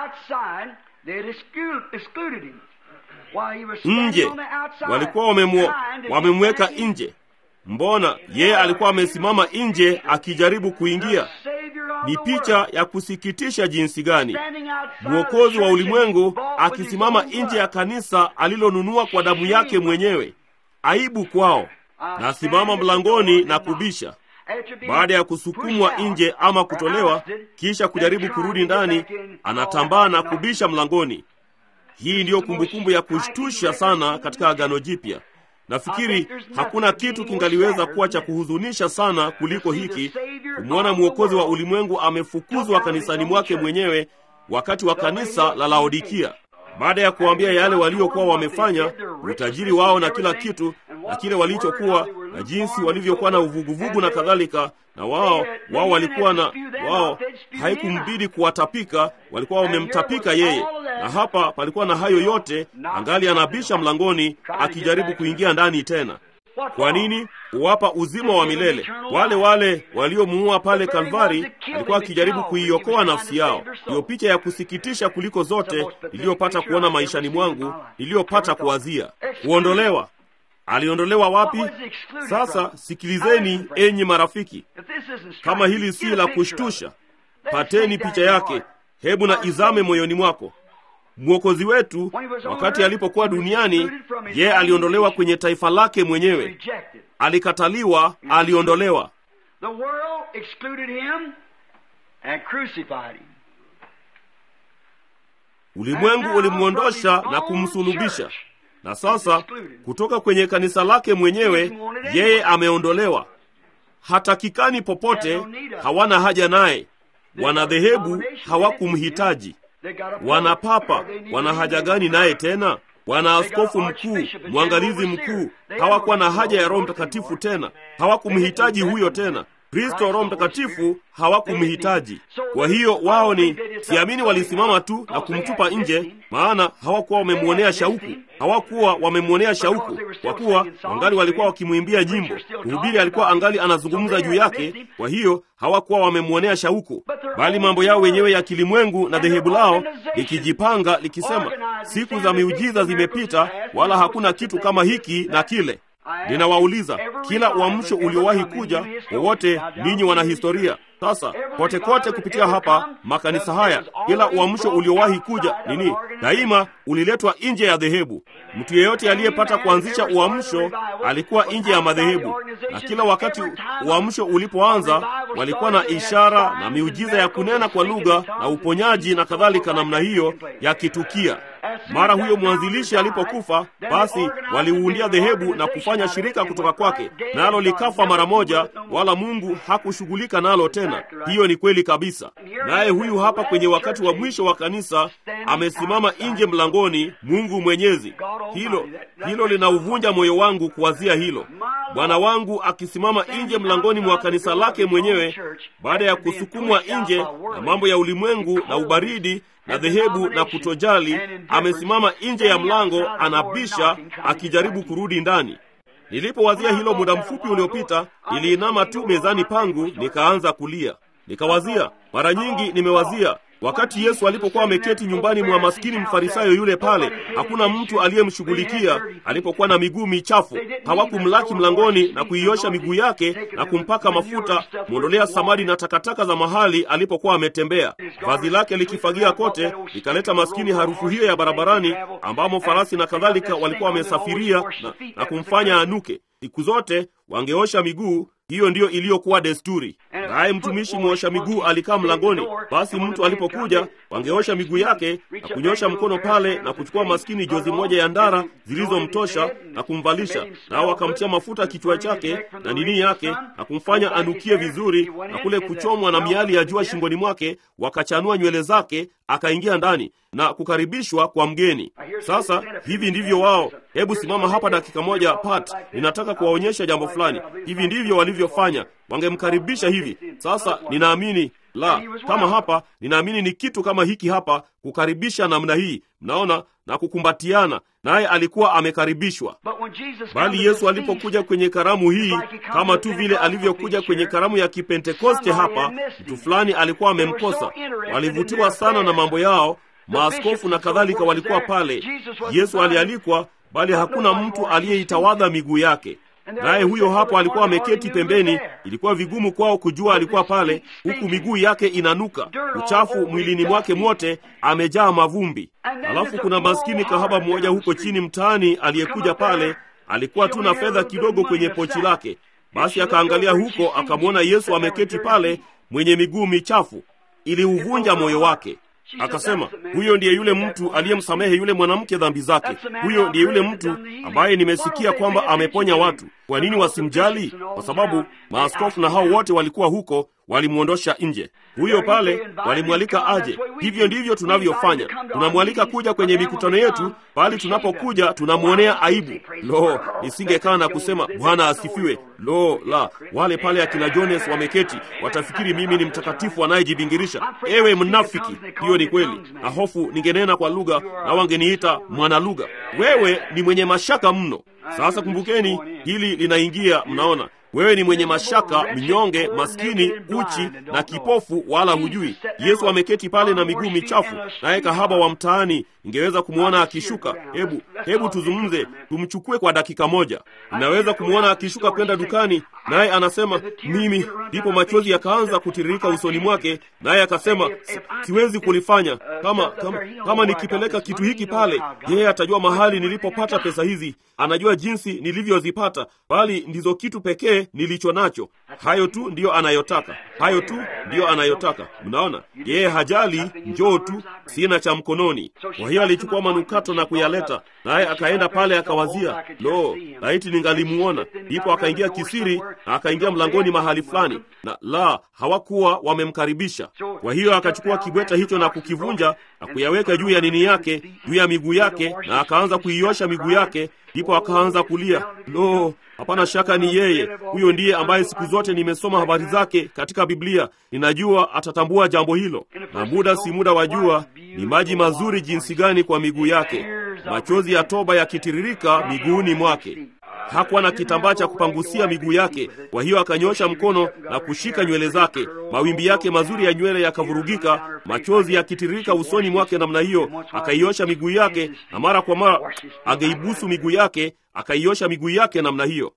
Nje walikuwa wamemwo, wamemweka nje. Mbona yeye alikuwa amesimama nje akijaribu kuingia? Ni picha ya kusikitisha jinsi gani! Mwokozi wa ulimwengu akisimama nje ya kanisa alilonunua kwa damu yake mwenyewe. Aibu kwao. Nasimama mlangoni na kubisha. Baada ya kusukumwa nje ama kutolewa, kisha kujaribu kurudi ndani, anatambaa na kubisha mlangoni. Hii ndiyo kumbukumbu ya kushtusha sana katika Agano Jipya. Nafikiri hakuna kitu kingaliweza kuwa cha kuhuzunisha sana kuliko hiki, kumwona mwokozi wa ulimwengu amefukuzwa kanisani mwake mwenyewe wakati wa kanisa la Laodikia. Baada ya kuwaambia yale waliokuwa wamefanya, utajiri wao na kila kitu na kile walichokuwa na jinsi walivyokuwa na uvuguvugu na kadhalika, na wao wao walikuwa na wao, haikumbidi kuwatapika, walikuwa wamemtapika yeye. Na hapa palikuwa na hayo yote, angali anabisha mlangoni akijaribu kuingia ndani tena. Kwa nini? Huwapa uzima wa milele. Wale wale waliomuua pale Kalvari, alikuwa akijaribu kuiokoa nafsi yao. Ndiyo picha ya kusikitisha kuliko zote iliyopata kuona maishani mwangu, iliyopata kuwazia. Kuondolewa. Aliondolewa wapi? Sasa sikilizeni, enyi marafiki, kama hili si la kushtusha, pateni picha yake, hebu na izame moyoni mwako. Mwokozi wetu wakati alipokuwa duniani, yeye aliondolewa kwenye taifa lake mwenyewe, alikataliwa, aliondolewa. Ulimwengu ulimwondosha na kumsulubisha, na sasa kutoka kwenye kanisa lake mwenyewe yeye ameondolewa. Hatakikani popote, hawana haja naye. Wanadhehebu hawakumhitaji wana papa wana haja gani naye tena? Wana askofu mkuu, mwangalizi mkuu, hawakuwa na haja ya Roho Mtakatifu tena, hawakumhitaji huyo tena. Kristo Roho Mtakatifu hawakumhitaji. Kwa hiyo wao ni siamini, walisimama tu na kumtupa nje, maana hawakuwa wamemwonea shauku, hawakuwa wamemwonea shauku, kwa kuwa wangali walikuwa wakimwimbia nyimbo. Mhubiri alikuwa angali anazungumza juu yake, kwa hiyo hawakuwa wamemwonea shauku, bali mambo yao wenyewe ya kilimwengu na dhehebu lao likijipanga likisema, siku za miujiza zimepita, wala hakuna kitu kama hiki na kile. Ninawauliza, kila uamsho uliowahi kuja wowote, ninyi wana historia sasa, kote kote kupitia hapa makanisa haya, kila uamsho uliowahi kuja nini, daima uliletwa nje ya dhehebu. Mtu yeyote aliyepata kuanzisha uamsho alikuwa nje ya madhehebu, na kila wakati uamsho ulipoanza, walikuwa na ishara na miujiza ya kunena kwa lugha na uponyaji na kadhalika, namna hiyo yakitukia. Mara huyo mwanzilishi alipokufa, basi waliuundia dhehebu na kufanya shirika kutoka kwake, nalo likafa mara moja, wala Mungu hakushughulika nalo tena. Hiyo ni kweli kabisa. Naye huyu hapa kwenye wakati wa mwisho wa kanisa amesimama nje mlangoni, Mungu Mwenyezi. Hilo hilo linauvunja moyo wangu kuwazia hilo, Bwana wangu akisimama nje mlangoni mwa kanisa lake mwenyewe, baada ya kusukumwa nje na mambo ya ulimwengu na ubaridi na dhehebu na kutojali, amesimama nje ya mlango, anabisha akijaribu kurudi ndani. Nilipowazia hilo muda mfupi uliopita, niliinama tu mezani pangu nikaanza kulia. Nikawazia, mara nyingi nimewazia wakati Yesu alipokuwa ameketi nyumbani mwa maskini mfarisayo yule pale, hakuna mtu aliyemshughulikia alipokuwa na miguu michafu. Hawakumlaki mlangoni na kuiosha miguu yake na kumpaka mafuta, mwondolea samadi na takataka za mahali alipokuwa ametembea. Vazi lake likifagia kote, likaleta maskini harufu hiyo ya barabarani, ambamo farasi na kadhalika walikuwa wamesafiria na, na kumfanya anuke. Siku zote wangeosha miguu. Hiyo ndiyo iliyokuwa desturi. Naye mtumishi mwosha miguu alikaa mlangoni. Basi mtu alipokuja, wangeosha miguu yake na kunyosha mkono pale na kuchukua maskini jozi moja ya ndara zilizomtosha na kumvalisha, nao wakamtia mafuta kichwa chake na nini yake na kumfanya anukie vizuri, na kule kuchomwa na miali ya jua shingoni mwake, wakachanua nywele zake, akaingia ndani na kukaribishwa kwa mgeni. Sasa hivi ndivyo wao. Hebu simama hapa dakika moja, Pat, ninataka kuwaonyesha jambo fulani. Hivi ndivyo walivyofanya, wangemkaribisha hivi. Sasa ninaamini la kama hapa, ninaamini ni kitu kama hiki hapa, kukaribisha namna hii, mnaona, na kukumbatiana, naye alikuwa amekaribishwa. Bali Yesu alipokuja kwenye karamu hii, kama tu vile alivyokuja kwenye karamu ya Kipentekoste hapa, mtu fulani alikuwa amemkosa. Walivutiwa sana na mambo yao, maaskofu na kadhalika walikuwa pale. Yesu alialikwa, bali hakuna mtu aliyeitawadha miguu yake naye huyo hapo alikuwa ameketi pembeni. Ilikuwa vigumu kwao kujua alikuwa pale, huku miguu yake inanuka uchafu mwilini mwake mwote, amejaa mavumbi. Alafu kuna maskini kahaba mmoja huko chini mtaani aliyekuja pale, alikuwa tu na fedha kidogo kwenye pochi lake. Basi akaangalia huko, akamwona Yesu ameketi pale, mwenye miguu michafu. Iliuvunja moyo wake. Akasema, huyo ndiye yule mtu aliyemsamehe yule mwanamke dhambi zake. Huyo ndiye yule mtu ambaye nimesikia kwamba ameponya watu. Kwa nini wasimjali? Kwa sababu maaskofu na hao wote walikuwa huko, walimwondosha nje. Huyo pale walimwalika aje. Hivyo ndivyo tunavyofanya, tunamwalika kuja kwenye mikutano yetu, bali tunapokuja tunamwonea aibu. Lo, nisingekaa na kusema Bwana asifiwe. Lo la, wale pale akina Jones wameketi, watafikiri mimi ni mtakatifu anayejibingirisha. Ewe mnafiki! Hiyo ni kweli, na hofu ningenena kwa lugha na wangeniita mwana lugha. Wewe ni mwenye mashaka mno. Sasa kumbukeni, hili linaingia. Mnaona, wewe ni mwenye mashaka, mnyonge, maskini, uchi na kipofu, wala hujui. Yesu ameketi pale na miguu michafu, naye kahaba wa mtaani ingeweza kumwona akishuka. Hebu hebu tuzungumze, tumchukue kwa dakika moja. Inaweza kumwona akishuka kwenda dukani, naye anasema mimi, ndipo machozi yakaanza kutiririka usoni mwake, naye akasema si, siwezi kulifanya. Kama kama, kama nikipeleka kitu hiki pale, yeye atajua mahali nilipopata pesa hizi, anajua jinsi nilivyozipata, bali ndizo kitu pekee nilicho nacho. Hayo tu ndiyo anayotaka, hayo tu ndiyo anayotaka. Mnaona, yeye hajali, njoo tu, sina cha mkononi. Kwa hiyo alichukua manukato na kuyaleta, naye akaenda pale akawazia, lo, laiti ningalimuona. Ndipo akaingia kisiri na akaingia mlangoni mahali fulani, na la, hawakuwa wamemkaribisha. Kwa hiyo akachukua kibweta hicho na kukivunja na kuyaweka juu ya nini yake, juu ya miguu yake, na akaanza kuiosha miguu yake. Ndipo akaanza kulia, lo, hapana shaka ni yeye. Huyo ndiye ambaye siku zote nimesoma habari zake katika Biblia. Ninajua atatambua jambo hilo, na muda si muda wa jua, ni maji mazuri jinsi gani kwa miguu yake, machozi ya toba yakitiririka miguuni mwake. Hakuwa na kitambaa cha kupangusia miguu yake, kwa hiyo akanyosha mkono na kushika nywele zake. Mawimbi yake mazuri ya nywele yakavurugika, machozi yakitiririka usoni mwake namna hiyo. Akaiosha miguu yake, na mara kwa mara ageibusu miguu yake, akaiosha miguu yake namna hiyo.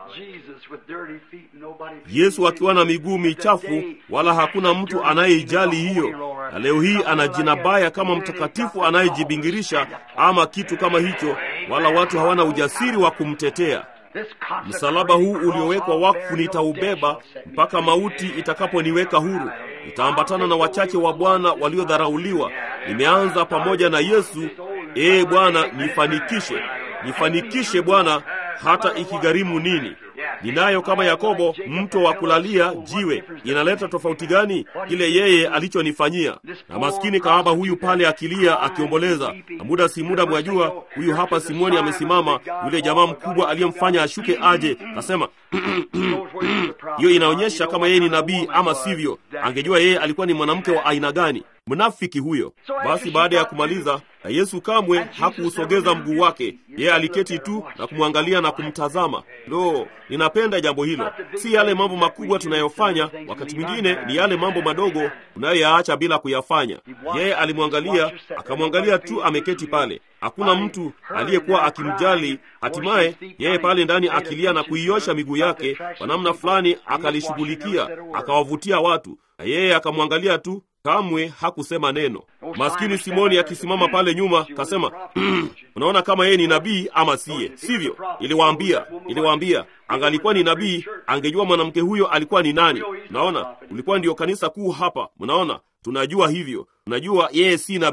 Yesu akiwa na miguu michafu, wala hakuna mtu anayeijali hiyo. Na leo hii ana jina baya kama mtakatifu anayejibingirisha ama kitu kama hicho, wala watu hawana ujasiri wa kumtetea. Msalaba huu uliowekwa wakfu nitaubeba mpaka mauti itakaponiweka huru. Nitaambatana na wachache wa Bwana waliodharauliwa. Nimeanza pamoja na Yesu. Ee Bwana, nifanikishe, nifanikishe Bwana, hata ikigharimu nini. Ninayo kama Yakobo mto wa kulalia jiwe. Inaleta tofauti gani kile yeye alichonifanyia? Na maskini kahaba huyu pale akilia, akiomboleza, na muda si muda, mwajua, huyu hapa Simoni amesimama, yule jamaa mkubwa aliyemfanya ashuke aje, kasema hiyo inaonyesha kama yeye ni nabii ama sivyo. Angejua yeye alikuwa ni mwanamke wa aina gani. Mnafiki huyo. Basi baada ya kumaliza, na Yesu kamwe hakuusogeza mguu wake, yeye aliketi tu na kumwangalia na kumtazama. Lo, ninapenda jambo hilo. Si yale mambo makubwa tunayofanya, wakati mwingine ni yale mambo madogo tunayoyaacha bila kuyafanya. Yeye alimwangalia, akamwangalia tu ameketi pale, hakuna mtu aliyekuwa akimjali. Hatimaye yeye pale ndani akilia na kuiosha miguu yake kwa namna fulani, akalishughulikia, akawavutia watu, na yeye akamwangalia tu kamwe hakusema neno. Maskini Simoni akisimama pale nyuma kasema, unaona kama yeye ni nabii ama siye, sivyo? Iliwaambia, iliwaambia angalikuwa ni nabii angejua mwanamke huyo alikuwa ni nani. Mnaona, ulikuwa ndiyo kanisa kuu hapa. Mnaona, tunajua hivyo, tunajua yeye si nabii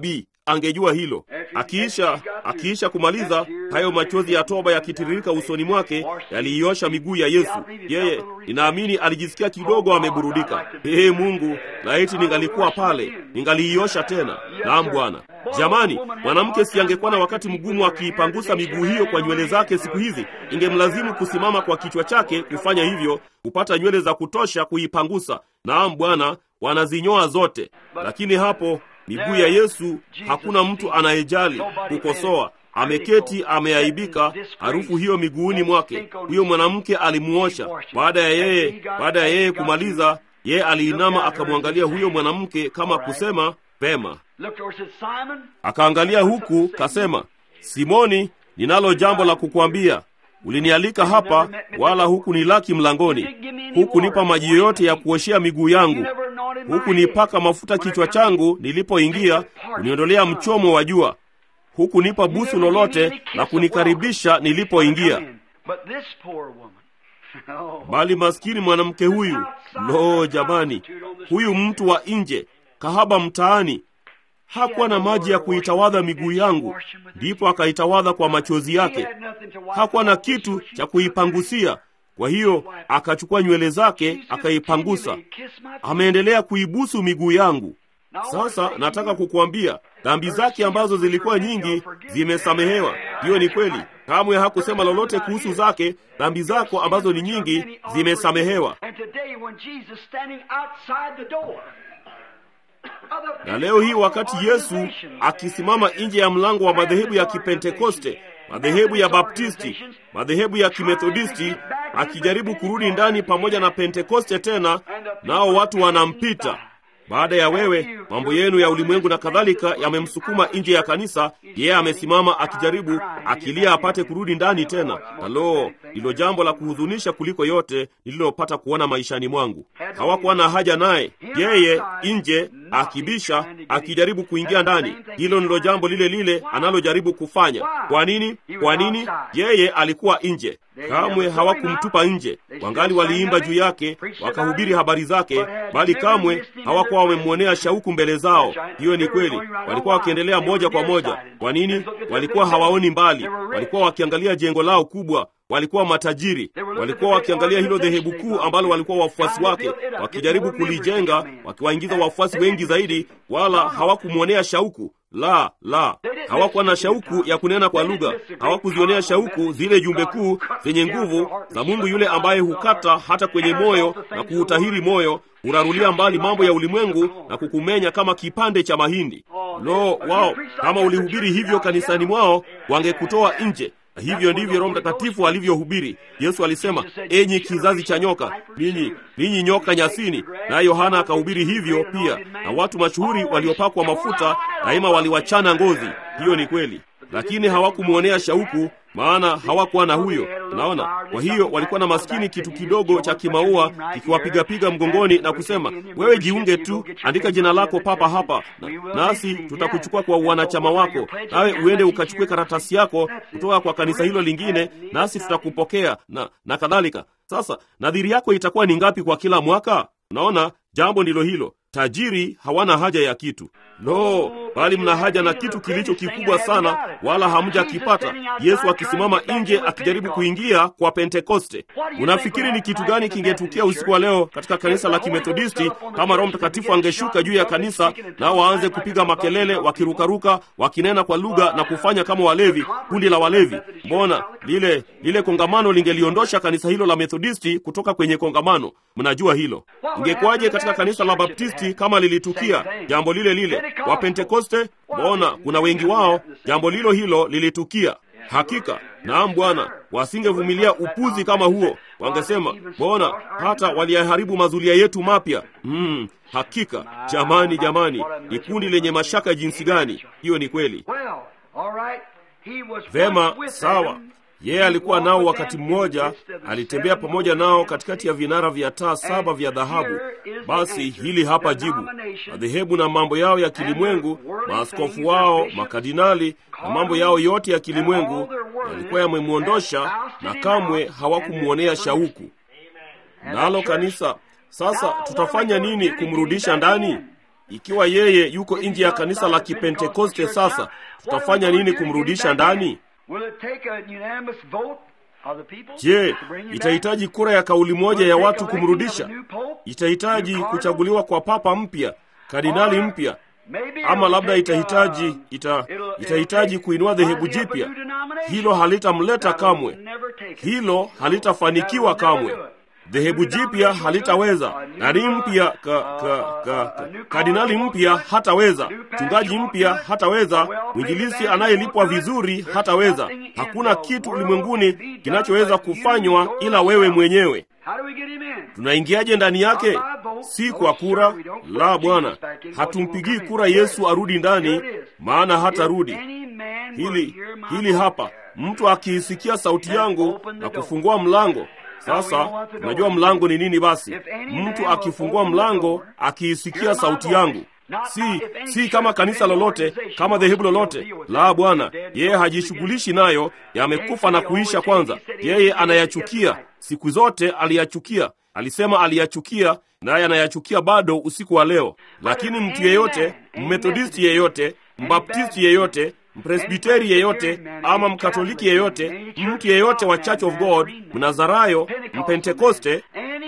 angejua hilo. Akiisha akiisha kumaliza hayo, machozi ya toba yakitiririka usoni mwake yaliiosha miguu ya Yesu. Yeye ninaamini alijisikia kidogo ameburudika. Ee Mungu, laiti ningalikuwa pale, ningaliiosha tena. Naam Bwana. Jamani, mwanamke si angekuwa na wakati mgumu akiipangusa miguu hiyo kwa nywele zake siku hizi? Ingemlazimu kusimama kwa kichwa chake kufanya hivyo, kupata nywele za kutosha kuipangusa. Naam Bwana, wanazinyoa zote. Lakini hapo miguu ya Yesu hakuna mtu anayejali kukosoa. Ameketi ameaibika, harufu hiyo miguuni mwake. Huyo mwanamke alimuosha. Baada ya yeye baada ya yeye kumaliza, yeye aliinama akamwangalia huyo mwanamke kama kusema pema. Akaangalia huku kasema, Simoni, ninalo jambo la kukwambia. Ulinialika hapa, wala hukunilaki mlangoni, hukunipa maji yoyote ya kuoshea miguu yangu, hukunipaka mafuta kichwa changu nilipoingia, kuniondolea mchomo wa jua, hukunipa busu lolote la kunikaribisha nilipoingia. Bali maskini mwanamke huyu, lo jamani, huyu mtu wa nje, kahaba mtaani hakuwa na maji ya kuitawadha miguu yangu, ndipo akaitawadha kwa machozi yake. Hakuwa na kitu cha kuipangusia, kwa hiyo akachukua nywele zake akaipangusa. Ameendelea kuibusu miguu yangu. Sasa nataka kukuambia dhambi zake ambazo zilikuwa nyingi zimesamehewa. Hiyo ni kweli, kamwe hakusema lolote kuhusu zake. Dhambi zako ambazo ni nyingi zimesamehewa. Na leo hii wakati Yesu akisimama nje ya mlango wa madhehebu ya Kipentekoste, madhehebu ya Baptisti, madhehebu ya Kimethodisti, akijaribu kurudi ndani pamoja na Pentekoste tena, nao watu wanampita. Baada ya wewe, mambo yenu ya ulimwengu na kadhalika yamemsukuma nje ya kanisa, yeye amesimama akijaribu, akilia apate kurudi ndani tena. Na lo, ndilo jambo la kuhuzunisha kuliko yote nililopata kuona maishani mwangu. Hawakuwa na haja naye, yeye nje akibisha, akijaribu kuingia ndani. Hilo ndilo jambo lile lile analojaribu kufanya. Kwa nini? Kwa nini? Yeye alikuwa nje. Kamwe hawakumtupa nje, wangali waliimba juu yake, wakahubiri habari zake, bali kamwe hawakuwa wamemwonea shauku mbele zao. Hiyo ni kweli, walikuwa wakiendelea moja kwa moja. Kwa nini? Walikuwa hawaoni mbali, walikuwa wakiangalia jengo lao kubwa walikuwa matajiri, walikuwa wakiangalia hilo dhehebu kuu ambalo walikuwa wafuasi wake, wakijaribu kulijenga, wakiwaingiza wafuasi wengi zaidi, wala hawakumwonea shauku. La, la, hawakuwa na shauku ya kunena kwa lugha, hawakuzionea shauku zile jumbe kuu zenye nguvu za Mungu yule ambaye hukata hata kwenye moyo na kuutahiri moyo, hurarulia mbali mambo ya ulimwengu na kukumenya kama kipande cha mahindi. Lo, wao kama ulihubiri hivyo kanisani mwao, wangekutoa nje. Hivyo ndivyo Roho Mtakatifu alivyohubiri. Yesu alisema, enyi kizazi cha nyoka, ninyi ninyi nyoka nyasini. Na Yohana akahubiri hivyo pia, na watu mashuhuri waliopakwa mafuta daima waliwachana ngozi. Hiyo ni kweli, lakini hawakumwonea shauku, maana hawakuwa na huyo. Unaona, kwa hiyo walikuwa na maskini kitu kidogo cha kimaua kikiwapigapiga mgongoni na kusema, wewe jiunge tu, andika jina lako papa hapa na, nasi tutakuchukua kwa wanachama wako, nawe uende ukachukue karatasi yako kutoka kwa kanisa hilo lingine, nasi tutakupokea na, na kadhalika. Sasa nadhiri yako itakuwa ni ngapi kwa kila mwaka? Unaona, jambo ndilo hilo. Tajiri hawana haja ya kitu. Lo, bali mna haja na kitu kilicho kikubwa sana, wala hamjakipata. Yesu akisimama nje akijaribu kuingia kwa Pentekoste. Unafikiri ni kitu gani kingetukia usiku wa leo katika kanisa la Kimethodisti kama Roho Mtakatifu angeshuka juu ya kanisa nao waanze kupiga makelele, wakirukaruka, wakinena kwa lugha na kufanya kama walevi, kundi la walevi? Mbona lile lile kongamano lingeliondosha kanisa hilo la Methodisti kutoka kwenye kongamano. Mnajua hilo. Ingekuwaje katika kanisa la Baptisti kama lilitukia jambo lile lile? Wa Pentekoste, mbona kuna wengi wao jambo lilo hilo lilitukia. Hakika naam, Bwana, wasingevumilia upuzi kama huo. Wangesema, mbona hata waliyaharibu mazulia yetu mapya. Mm, hakika jamani, jamani, ni kundi lenye mashaka jinsi gani! Hiyo ni kweli. Vema, sawa. Yeye alikuwa nao wakati mmoja, alitembea pamoja nao katikati ya vinara vya taa saba vya dhahabu. Basi hili hapa jibu: madhehebu na mambo yao ya kilimwengu, maaskofu wao, makardinali na mambo yao yote ya kilimwengu yalikuwa yamemwondosha, na kamwe hawakumwonea shauku. Nalo kanisa sasa, tutafanya nini kumrudisha ndani? ikiwa yeye yuko nje ya kanisa la Kipentekoste, sasa tutafanya nini kumrudisha ndani? Je, itahitaji kura ya kauli moja ya watu kumrudisha? Itahitaji kuchaguliwa kwa papa mpya, kardinali mpya, ama labda itahitaji ita, itahitaji kuinua dhehebu jipya. Hilo halitamleta kamwe, hilo halitafanikiwa kamwe. Dhehebu jipya halitaweza, nani mpya ka, ka, ka, ka, kardinali mpya hataweza, mchungaji mpya hataweza, mwinjilisi anayelipwa vizuri hataweza. Hakuna kitu ulimwenguni kinachoweza kufanywa ila wewe mwenyewe. Tunaingiaje ndani yake? Si kwa kura. La, Bwana, hatumpigii kura Yesu arudi ndani, maana hatarudi. Hili hili hapa, mtu akiisikia sauti yangu na kufungua mlango sasa unajua mlango ni nini? Basi mtu akifungua mlango, akiisikia sauti yangu, si si kama kanisa lolote, kama dhehebu lolote. La, Bwana, yeye hajishughulishi nayo, yamekufa na kuisha. Kwanza yeye anayachukia, siku zote aliyachukia. Alisema aliyachukia, naye anayachukia bado usiku wa leo. Lakini mtu yeyote, mmethodisti yeyote, mbaptisti yeyote mpresbiteri yeyote ama mkatoliki yeyote, mtu yeyote wa Church of God, mnazarayo, mpentekoste,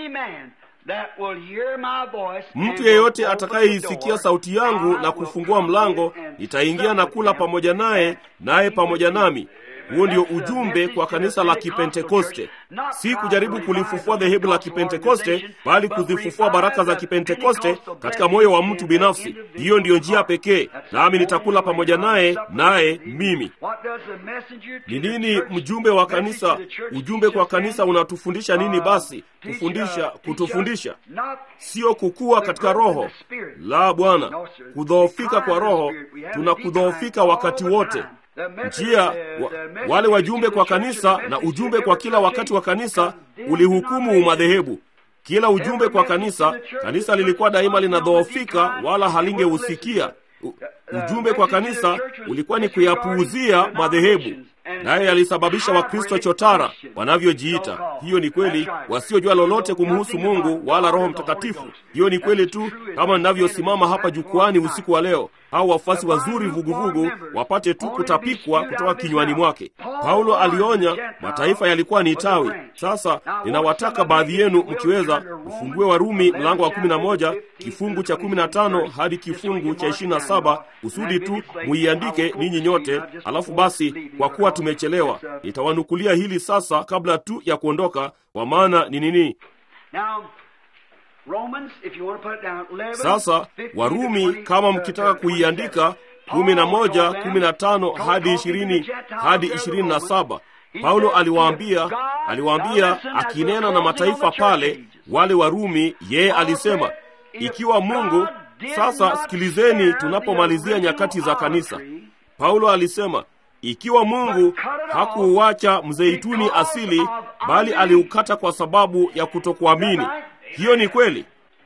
mtu yeyote atakayeisikia sauti yangu na kufungua mlango, nitaingia na kula pamoja naye, naye pamoja nami. Huo ndio ujumbe kwa kanisa la Kipentekoste, si kujaribu kulifufua dhehebu la Kipentekoste, bali kuzifufua baraka za Kipentekoste katika moyo wa mtu binafsi. Hiyo ndiyo njia pekee, nami nitakula pamoja naye, naye mimi. Ni nini mjumbe wa kanisa? Ujumbe kwa kanisa unatufundisha nini? Basi kufundisha, kutufundisha sio kukua katika roho. La, Bwana, kudhoofika kwa roho. Tuna kudhoofika wakati wote njia wa, wale wajumbe kwa kanisa na ujumbe kwa kila wakati wa kanisa ulihukumu madhehebu. Kila ujumbe kwa kanisa, kanisa lilikuwa daima linadhoofika, wala halingeusikia. Ujumbe kwa kanisa ulikuwa ni kuyapuuzia madhehebu, naye alisababisha Wakristo chotara wanavyojiita. Hiyo ni kweli, wasiojua lolote kumhusu Mungu wala Roho Mtakatifu. Hiyo ni kweli tu, kama ninavyosimama hapa jukwani usiku wa leo, au wafuasi wazuri vuguvugu wapate tu kutapikwa kutoka kinywani mwake. Paulo alionya mataifa yalikuwa ni tawi. Sasa ninawataka baadhi yenu, mkiweza, ufungue Warumi mlango wa 11 kifungu cha 15 hadi kifungu cha 27 kusudi tu muiandike ninyi nyote. Alafu basi, kwa kuwa tumechelewa, nitawanukulia hili sasa kabla tu ya kuondoka, kwa maana ni nini? Sasa Warumi, kama mkitaka kuiandika, kumi na moja kumi na tano hadi ishirini hadi ishirini na saba Paulo aliwaambia aliwaambia, akinena na mataifa pale, wale Warumi, yeye alisema ikiwa Mungu sasa, sikilizeni, tunapomalizia nyakati za kanisa, Paulo alisema ikiwa Mungu hakuuacha mzeituni asili, bali aliukata kwa sababu ya kutokuamini. Hiyo ni kweli.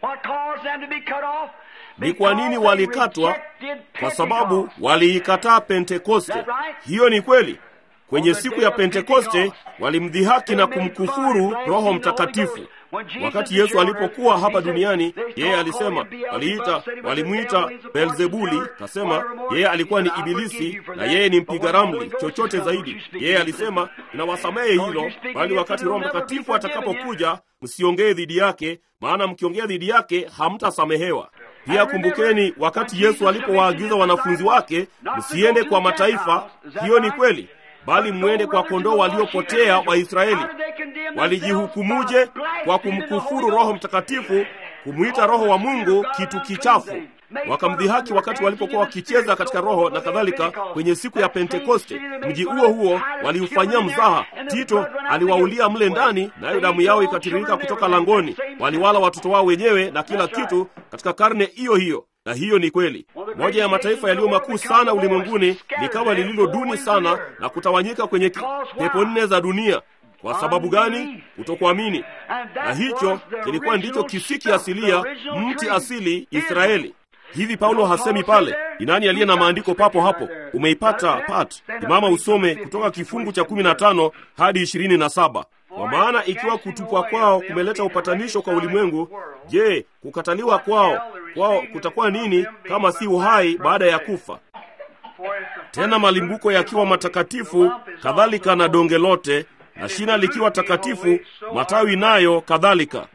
Ni kwa nini walikatwa? Kwa sababu waliikataa Pentekoste. Hiyo ni kweli. Kwenye siku ya Pentekoste walimdhihaki na kumkufuru Roho Mtakatifu. Wakati Yesu alipokuwa hapa duniani, yeye alisema, waliita walimwita Beelzebuli, kasema yeye alikuwa ni Ibilisi na yeye ni mpiga ramli, chochote zaidi. Yeye alisema ninawasamehe hilo, bali wakati Roho Mtakatifu atakapokuja msiongee dhidi yake, maana mkiongea dhidi yake hamtasamehewa. Pia kumbukeni, wakati Yesu alipowaagiza wanafunzi wake msiende kwa mataifa, hiyo ni kweli bali mwende kwa kondoo waliopotea wa Israeli. Walijihukumuje? Kwa kumkufuru Roho Mtakatifu, kumwita Roho wa Mungu kitu kichafu. Wakamdhihaki wakati walipokuwa wakicheza katika Roho na kadhalika kwenye siku ya Pentekoste. Mji huo huo waliufanyia mzaha. Tito aliwaulia mle ndani, nayo damu yao ikatiririka kutoka langoni. Waliwala watoto wao wenyewe na kila kitu katika karne hiyo hiyo na hiyo ni kweli. Moja ya mataifa yaliyo makuu sana ulimwenguni likawa lililo duni sana na kutawanyika kwenye pepo nne za dunia. Kwa sababu gani? Kutokuamini. Na hicho kilikuwa ndicho kisiki asilia, mti asili Israeli. Hivi Paulo hasemi pale? Ni nani aliye na maandiko papo hapo? Umeipata pat? Imama usome kutoka kifungu cha kumi na tano hadi ishirini na saba. Kwa maana ikiwa kutupwa kwao kumeleta upatanisho kwa ulimwengu, je, kukataliwa kwao kwao kutakuwa nini kama si uhai baada ya kufa? Tena malimbuko yakiwa matakatifu, kadhalika na donge lote, na shina likiwa takatifu, matawi nayo kadhalika.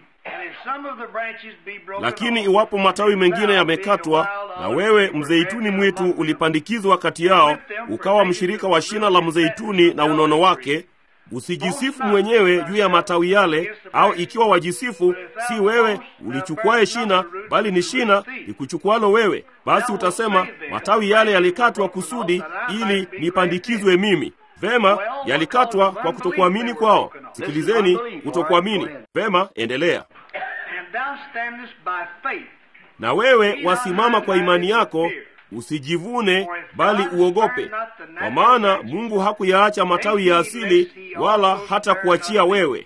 Lakini iwapo matawi mengine yamekatwa, na wewe mzeituni mwitu ulipandikizwa kati yao, ukawa mshirika wa shina la mzeituni na unono wake, usijisifu mwenyewe juu ya matawi yale, au ikiwa wajisifu, si wewe ulichukuaye shina, bali ni shina likuchukualo wewe. Basi utasema matawi yale yalikatwa kusudi ili nipandikizwe mimi. Vema, yalikatwa kwa kutokuamini kwao. Sikilizeni, kutokuamini. Vema, endelea. Na wewe wasimama kwa imani yako, usijivune, bali uogope, kwa maana Mungu hakuyaacha matawi ya asili, wala hata kuachia wewe.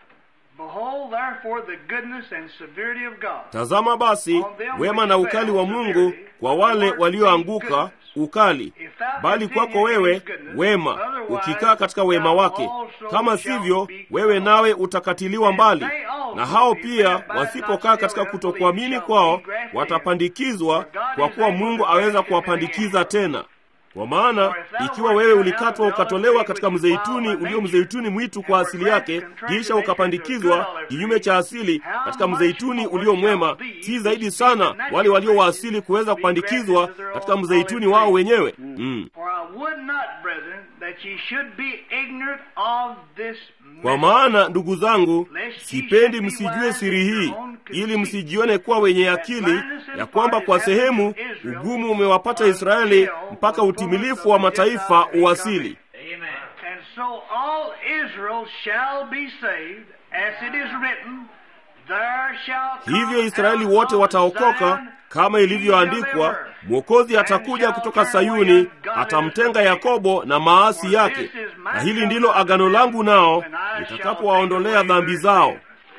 Tazama basi wema na ukali wa Mungu kwa wale walioanguka, ukali, bali kwako wewe wema, ukikaa katika wema wake. Kama sivyo, wewe nawe utakatiliwa mbali. Na hao pia wasipokaa katika kutokuamini kwao, watapandikizwa, kwa kuwa Mungu aweza kuwapandikiza tena. Kwa maana ikiwa wewe ulikatwa ukatolewa katika mzeituni ulio mzeituni mwitu kwa asili yake, kisha ukapandikizwa kinyume cha asili katika mzeituni ulio mwema, si zaidi sana wale walio wa asili kuweza kupandikizwa katika mzeituni wao wenyewe? Mm. Kwa maana ndugu zangu, sipendi msijue siri hii, ili msijione kuwa wenye akili, ya kwamba kwa sehemu ugumu umewapata Israeli mpaka utimilifu wa mataifa uwasili. Hivyo Israeli wote wataokoka kama ilivyoandikwa, Mwokozi atakuja kutoka Sayuni, atamtenga Yakobo na maasi yake, na hili ndilo agano langu nao, nitakapowaondolea dhambi zao.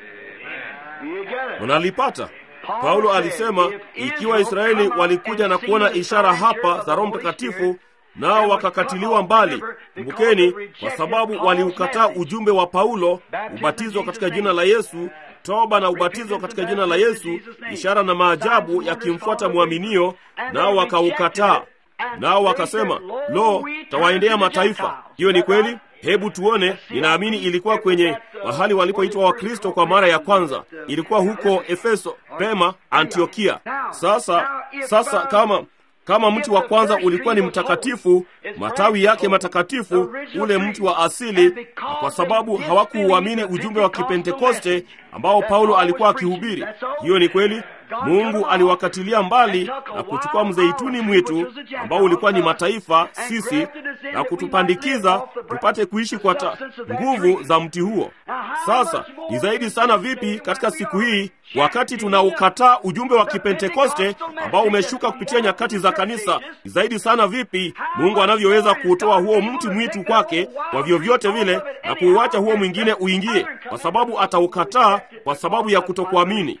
Unalipata? Paulo alisema ikiwa Israeli walikuja na kuona ishara hapa za Roho Mtakatifu nao wakakatiliwa mbali. Kumbukeni, kwa sababu waliukataa ujumbe wa Paulo, ubatizo katika jina la Yesu, toba na ubatizo katika jina la Yesu, ishara na maajabu yakimfuata mwaminio, nao wakaukataa. Nao wakasema, lo, tawaendea mataifa. Hiyo ni kweli. Hebu tuone. Ninaamini ilikuwa kwenye mahali walipoitwa Wakristo kwa mara ya kwanza, ilikuwa huko Efeso, Pema, Antiokia. Sasa sasa, kama kama mti wa kwanza ulikuwa ni mtakatifu, matawi yake matakatifu, ule mti wa asili, na kwa sababu hawakuuamini ujumbe wa Kipentekoste ambao Paulo alikuwa akihubiri. Hiyo ni kweli. Mungu aliwakatilia mbali na kuchukua mzeituni mwitu ambao ulikuwa ni mataifa, sisi, na kutupandikiza tupate kuishi kwa ta nguvu za mti huo. Sasa ni zaidi sana vipi katika siku hii, wakati tunaukataa ujumbe wa Kipentekoste ambao umeshuka kupitia nyakati za kanisa, ni zaidi sana vipi Mungu anavyoweza kuutoa huo mti mwitu kwake kwa vyovyote vile na kuuacha huo mwingine uingie, kwa sababu ataukataa kwa sababu ya kutokuamini.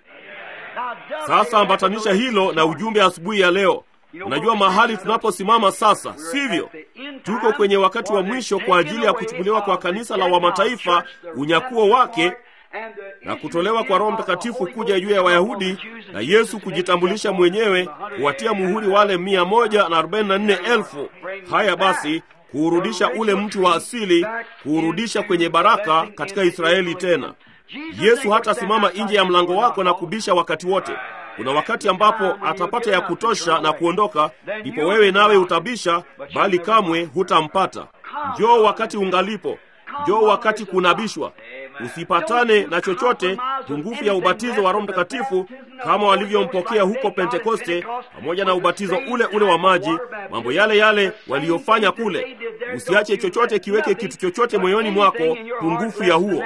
Sasa ambatanisha hilo na ujumbe asubuhi ya leo. Unajua mahali tunaposimama sasa, sivyo? Tuko kwenye wakati wa mwisho kwa ajili ya kuchukuliwa kwa kanisa la Wamataifa, unyakuo wake na kutolewa kwa Roho Mtakatifu kuja juu ya Wayahudi na Yesu kujitambulisha mwenyewe, kuwatia muhuri wale mia moja na arobaini na nne elfu. Haya basi, kuurudisha ule mti wa asili, kuurudisha kwenye baraka katika Israeli tena. Yesu hatasimama nje ya mlango wako na kubisha wakati wote. Kuna wakati ambapo atapata ya kutosha na kuondoka, ndipo wewe nawe utabisha, bali kamwe hutampata. Njoo wakati ungalipo, njoo wakati kunabishwa. Usipatane na chochote pungufu ya ubatizo wa Roho Mtakatifu kama walivyompokea huko Pentekoste, pamoja na ubatizo ule ule wa maji, mambo yale yale waliyofanya kule. Usiache chochote kiweke kitu chochote moyoni mwako pungufu ya huo.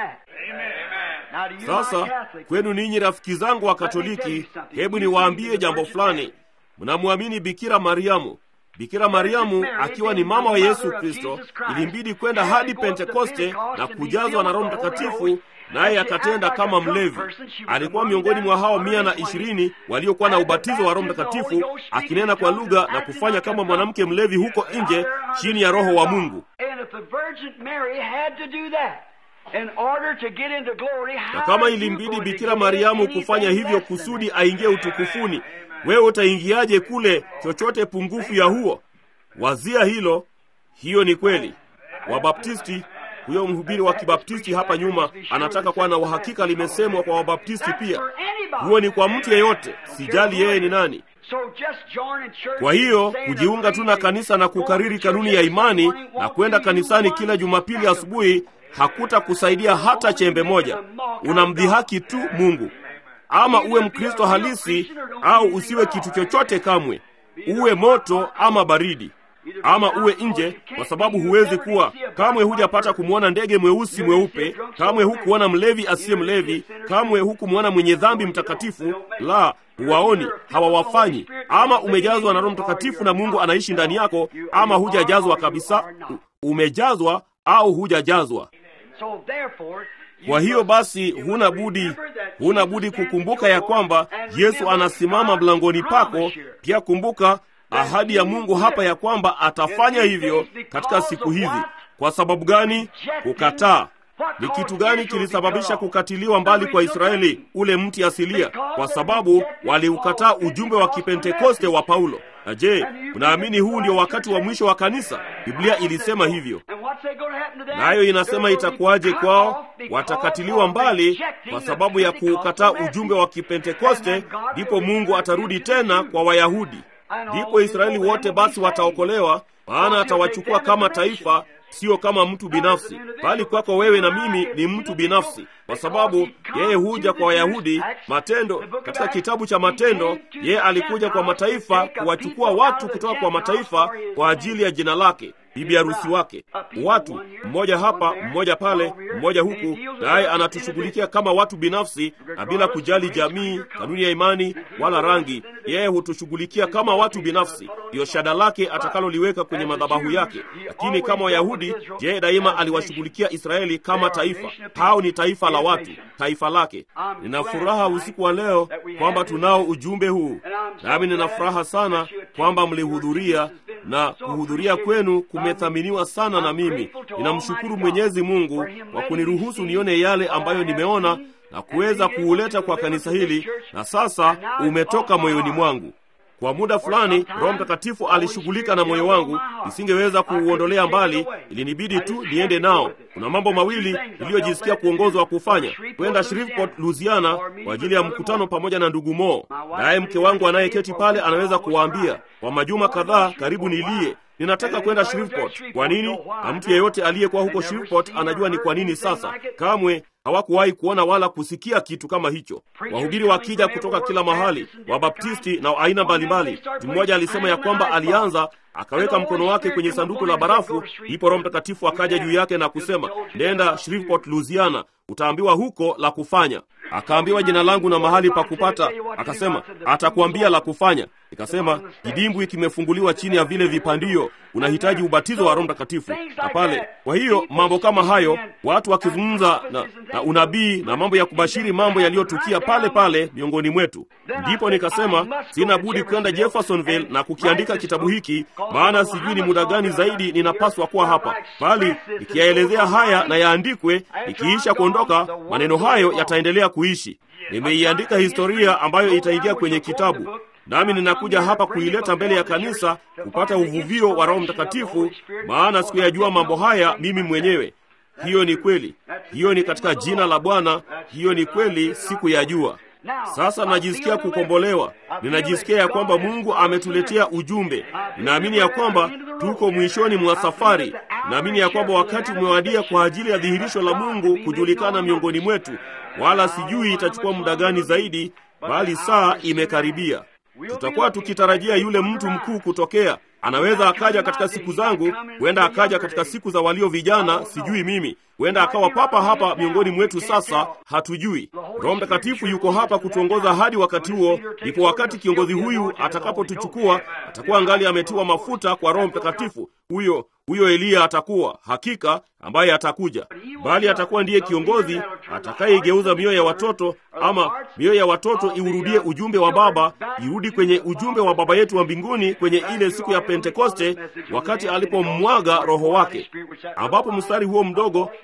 Sasa kwenu ninyi rafiki zangu wa Katoliki, hebu niwaambie jambo fulani. Mnamwamini Bikira Mariamu. Bikira Mariamu akiwa ni mama wa Yesu Kristo, ilimbidi kwenda hadi Pentekoste na kujazwa na Roho Mtakatifu, naye akatenda kama mlevi. Alikuwa miongoni mwa hao mia na ishirini waliokuwa na ubatizo wa Roho Mtakatifu, akinena kwa lugha na kufanya kama mwanamke mlevi huko nje chini ya Roho wa Mungu. na kama ilimbidi Bikira Mariamu kufanya hivyo kusudi aingie utukufuni, wewe utaingiaje kule chochote pungufu ya huo? Wazia hilo. Hiyo ni kweli. Wabaptisti, huyo mhubiri wa Kibaptisti hapa nyuma anataka kuwa na uhakika, limesemwa kwa Wabaptisti pia. Huo ni kwa mtu yeyote, sijali yeye ni nani. Kwa hiyo kujiunga tu na kanisa na kukariri kanuni ya imani na kwenda kanisani kila Jumapili asubuhi hakutakusaidia hata chembe moja. Unamdhihaki tu Mungu. Ama uwe Mkristo halisi au usiwe kitu chochote kamwe, uwe moto ama baridi, ama uwe nje, kwa sababu huwezi kuwa kamwe. Hujapata kumwona ndege mweusi mweupe, kamwe hukuona mlevi asiye mlevi, kamwe hukumwona mwenye dhambi mtakatifu. La, huwaoni, hawawafanyi. Ama umejazwa na Roho Mtakatifu na Mungu anaishi ndani yako, ama hujajazwa kabisa. Umejazwa au hujajazwa. Kwa hiyo basi, huna budi, huna budi kukumbuka ya kwamba Yesu anasimama mlangoni pako. Pia kumbuka ahadi ya Mungu hapa ya kwamba atafanya hivyo katika siku hizi. Kwa sababu gani? Kukataa. Ni kitu gani kilisababisha kukatiliwa mbali kwa Israeli ule mti asilia? Kwa sababu waliukataa ujumbe wa kipentekoste wa Paulo. Na je, unaamini huu ndio wakati wa mwisho wa kanisa? Biblia ilisema hivyo. Nayo inasema itakuwaje kwao? Watakatiliwa mbali kwa sababu ya kuukataa ujumbe wa kipentekoste, ndipo Mungu atarudi tena kwa Wayahudi. Ndipo Israeli wote basi wataokolewa, maana atawachukua kama taifa sio kama mtu binafsi, bali kwako wewe na mimi ni mtu binafsi, kwa sababu yeye huja kwa Wayahudi. Matendo, katika kitabu cha Matendo, yeye alikuja kwa mataifa kuwachukua watu kutoka kwa mataifa kwa ajili ya jina lake, bibi harusi wake. Watu mmoja hapa, mmoja pale, mmoja huku, naye anatushughulikia kama watu binafsi, na bila kujali jamii, kanuni ya imani wala rangi. Yeye hutushughulikia kama watu binafsi, ndiyo shada lake atakaloliweka kwenye madhabahu yake. Lakini kama Wayahudi, yeye daima aliwashughulikia Israeli kama taifa. Hao ni taifa la watu, taifa lake. Nina furaha usiku wa leo kwamba tunao ujumbe huu, nami nina furaha sana kwamba mlihudhuria na kuhudhuria kwenu kumethaminiwa sana na mimi. Ninamshukuru Mwenyezi Mungu kwa kuniruhusu nione yale ambayo nimeona na kuweza kuuleta kwa kanisa hili, na sasa umetoka moyoni mwangu. Kwa muda fulani Roho Mtakatifu alishughulika na moyo wangu, nisingeweza kuuondolea mbali, ilinibidi tu niende nao. Kuna mambo mawili niliyojisikia kuongozwa kufanya: kwenda Shreveport, Louisiana kwa ajili ya mkutano pamoja na ndugu Mo, naye mke wangu anayeketi pale anaweza kuwaambia kwa majuma kadhaa karibu nilie ninataka kwenda Shreveport. Kwa nini? Na mtu yeyote aliyekuwa huko Shreveport anajua ni kwa nini. Sasa kamwe hawakuwahi kuona wala kusikia kitu kama hicho. Wahubiri wakija kutoka kila mahali, Wabaptisti na aina mbalimbali. Mtu mmoja alisema ya kwamba alianza akaweka mkono wake kwenye sanduku la barafu, ndipo Roho Mtakatifu akaja juu yake na kusema, nenda Shreveport, Louisiana, utaambiwa huko la kufanya. Akaambiwa jina langu na mahali pa kupata, akasema atakuambia la kufanya. Nikasema kidimbwi kimefunguliwa chini ya vile vipandio, unahitaji ubatizo wa Roho Mtakatifu na pale. Kwa hiyo mambo kama hayo, watu wakizungumza na, na unabii na mambo ya kubashiri mambo yaliyotukia pale pale miongoni mwetu, ndipo nikasema sina budi kwenda Jeffersonville na kukiandika kitabu hiki, maana sijui ni muda gani zaidi ninapaswa kuwa hapa, bali nikiyaelezea haya na yaandikwe, nikiisha kuondoka, maneno hayo yataendelea kuishi. Nimeiandika historia ambayo itaingia kwenye kitabu nami ninakuja hapa kuileta mbele ya kanisa kupata uvuvio wa Roho Mtakatifu, maana sikuyajua mambo haya mimi mwenyewe. Hiyo ni kweli, hiyo ni katika jina la Bwana, hiyo ni kweli, sikuyajua. Sasa najisikia kukombolewa, ninajisikia ya kwamba Mungu ametuletea ujumbe. Ninaamini ya kwamba tuko mwishoni mwa safari. Ninaamini ya kwamba wakati umewadia kwa ajili ya dhihirisho la Mungu kujulikana miongoni mwetu, wala sijui itachukua muda gani zaidi, bali saa imekaribia. Tutakuwa tukitarajia yule mtu mkuu kutokea. Anaweza akaja katika siku zangu, huenda akaja katika siku za walio vijana, sijui mimi. Huenda akawa papa hapa miongoni mwetu, sasa hatujui. Roho Mtakatifu yuko hapa kutuongoza hadi wakati huo. Ndipo wakati kiongozi huyu atakapotuchukua, atakuwa ngali ametiwa mafuta kwa Roho Mtakatifu. Huyo huyo Eliya atakuwa hakika ambaye atakuja, bali atakuwa ndiye kiongozi atakayeigeuza mioyo ya watoto, ama mioyo ya watoto iurudie ujumbe wa Baba, irudi kwenye ujumbe wa Baba yetu wa mbinguni kwenye ile siku ya Pentekoste, wakati alipomwaga Roho wake, ambapo mstari huo mdogo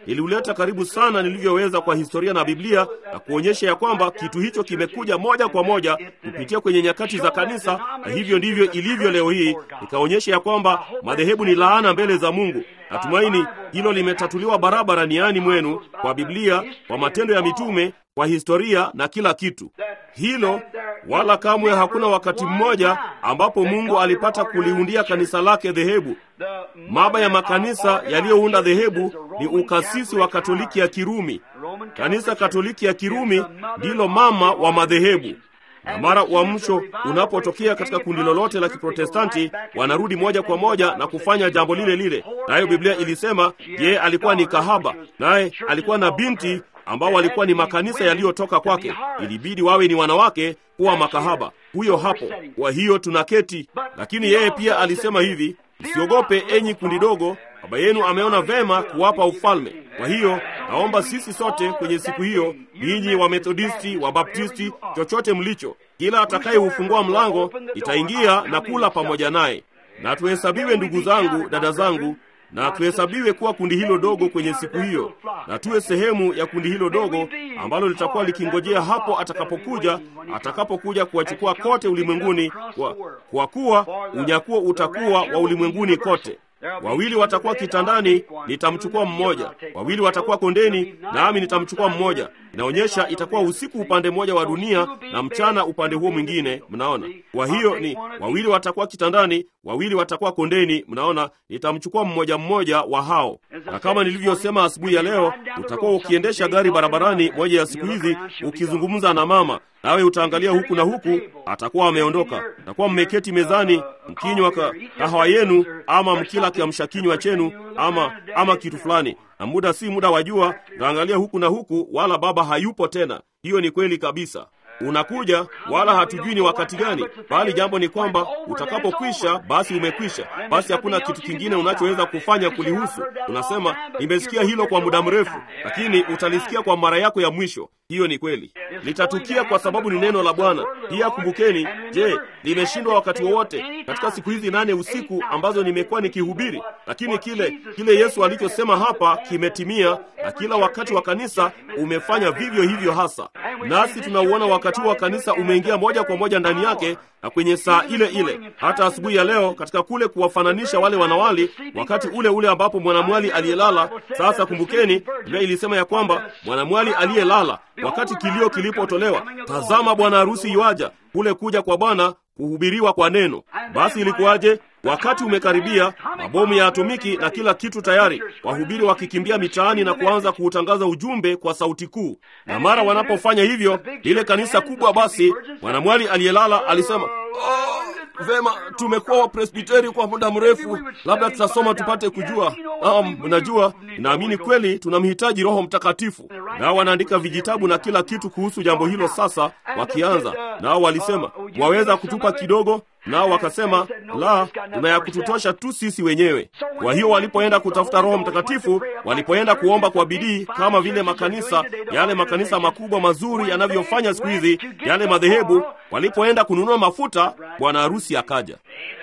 niliuleta karibu sana nilivyoweza kwa historia na Biblia na kuonyesha ya kwamba kitu hicho kimekuja moja kwa moja kupitia kwenye nyakati za kanisa, na hivyo ndivyo ilivyo leo hii. Nikaonyesha ya kwamba madhehebu ni laana mbele za Mungu. Natumaini hilo limetatuliwa barabara niani mwenu kwa Biblia, kwa matendo ya mitume, kwa historia na kila kitu hilo. Wala kamwe hakuna wakati mmoja ambapo Mungu alipata kuliundia kanisa lake dhehebu. Maba ya makanisa yaliyounda dhehebu ni ukasisi wa Katoliki ya Kirumi. Kanisa Katoliki ya Kirumi ndilo mama wa madhehebu na mara uamsho unapotokea katika kundi lolote la Kiprotestanti, wanarudi moja kwa moja na kufanya jambo lile lile. Nayo Biblia ilisema yeye alikuwa ni kahaba, naye alikuwa na binti ambao walikuwa ni makanisa yaliyotoka kwake. Ilibidi wawe ni wanawake kuwa makahaba. Huyo hapo. Kwa hiyo tunaketi, lakini yeye pia alisema hivi, msiogope enyi kundi dogo, Baba yenu ameona vema kuwapa ufalme. Kwa hiyo naomba sisi sote kwenye siku hiyo, ninyi wa Methodisti, wa Baptisti, chochote mlicho, kila atakayeufungua mlango itaingia na kula pamoja naye. Na tuhesabiwe ndugu zangu, dada zangu, na tuhesabiwe kuwa kundi hilo dogo kwenye siku hiyo, na tuwe sehemu ya kundi hilo dogo ambalo litakuwa likingojea hapo atakapokuja, atakapokuja kuwachukua kote ulimwenguni, kwa, kwa kuwa unyakuo utakuwa wa ulimwenguni kote. Wawili watakuwa kitandani, nitamchukua mmoja. Wawili watakuwa kondeni, nami nitamchukua mmoja. Inaonyesha itakuwa usiku upande mmoja wa dunia na mchana upande huo mwingine. Mnaona? Kwa hiyo ni wawili watakuwa kitandani, wawili watakuwa kondeni. Mnaona? Nitamchukua mmoja mmoja wa hao. Na kama nilivyosema asubuhi ya leo, utakuwa ukiendesha gari barabarani moja ya siku hizi, ukizungumza na mama nawe utaangalia huku na huku, atakuwa ameondoka. Takuwa mmeketi mezani mkinywa kahawa yenu, ama mkila kiamsha kinywa chenu, ama ama kitu fulani, na muda si muda wa jua, utaangalia huku na huku, wala baba hayupo tena. Hiyo ni kweli kabisa. Unakuja wala hatujui ni wakati gani, bali jambo ni kwamba utakapokwisha, basi umekwisha. Basi hakuna kitu kingine unachoweza kufanya kulihusu. Unasema nimesikia hilo kwa muda mrefu, lakini utalisikia kwa mara yako ya mwisho. Hiyo ni kweli, litatukia kwa sababu ni neno la Bwana. Pia kumbukeni, je, limeshindwa wakati wowote katika siku hizi nane usiku ambazo nimekuwa nikihubiri? Lakini kile kile Yesu alichosema hapa kimetimia, na kila wakati wa kanisa umefanya vivyo hivyo hasa, nasi tunauona wakati wa kanisa umeingia moja kwa moja ndani yake na kwenye saa ile ile, hata asubuhi ya leo, katika kule kuwafananisha wale wanawali, wakati ule ule ambapo mwanamwali aliyelala. Sasa kumbukeni, Biblia ilisema ya kwamba mwanamwali aliyelala, wakati kilio kilipotolewa, tazama bwana harusi yuaja, kule kuja kwa Bwana kuhubiriwa kwa neno. Basi ilikuwaje? Wakati umekaribia, mabomu ya atomiki na kila kitu tayari, wahubiri wakikimbia mitaani na kuanza kuutangaza ujumbe kwa sauti kuu. Na mara wanapofanya hivyo, lile kanisa kubwa, basi mwanamwali aliyelala alisema oh, vema, tumekuwa wapresbiteri kwa muda mrefu, labda tutasoma tupate kujua. Um, mnajua, naamini kweli tunamhitaji Roho Mtakatifu. Nao wanaandika vijitabu na kila kitu kuhusu jambo hilo. Sasa wakianza nao walisema, waweza kutupa kidogo? Nao wakasema la, tuna ya kututosha tu sisi wenyewe. Kwa hiyo walipoenda kutafuta Roho Mtakatifu, walipoenda kuomba kwa bidii, kama vile makanisa yale makanisa makubwa mazuri yanavyofanya siku hizi, yale madhehebu, walipoenda kununua mafuta, bwana harusi akaja.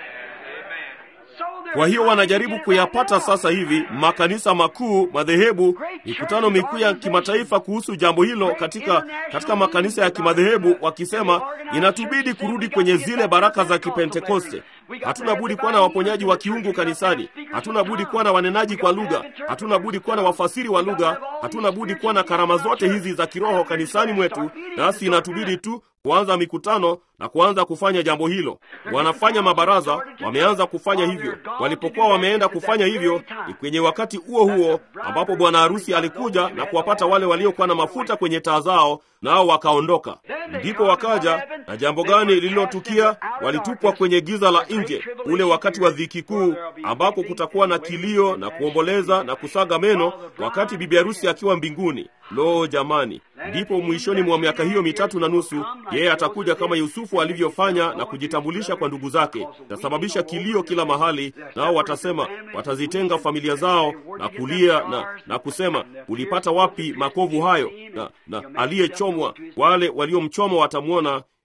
Kwa hiyo wanajaribu kuyapata sasa hivi makanisa makuu, madhehebu, mikutano mikuu ya kimataifa kuhusu jambo hilo katika, katika makanisa ya kimadhehebu, wakisema inatubidi kurudi kwenye zile baraka za Kipentekoste. Hatuna budi kuwa na waponyaji wa kiungu kanisani, hatuna budi kuwa na wanenaji kwa lugha, hatuna budi kuwa na wafasiri wa lugha, hatuna budi kuwa na karama zote hizi za kiroho kanisani mwetu, nasi inatubidi tu kuanza mikutano na kuanza kufanya jambo hilo. Wanafanya mabaraza, wameanza kufanya hivyo. Walipokuwa wameenda kufanya hivyo, ni kwenye wakati huo huo ambapo bwana harusi alikuja na kuwapata wale waliokuwa na mafuta kwenye taa zao, nao wakaondoka. Ndipo wakaja na jambo gani lililotukia? Walitupwa kwenye giza la nje, ule wakati wa dhiki kuu, ambako kutakuwa na kilio na kuomboleza na kusaga meno, wakati bibi harusi akiwa mbinguni. Lo, jamani! Ndipo mwishoni mwa miaka hiyo mitatu na nusu, yeye atakuja kama Yusufu alivyofanya na kujitambulisha kwa ndugu zake. Itasababisha kilio kila mahali, nao watasema, watazitenga familia zao na kulia na, na kusema, ulipata wapi makovu hayo? Na, na aliyechomwa, wale waliomchoma watamwona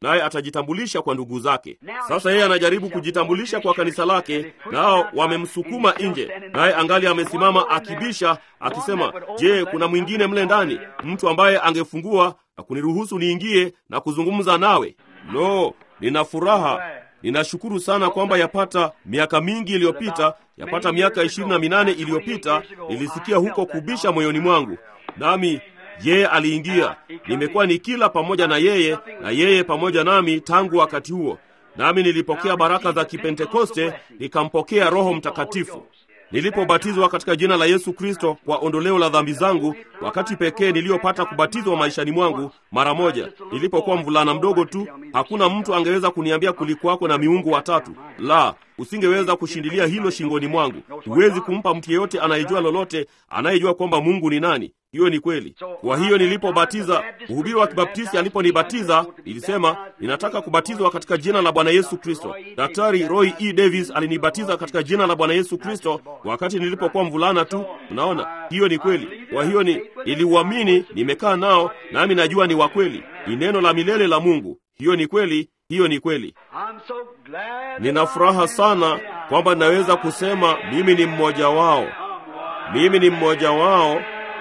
naye atajitambulisha kwa ndugu zake. Sasa yeye anajaribu kujitambulisha kwa kanisa lake, nao wamemsukuma nje, naye angali amesimama akibisha, akisema, je, kuna mwingine mle ndani, mtu ambaye angefungua na kuniruhusu niingie na kuzungumza nawe? Lo, nina furaha Ninashukuru sana kwamba yapata miaka mingi iliyopita, yapata miaka ishirini na minane iliyopita, nilisikia huko kubisha moyoni mwangu, nami yeye aliingia. Nimekuwa nikila pamoja na yeye na yeye pamoja nami tangu wakati huo, nami nilipokea baraka za Kipentekoste, nikampokea Roho Mtakatifu. Nilipobatizwa katika jina la Yesu Kristo kwa ondoleo la dhambi zangu, wakati pekee niliyopata kubatizwa maishani mwangu mara moja, nilipokuwa mvulana mdogo tu. Hakuna mtu angeweza kuniambia kulikuwako na miungu watatu. La, usingeweza kushindilia hilo shingoni mwangu. Huwezi kumpa mtu yeyote anayejua lolote, anayejua kwamba Mungu ni nani. Hiyo ni kweli. Kwa hiyo nilipobatiza, mhubiri wa Kibaptisti aliponibatiza, nilisema ninataka kubatizwa katika jina la Bwana Yesu Kristo. Daktari Roy E. Davis alinibatiza katika jina la Bwana Yesu Kristo wakati nilipokuwa mvulana tu. Unaona, hiyo ni kweli. Kwa hiyo ni niliuamini, nimekaa nao, nami najua ni wa kweli, ni neno la milele la Mungu. Hiyo ni kweli, hiyo ni kweli. Nina furaha sana kwamba naweza kusema mimi ni mmoja wao, mimi ni mmoja wao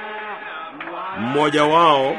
mmoja wao.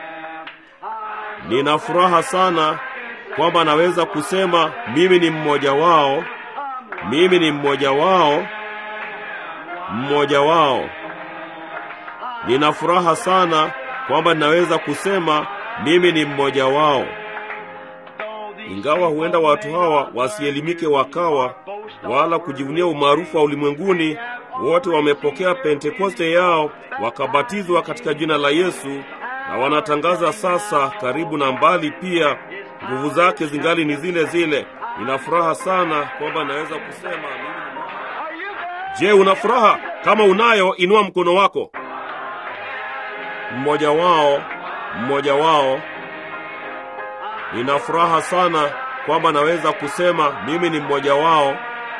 Nina furaha sana kwamba naweza kusema mimi ni mmoja wao, mimi ni mmoja wao, mmoja wao. Nina furaha sana kwamba ninaweza kusema mimi ni mmoja wao, ingawa huenda watu hawa wasielimike wakawa wala kujivunia umaarufu wa ulimwenguni. Wote wamepokea Pentekoste yao wakabatizwa katika jina la Yesu, na wanatangaza sasa, karibu na mbali pia, nguvu zake zingali ni zile zile. Nina furaha sana kwamba naweza kusema mimi ni... Je, una furaha? Kama unayo, inua mkono wako. Mmoja wao, mmoja wao. Nina furaha sana kwamba naweza kusema mimi ni mmoja wao.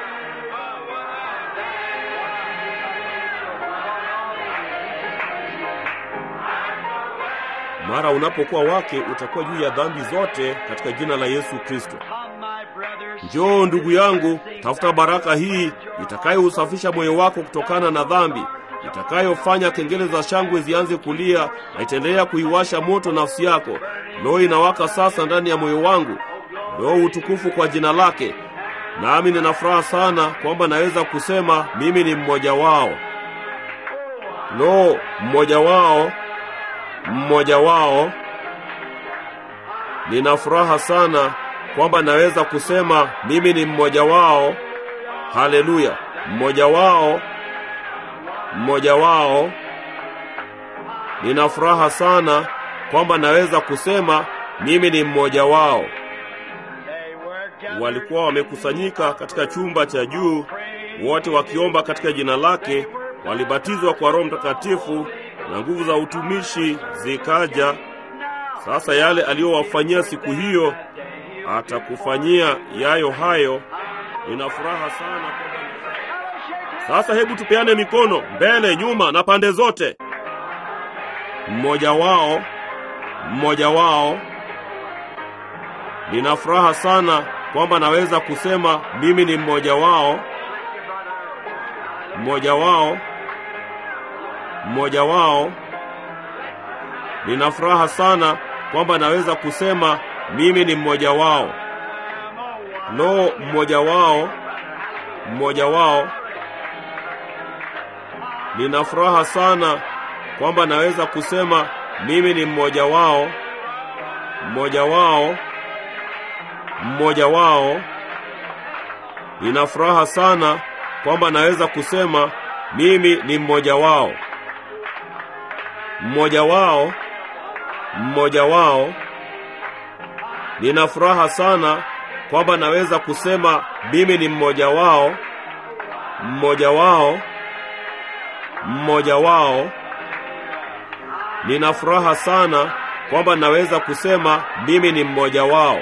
Mara unapokuwa wake utakuwa juu ya dhambi zote katika jina la Yesu Kristo. Njoo ndugu yangu, tafuta baraka hii itakayousafisha moyo wako kutokana na dhambi, itakayofanya kengele za shangwe zianze kulia na itaendelea kuiwasha moto nafsi yako. Lo, inawaka sasa ndani ya moyo wangu. Lo, utukufu kwa jina lake. Nami nina furaha sana kwamba naweza kusema mimi ni mmoja wao. Lo, mmoja wao mmoja wao. Nina furaha sana kwamba naweza kusema mimi ni mmoja wao. Haleluya! Mmoja wao, mmoja wao. Nina furaha sana kwamba naweza kusema mimi ni mmoja wao. Walikuwa wamekusanyika katika chumba cha juu, wote wakiomba katika jina lake, walibatizwa kwa Roho Mtakatifu na nguvu za utumishi zikaja. Sasa yale aliyowafanyia siku hiyo atakufanyia yayo hayo. Nina furaha sana kwamba sasa, hebu tupeane mikono mbele, nyuma na pande zote. Mmoja wao, mmoja wao. Nina furaha sana kwamba naweza kusema mimi ni mmoja wao, mmoja wao mmoja wao. Nina furaha sana kwamba naweza kusema mimi ni mmoja wao. Lo, mmoja wao, mmoja wao. Nina furaha sana kwamba naweza kusema mimi ni mmoja wao, mmoja wao, mmoja wao. Nina furaha sana kwamba naweza kusema mimi ni mmoja wao mmoja wao, mmoja wao. Nina furaha sana kwamba naweza kusema mimi ni mmoja wao, mmoja wao, mmoja wao. Nina furaha sana kwamba naweza kusema mimi ni mmoja wao.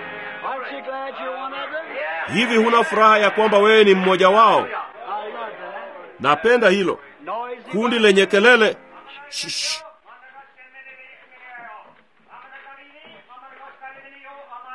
Hivi huna furaha ya kwamba wewe ni mmoja wao? Napenda hilo kundi lenye kelele Shh.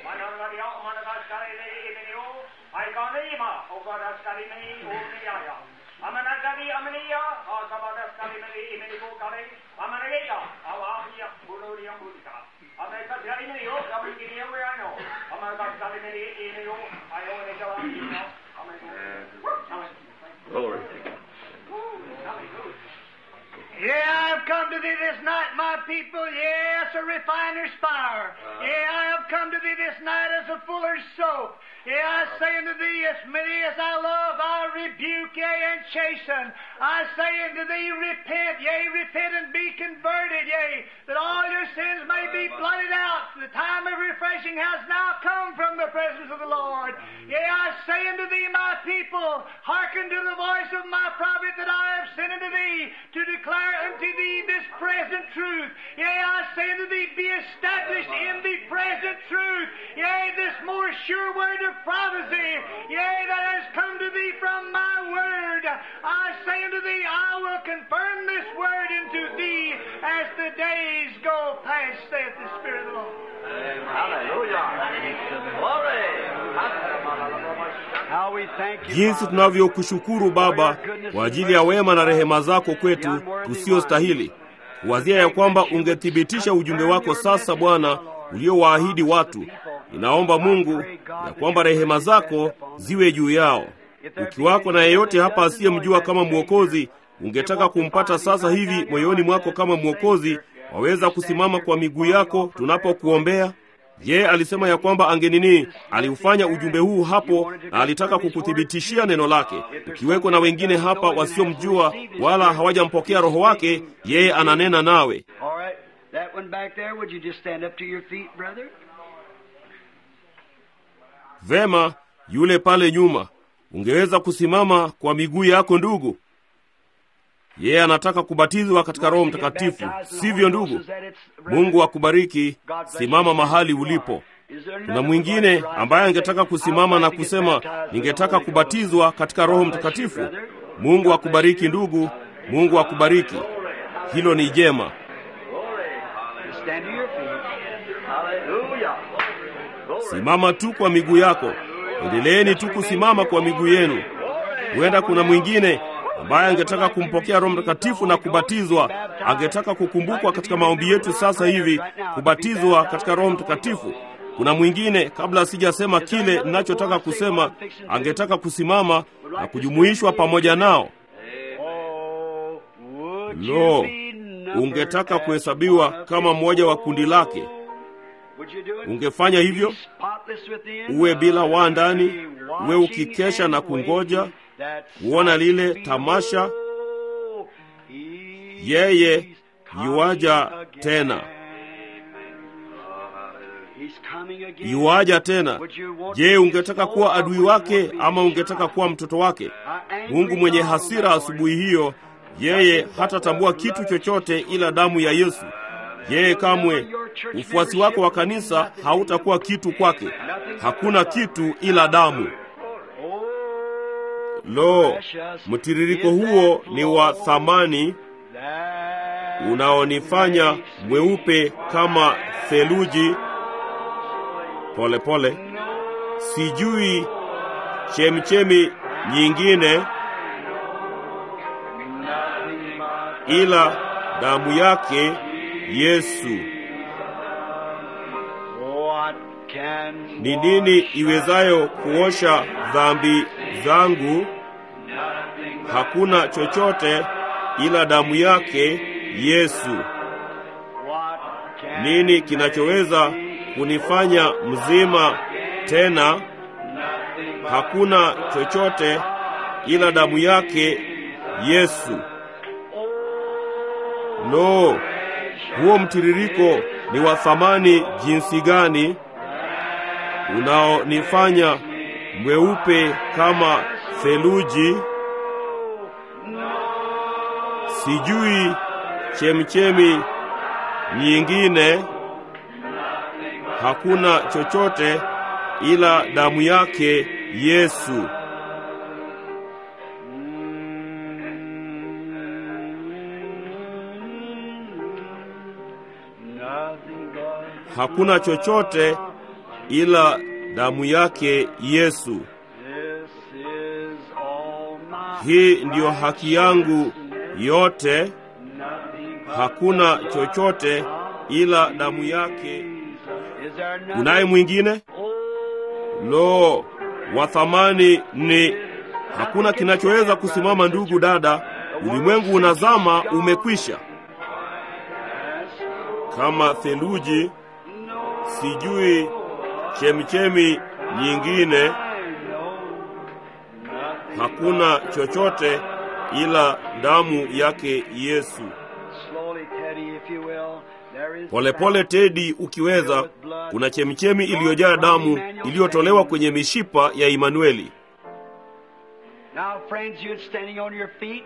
Glory. Yeah, I've come to thee this night, my people. Yes, a refiner's fire. Yeah, I have come to thee this night as a fuller's soap. Yeah, I say unto thee, as many as I love, I rebuke, yea, and chasten. I say unto thee, repent, yea, repent and be converted, yea, that all your sins may be blotted out. The time of refreshing has now come from the presence of the Lord. Yea, I say unto thee, my people, hearken to the voice of my prophet that I have sent unto thee to declare unto thee this present truth. Yea, I say unto thee, be established in the present truth. Yea, this more sure word of prophecy, yea, that has come to thee from my word. I say unto thee, I will confirm this word into thee as the days go past, saith the Spirit of the Lord. Hallelujah. Glory. How we thank you, jinsi Father. tunavyokushukuru Baba kwa ajili ya wema na rehema zako kwetu tusiostahili, kuwazia ya kwamba ungethibitisha ujumbe wako sasa, Bwana, uliowaahidi watu. Ninaomba Mungu ya kwamba rehema zako ziwe juu yao. Ukiwako na yeyote hapa asiyemjua kama Mwokozi, ungetaka kumpata sasa hivi moyoni mwako kama Mwokozi, waweza kusimama kwa miguu yako tunapokuombea. Je, alisema ya kwamba angenini, aliufanya ujumbe huu hapo na alitaka kukuthibitishia neno lake. Ukiweko na wengine hapa wasiomjua wala hawajampokea Roho wake, yeye ananena nawe. All right. That one back there, would you just stand up to your feet, brother? Vema, yule pale nyuma, ungeweza kusimama kwa miguu yako ndugu. Yeye anataka kubatizwa katika Roho Mtakatifu, sivyo ndugu? Mungu akubariki. Simama mahali ulipo. Kuna mwingine ambaye angetaka kusimama na kusema, ningetaka kubatizwa katika Roho Mtakatifu. Mungu akubariki ndugu. Mungu akubariki. Hilo ni jema. Stand to your feet. Hallelujah. Glory. Simama tu kwa miguu yako. Endeleeni tu kusimama kwa miguu yenu. Huenda kuna mwingine ambaye angetaka kumpokea Roho Mtakatifu na kubatizwa, angetaka kukumbukwa katika maombi yetu sasa hivi, kubatizwa katika Roho Mtakatifu. Kuna mwingine, kabla sijasema kile ninachotaka kusema, angetaka kusimama na kujumuishwa pamoja nao. Oh, would you Lo, be numbered ungetaka as kuhesabiwa one of kama mmoja wa kundi lake. Would you do it? Ungefanya hivyo? Spotless within, Uwe bila waa ndani, be uwe watching ukikesha and na kungoja waiting that kuona lile sight tamasha. below. He's Yeye coming yuaja again. tena. He's coming again. Yuaja tena. Would you want Je, to be ungetaka his kuwa soul or adui would you wake want to be ama his ungetaka child? kuwa mtoto wake? Our angry Mungu mwenye God on hasira that asubuhi morning. hiyo, yeye hatatambua kitu chochote ila damu ya Yesu. Yeye kamwe, ufuasi wako wa kanisa hautakuwa kitu kwake. Hakuna kitu ila damu. Oh, Lo, precious mtiririko is huo that ni wa flow thamani that unaonifanya makes mweupe kama theluji. Pole pole, sijui chemchemi nyingine nothing but ila damu yake Yesu. what can Ni nini iwezayo kuosha dhambi zangu? Hakuna chochote ila damu yake Yesu. what can Nini kinachoweza kunifanya mzima tena? Hakuna chochote ila damu yake Yesu. Lo, huo mtiririko ni wa thamani jinsi gani, unaonifanya mweupe kama theluji. Sijui chemchemi nyingine, hakuna chochote ila damu yake Yesu. nothing but Hakuna chochote ila damu yake Yesu. This is all my Hii ndiyo haki yangu yote, nothing but hakuna chochote ila damu yake. Is there nothing? Kunaye mwingine? Oh, Lo, wa thamani ni hakuna kinachoweza kusimama. Ndugu dada, ulimwengu unazama, umekwisha kama theluji. Sijui chemichemi nyingine, I know nothing. hakuna chochote ila damu yake Yesu. Slowly, Teddy, if you will. There is Polepole Tedi, ukiweza, kuna chemichemi iliyojaa damu iliyotolewa kwenye mishipa ya Imanueli. Now, friends, you standing on your feet.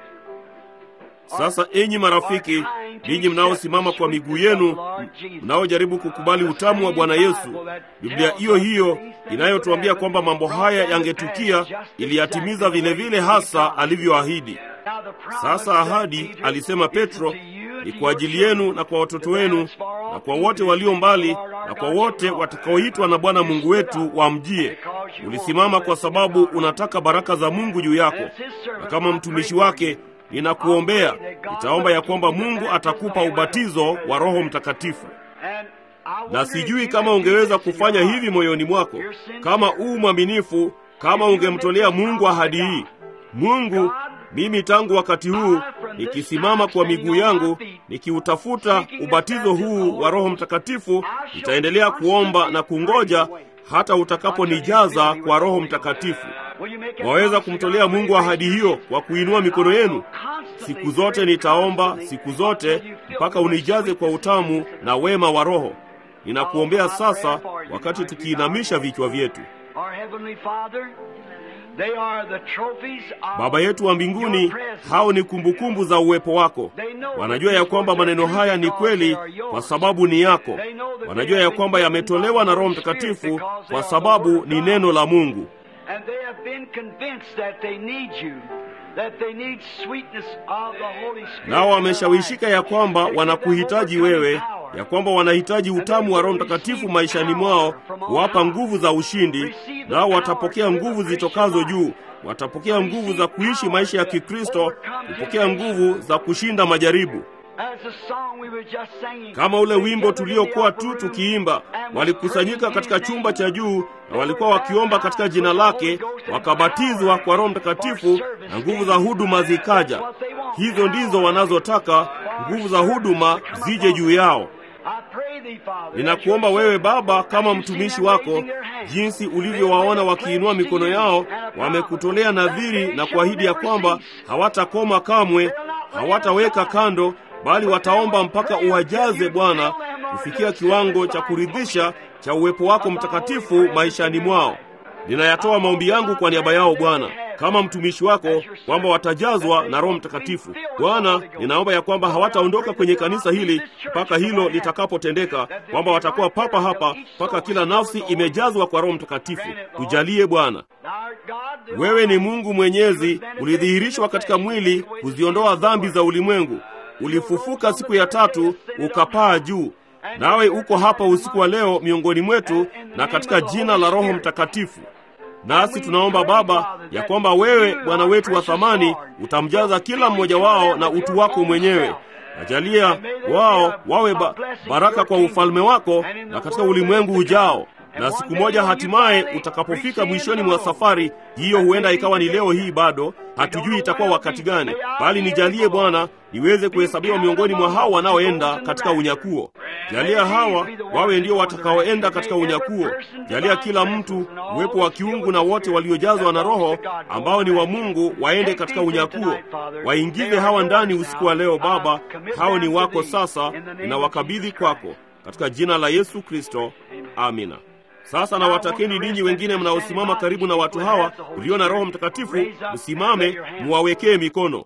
Sasa enyi marafiki, ninyi mnaosimama kwa miguu yenu, mnaojaribu kukubali utamu wa Bwana Yesu, Biblia hiyo hiyo inayotuambia kwamba mambo haya yangetukia iliyatimiza vile vile hasa alivyoahidi. Now, the promise Sasa ahadi, alisema Petro, ni kwa ajili yenu na kwa watoto wenu na kwa wote walio mbali na kwa wote watakaoitwa na Bwana Mungu wetu wamjie. Ulisimama kwa sababu unataka baraka za Mungu juu yako, na kama mtumishi wake ninakuombea, nitaomba ya kwamba Mungu atakupa ubatizo wa Roho Mtakatifu. And I Na wonder sijui if kama you ungeweza can kufanya see hivi moyoni mwako, kama uu mwaminifu, kama ungemtolea Mungu ahadi hii. Mungu, mimi tangu wakati huu nikisimama kwa miguu yangu nikiutafuta ubatizo huu wa Roho Mtakatifu, nitaendelea kuomba na kungoja hata utakaponijaza kwa Roho Mtakatifu. Will you make a Waweza promise kumtolea to God Mungu right ahadi now? hiyo kwa kuinua mikono yenu. Constantly Siku zote nitaomba, siku zote mpaka unijaze kwa utamu na wema wa Roho. Ninakuombea sasa, wakati tukiinamisha vichwa vyetu. Our Heavenly Father, they are the trophies of Baba yetu wa mbinguni, your presence. hao ni kumbukumbu za uwepo wako. Wanajua ya kwamba maneno haya ni kweli kwa sababu ni yako. Wanajua ya kwamba yametolewa na Roho Mtakatifu kwa sababu ni neno la Mungu. And they have been convinced that they need you, that they need sweetness of the Holy Spirit. Nao wameshawishika ya kwamba wanakuhitaji wewe, ya kwamba wanahitaji utamu wa Roho Mtakatifu maishani mwao, kuwapa nguvu za ushindi. Nao watapokea nguvu zitokazo juu, watapokea nguvu za kuishi maisha ya Kikristo, kupokea nguvu za kushinda majaribu. As the song we were just singing, Kama ule wimbo tuliokuwa tu tukiimba, walikusanyika katika chumba cha juu na walikuwa wakiomba katika jina lake, wakabatizwa kwa Roho Mtakatifu na nguvu za huduma zikaja. Hizo ndizo wanazotaka, nguvu za huduma zije juu yao. I pray thee, Father, Ninakuomba wewe Baba, kama mtumishi wako, jinsi ulivyowaona wakiinua mikono yao, wamekutolea nadhiri na kuahidi ya kwamba hawatakoma kamwe, hawataweka kando, bali wataomba mpaka uwajaze Bwana, kufikia kiwango cha kuridhisha cha uwepo wako mtakatifu maishani mwao. Ninayatoa maombi yangu kwa niaba yao Bwana, kama mtumishi wako, kwamba watajazwa na Roho Mtakatifu. Bwana, ninaomba ya kwamba hawataondoka kwenye kanisa hili mpaka hilo litakapotendeka, kwamba watakuwa papa hapa mpaka kila nafsi imejazwa kwa Roho Mtakatifu. Tujalie Bwana. Thou art God, the Wewe ni Mungu Mwenyezi, ulidhihirishwa katika mwili kuziondoa dhambi za ulimwengu. Ulifufuka siku ya tatu, ukapaa juu. Nawe uko hapa usiku wa leo miongoni mwetu na katika jina la Roho Mtakatifu. Nasi tunaomba Baba ya kwamba wewe Bwana wetu wa thamani utamjaza kila mmoja wao na utu wako mwenyewe. Najalia wao wawe ba baraka kwa ufalme wako na katika ulimwengu ujao. Na siku moja hatimaye utakapofika mwishoni mwa safari hiyo, huenda ikawa ni leo hii bado, hatujui itakuwa wakati gani, bali nijalie Bwana niweze kuhesabiwa miongoni mwa hao wanaoenda katika unyakuo. Jalia hawa wawe ndio watakaoenda katika unyakuo. Jalia kila mtu uwepo wa kiungu na wote waliojazwa na Roho ambao ni wa Mungu waende katika unyakuo. Waingize hawa ndani usiku wa leo Baba, hao ni wako sasa, ninawakabidhi kwako katika jina la Yesu Kristo, amina. Sasa nawatakeni ninyi wengine mnaosimama karibu na watu hawa ulio na Roho Mtakatifu, msimame muwawekee mikono.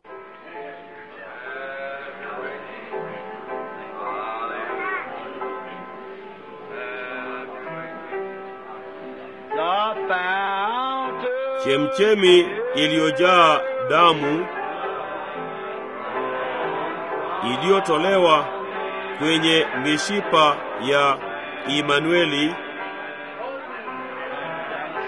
the fountain. Chemchemi iliyojaa damu iliyotolewa kwenye mishipa ya Imanueli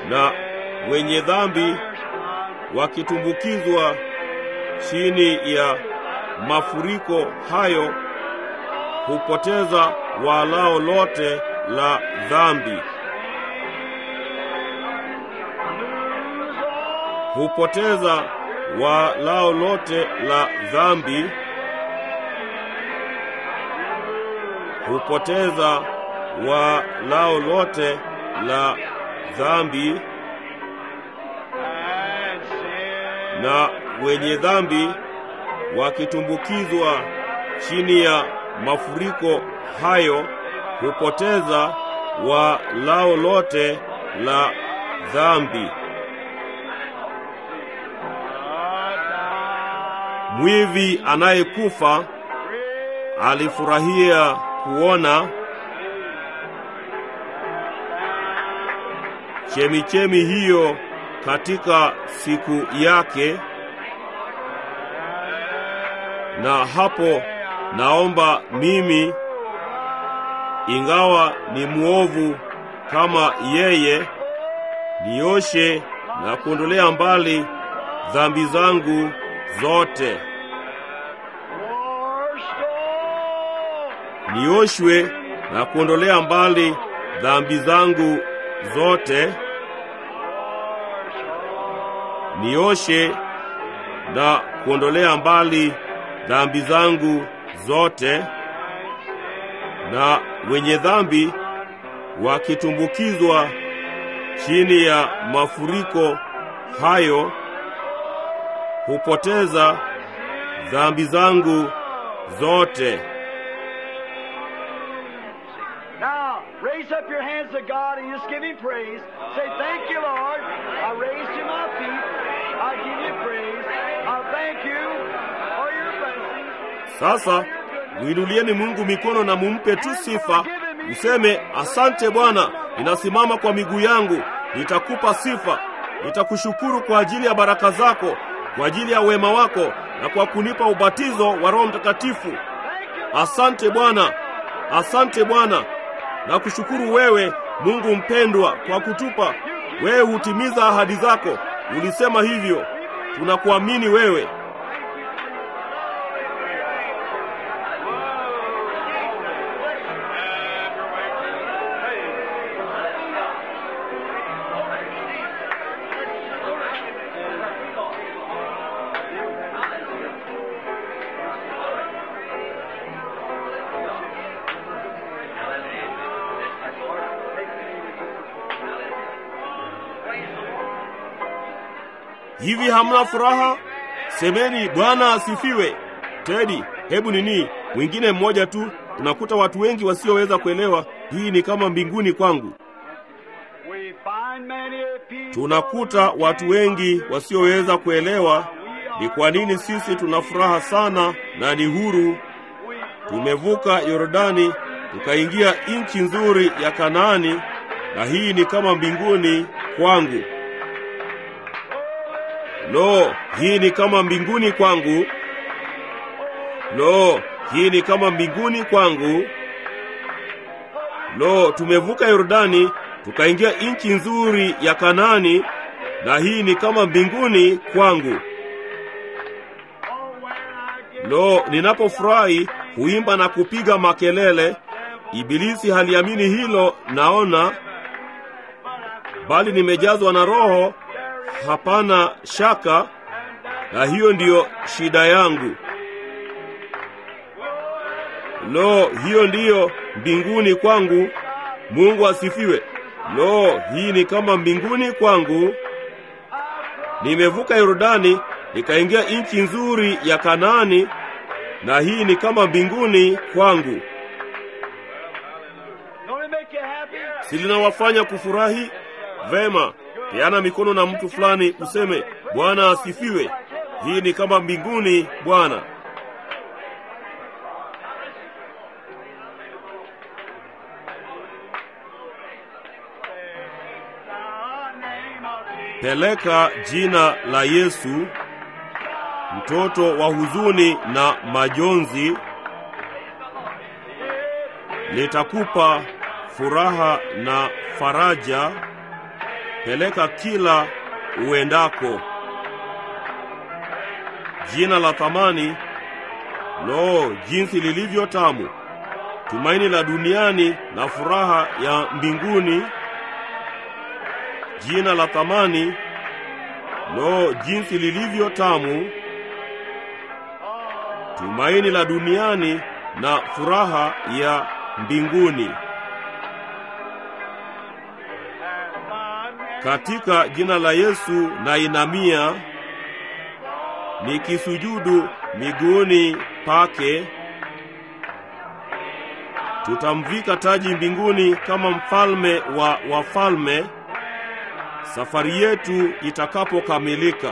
na wenye dhambi wakitumbukizwa chini ya mafuriko hayo hupoteza walao lote la dhambi, hupoteza walao lote la dhambi, hupoteza walao lote la dhambi, na wenye dhambi wakitumbukizwa chini ya mafuriko hayo hupoteza walao lote la dhambi. Mwivi anayekufa alifurahia kuona chemichemi hiyo katika siku yake, na hapo naomba mimi, ingawa ni mwovu kama yeye, nioshe na kuondolea mbali dhambi zangu zote, nioshwe na kuondolea mbali dhambi zangu zote, nioshe na kuondolea mbali dhambi zangu zote, na wenye dhambi wakitumbukizwa chini ya mafuriko hayo hupoteza dhambi zangu zote. Now, raise up your hands to God and just give Him praise. Say, Thank you, Lord. I raised to my feet. I give you praise. I thank you for your blessings. Sasa mwinulieni Mungu mikono na mumpe tu sifa, useme asante Bwana, ninasimama kwa miguu yangu, nitakupa sifa, nitakushukuru kwa ajili ya baraka zako, kwa ajili ya wema wako na kwa kunipa ubatizo wa Roho Mtakatifu. Asante Bwana, asante Bwana, na kushukuru wewe Mungu mpendwa kwa kutupa. Wewe hutimiza ahadi zako, ulisema hivyo, tunakuamini wewe. Hivi hamna furaha? Semeni Bwana asifiwe. Tedi, hebu nini, mwingine mmoja tu. Unakuta watu wengi wasioweza kuelewa. Hii ni kama mbinguni kwangu. We find many people Tunakuta watu wengi wasioweza kuelewa ni kwa nini sisi tuna furaha sana na ni huru. Tumevuka Yordani tukaingia nchi nzuri ya Kanaani, na hii ni kama mbinguni kwangu. Lo, hii ni kama mbinguni kwangu. Lo, hii ni kama mbinguni kwangu. Lo, tumevuka Yordani tukaingia nchi nzuri ya Kanaani, na hii ni kama mbinguni kwangu. Lo, ninapofurahi huimba na kupiga makelele. Ibilisi haliamini hilo, naona, bali nimejazwa na Roho, hapana shaka, na hiyo ndiyo shida yangu. Lo, hiyo ndiyo mbinguni kwangu. Mungu asifiwe. Lo, hii ni kama mbinguni kwangu. Nimevuka Yordani nikaingia nchi nzuri ya Kanaani, na hii ni kama mbinguni kwangu. Don't it make you happy? Si linawafanya kufurahi? Vema, peana mikono na mtu fulani, useme Bwana asifiwe. Hii ni kama mbinguni, Bwana. Peleka jina la Yesu, mtoto wa huzuni na majonzi, litakupa furaha na faraja. peleka kila uendako. Jina la thamani, lo, jinsi lilivyo tamu! Tumaini la duniani na furaha ya mbinguni. Jina la thamani, lo, jinsi lilivyo tamu! Tumaini la duniani na furaha ya mbinguni. Katika jina la Yesu na inamia nikisujudu miguuni pake. Tutamvika taji mbinguni kama mfalme wa wafalme safari yetu itakapokamilika.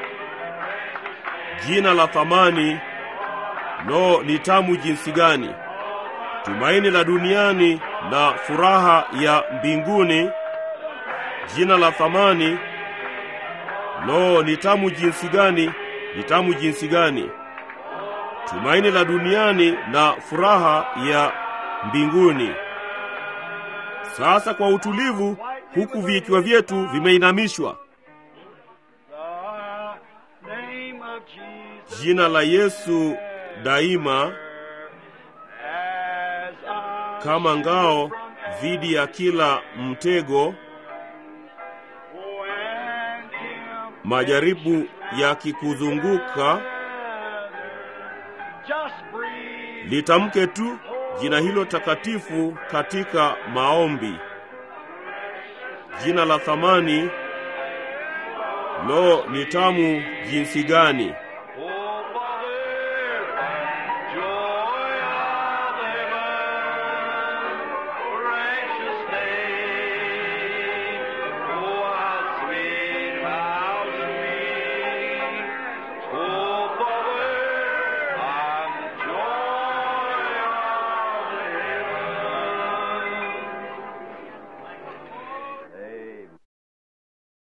Jina la thamani, lo, ni tamu jinsi gani! Tumaini la duniani na furaha ya mbinguni. Jina la thamani, lo, ni tamu jinsi gani! Ni tamu jinsi gani! Tumaini la duniani na furaha ya mbinguni. Sasa kwa utulivu, huku vichwa vyetu vimeinamishwa, jina la Yesu daima kama ngao dhidi ya kila mtego, majaribu yakikuzunguka, litamke tu jina hilo takatifu katika maombi. Jina la thamani, lo, ni tamu jinsi gani!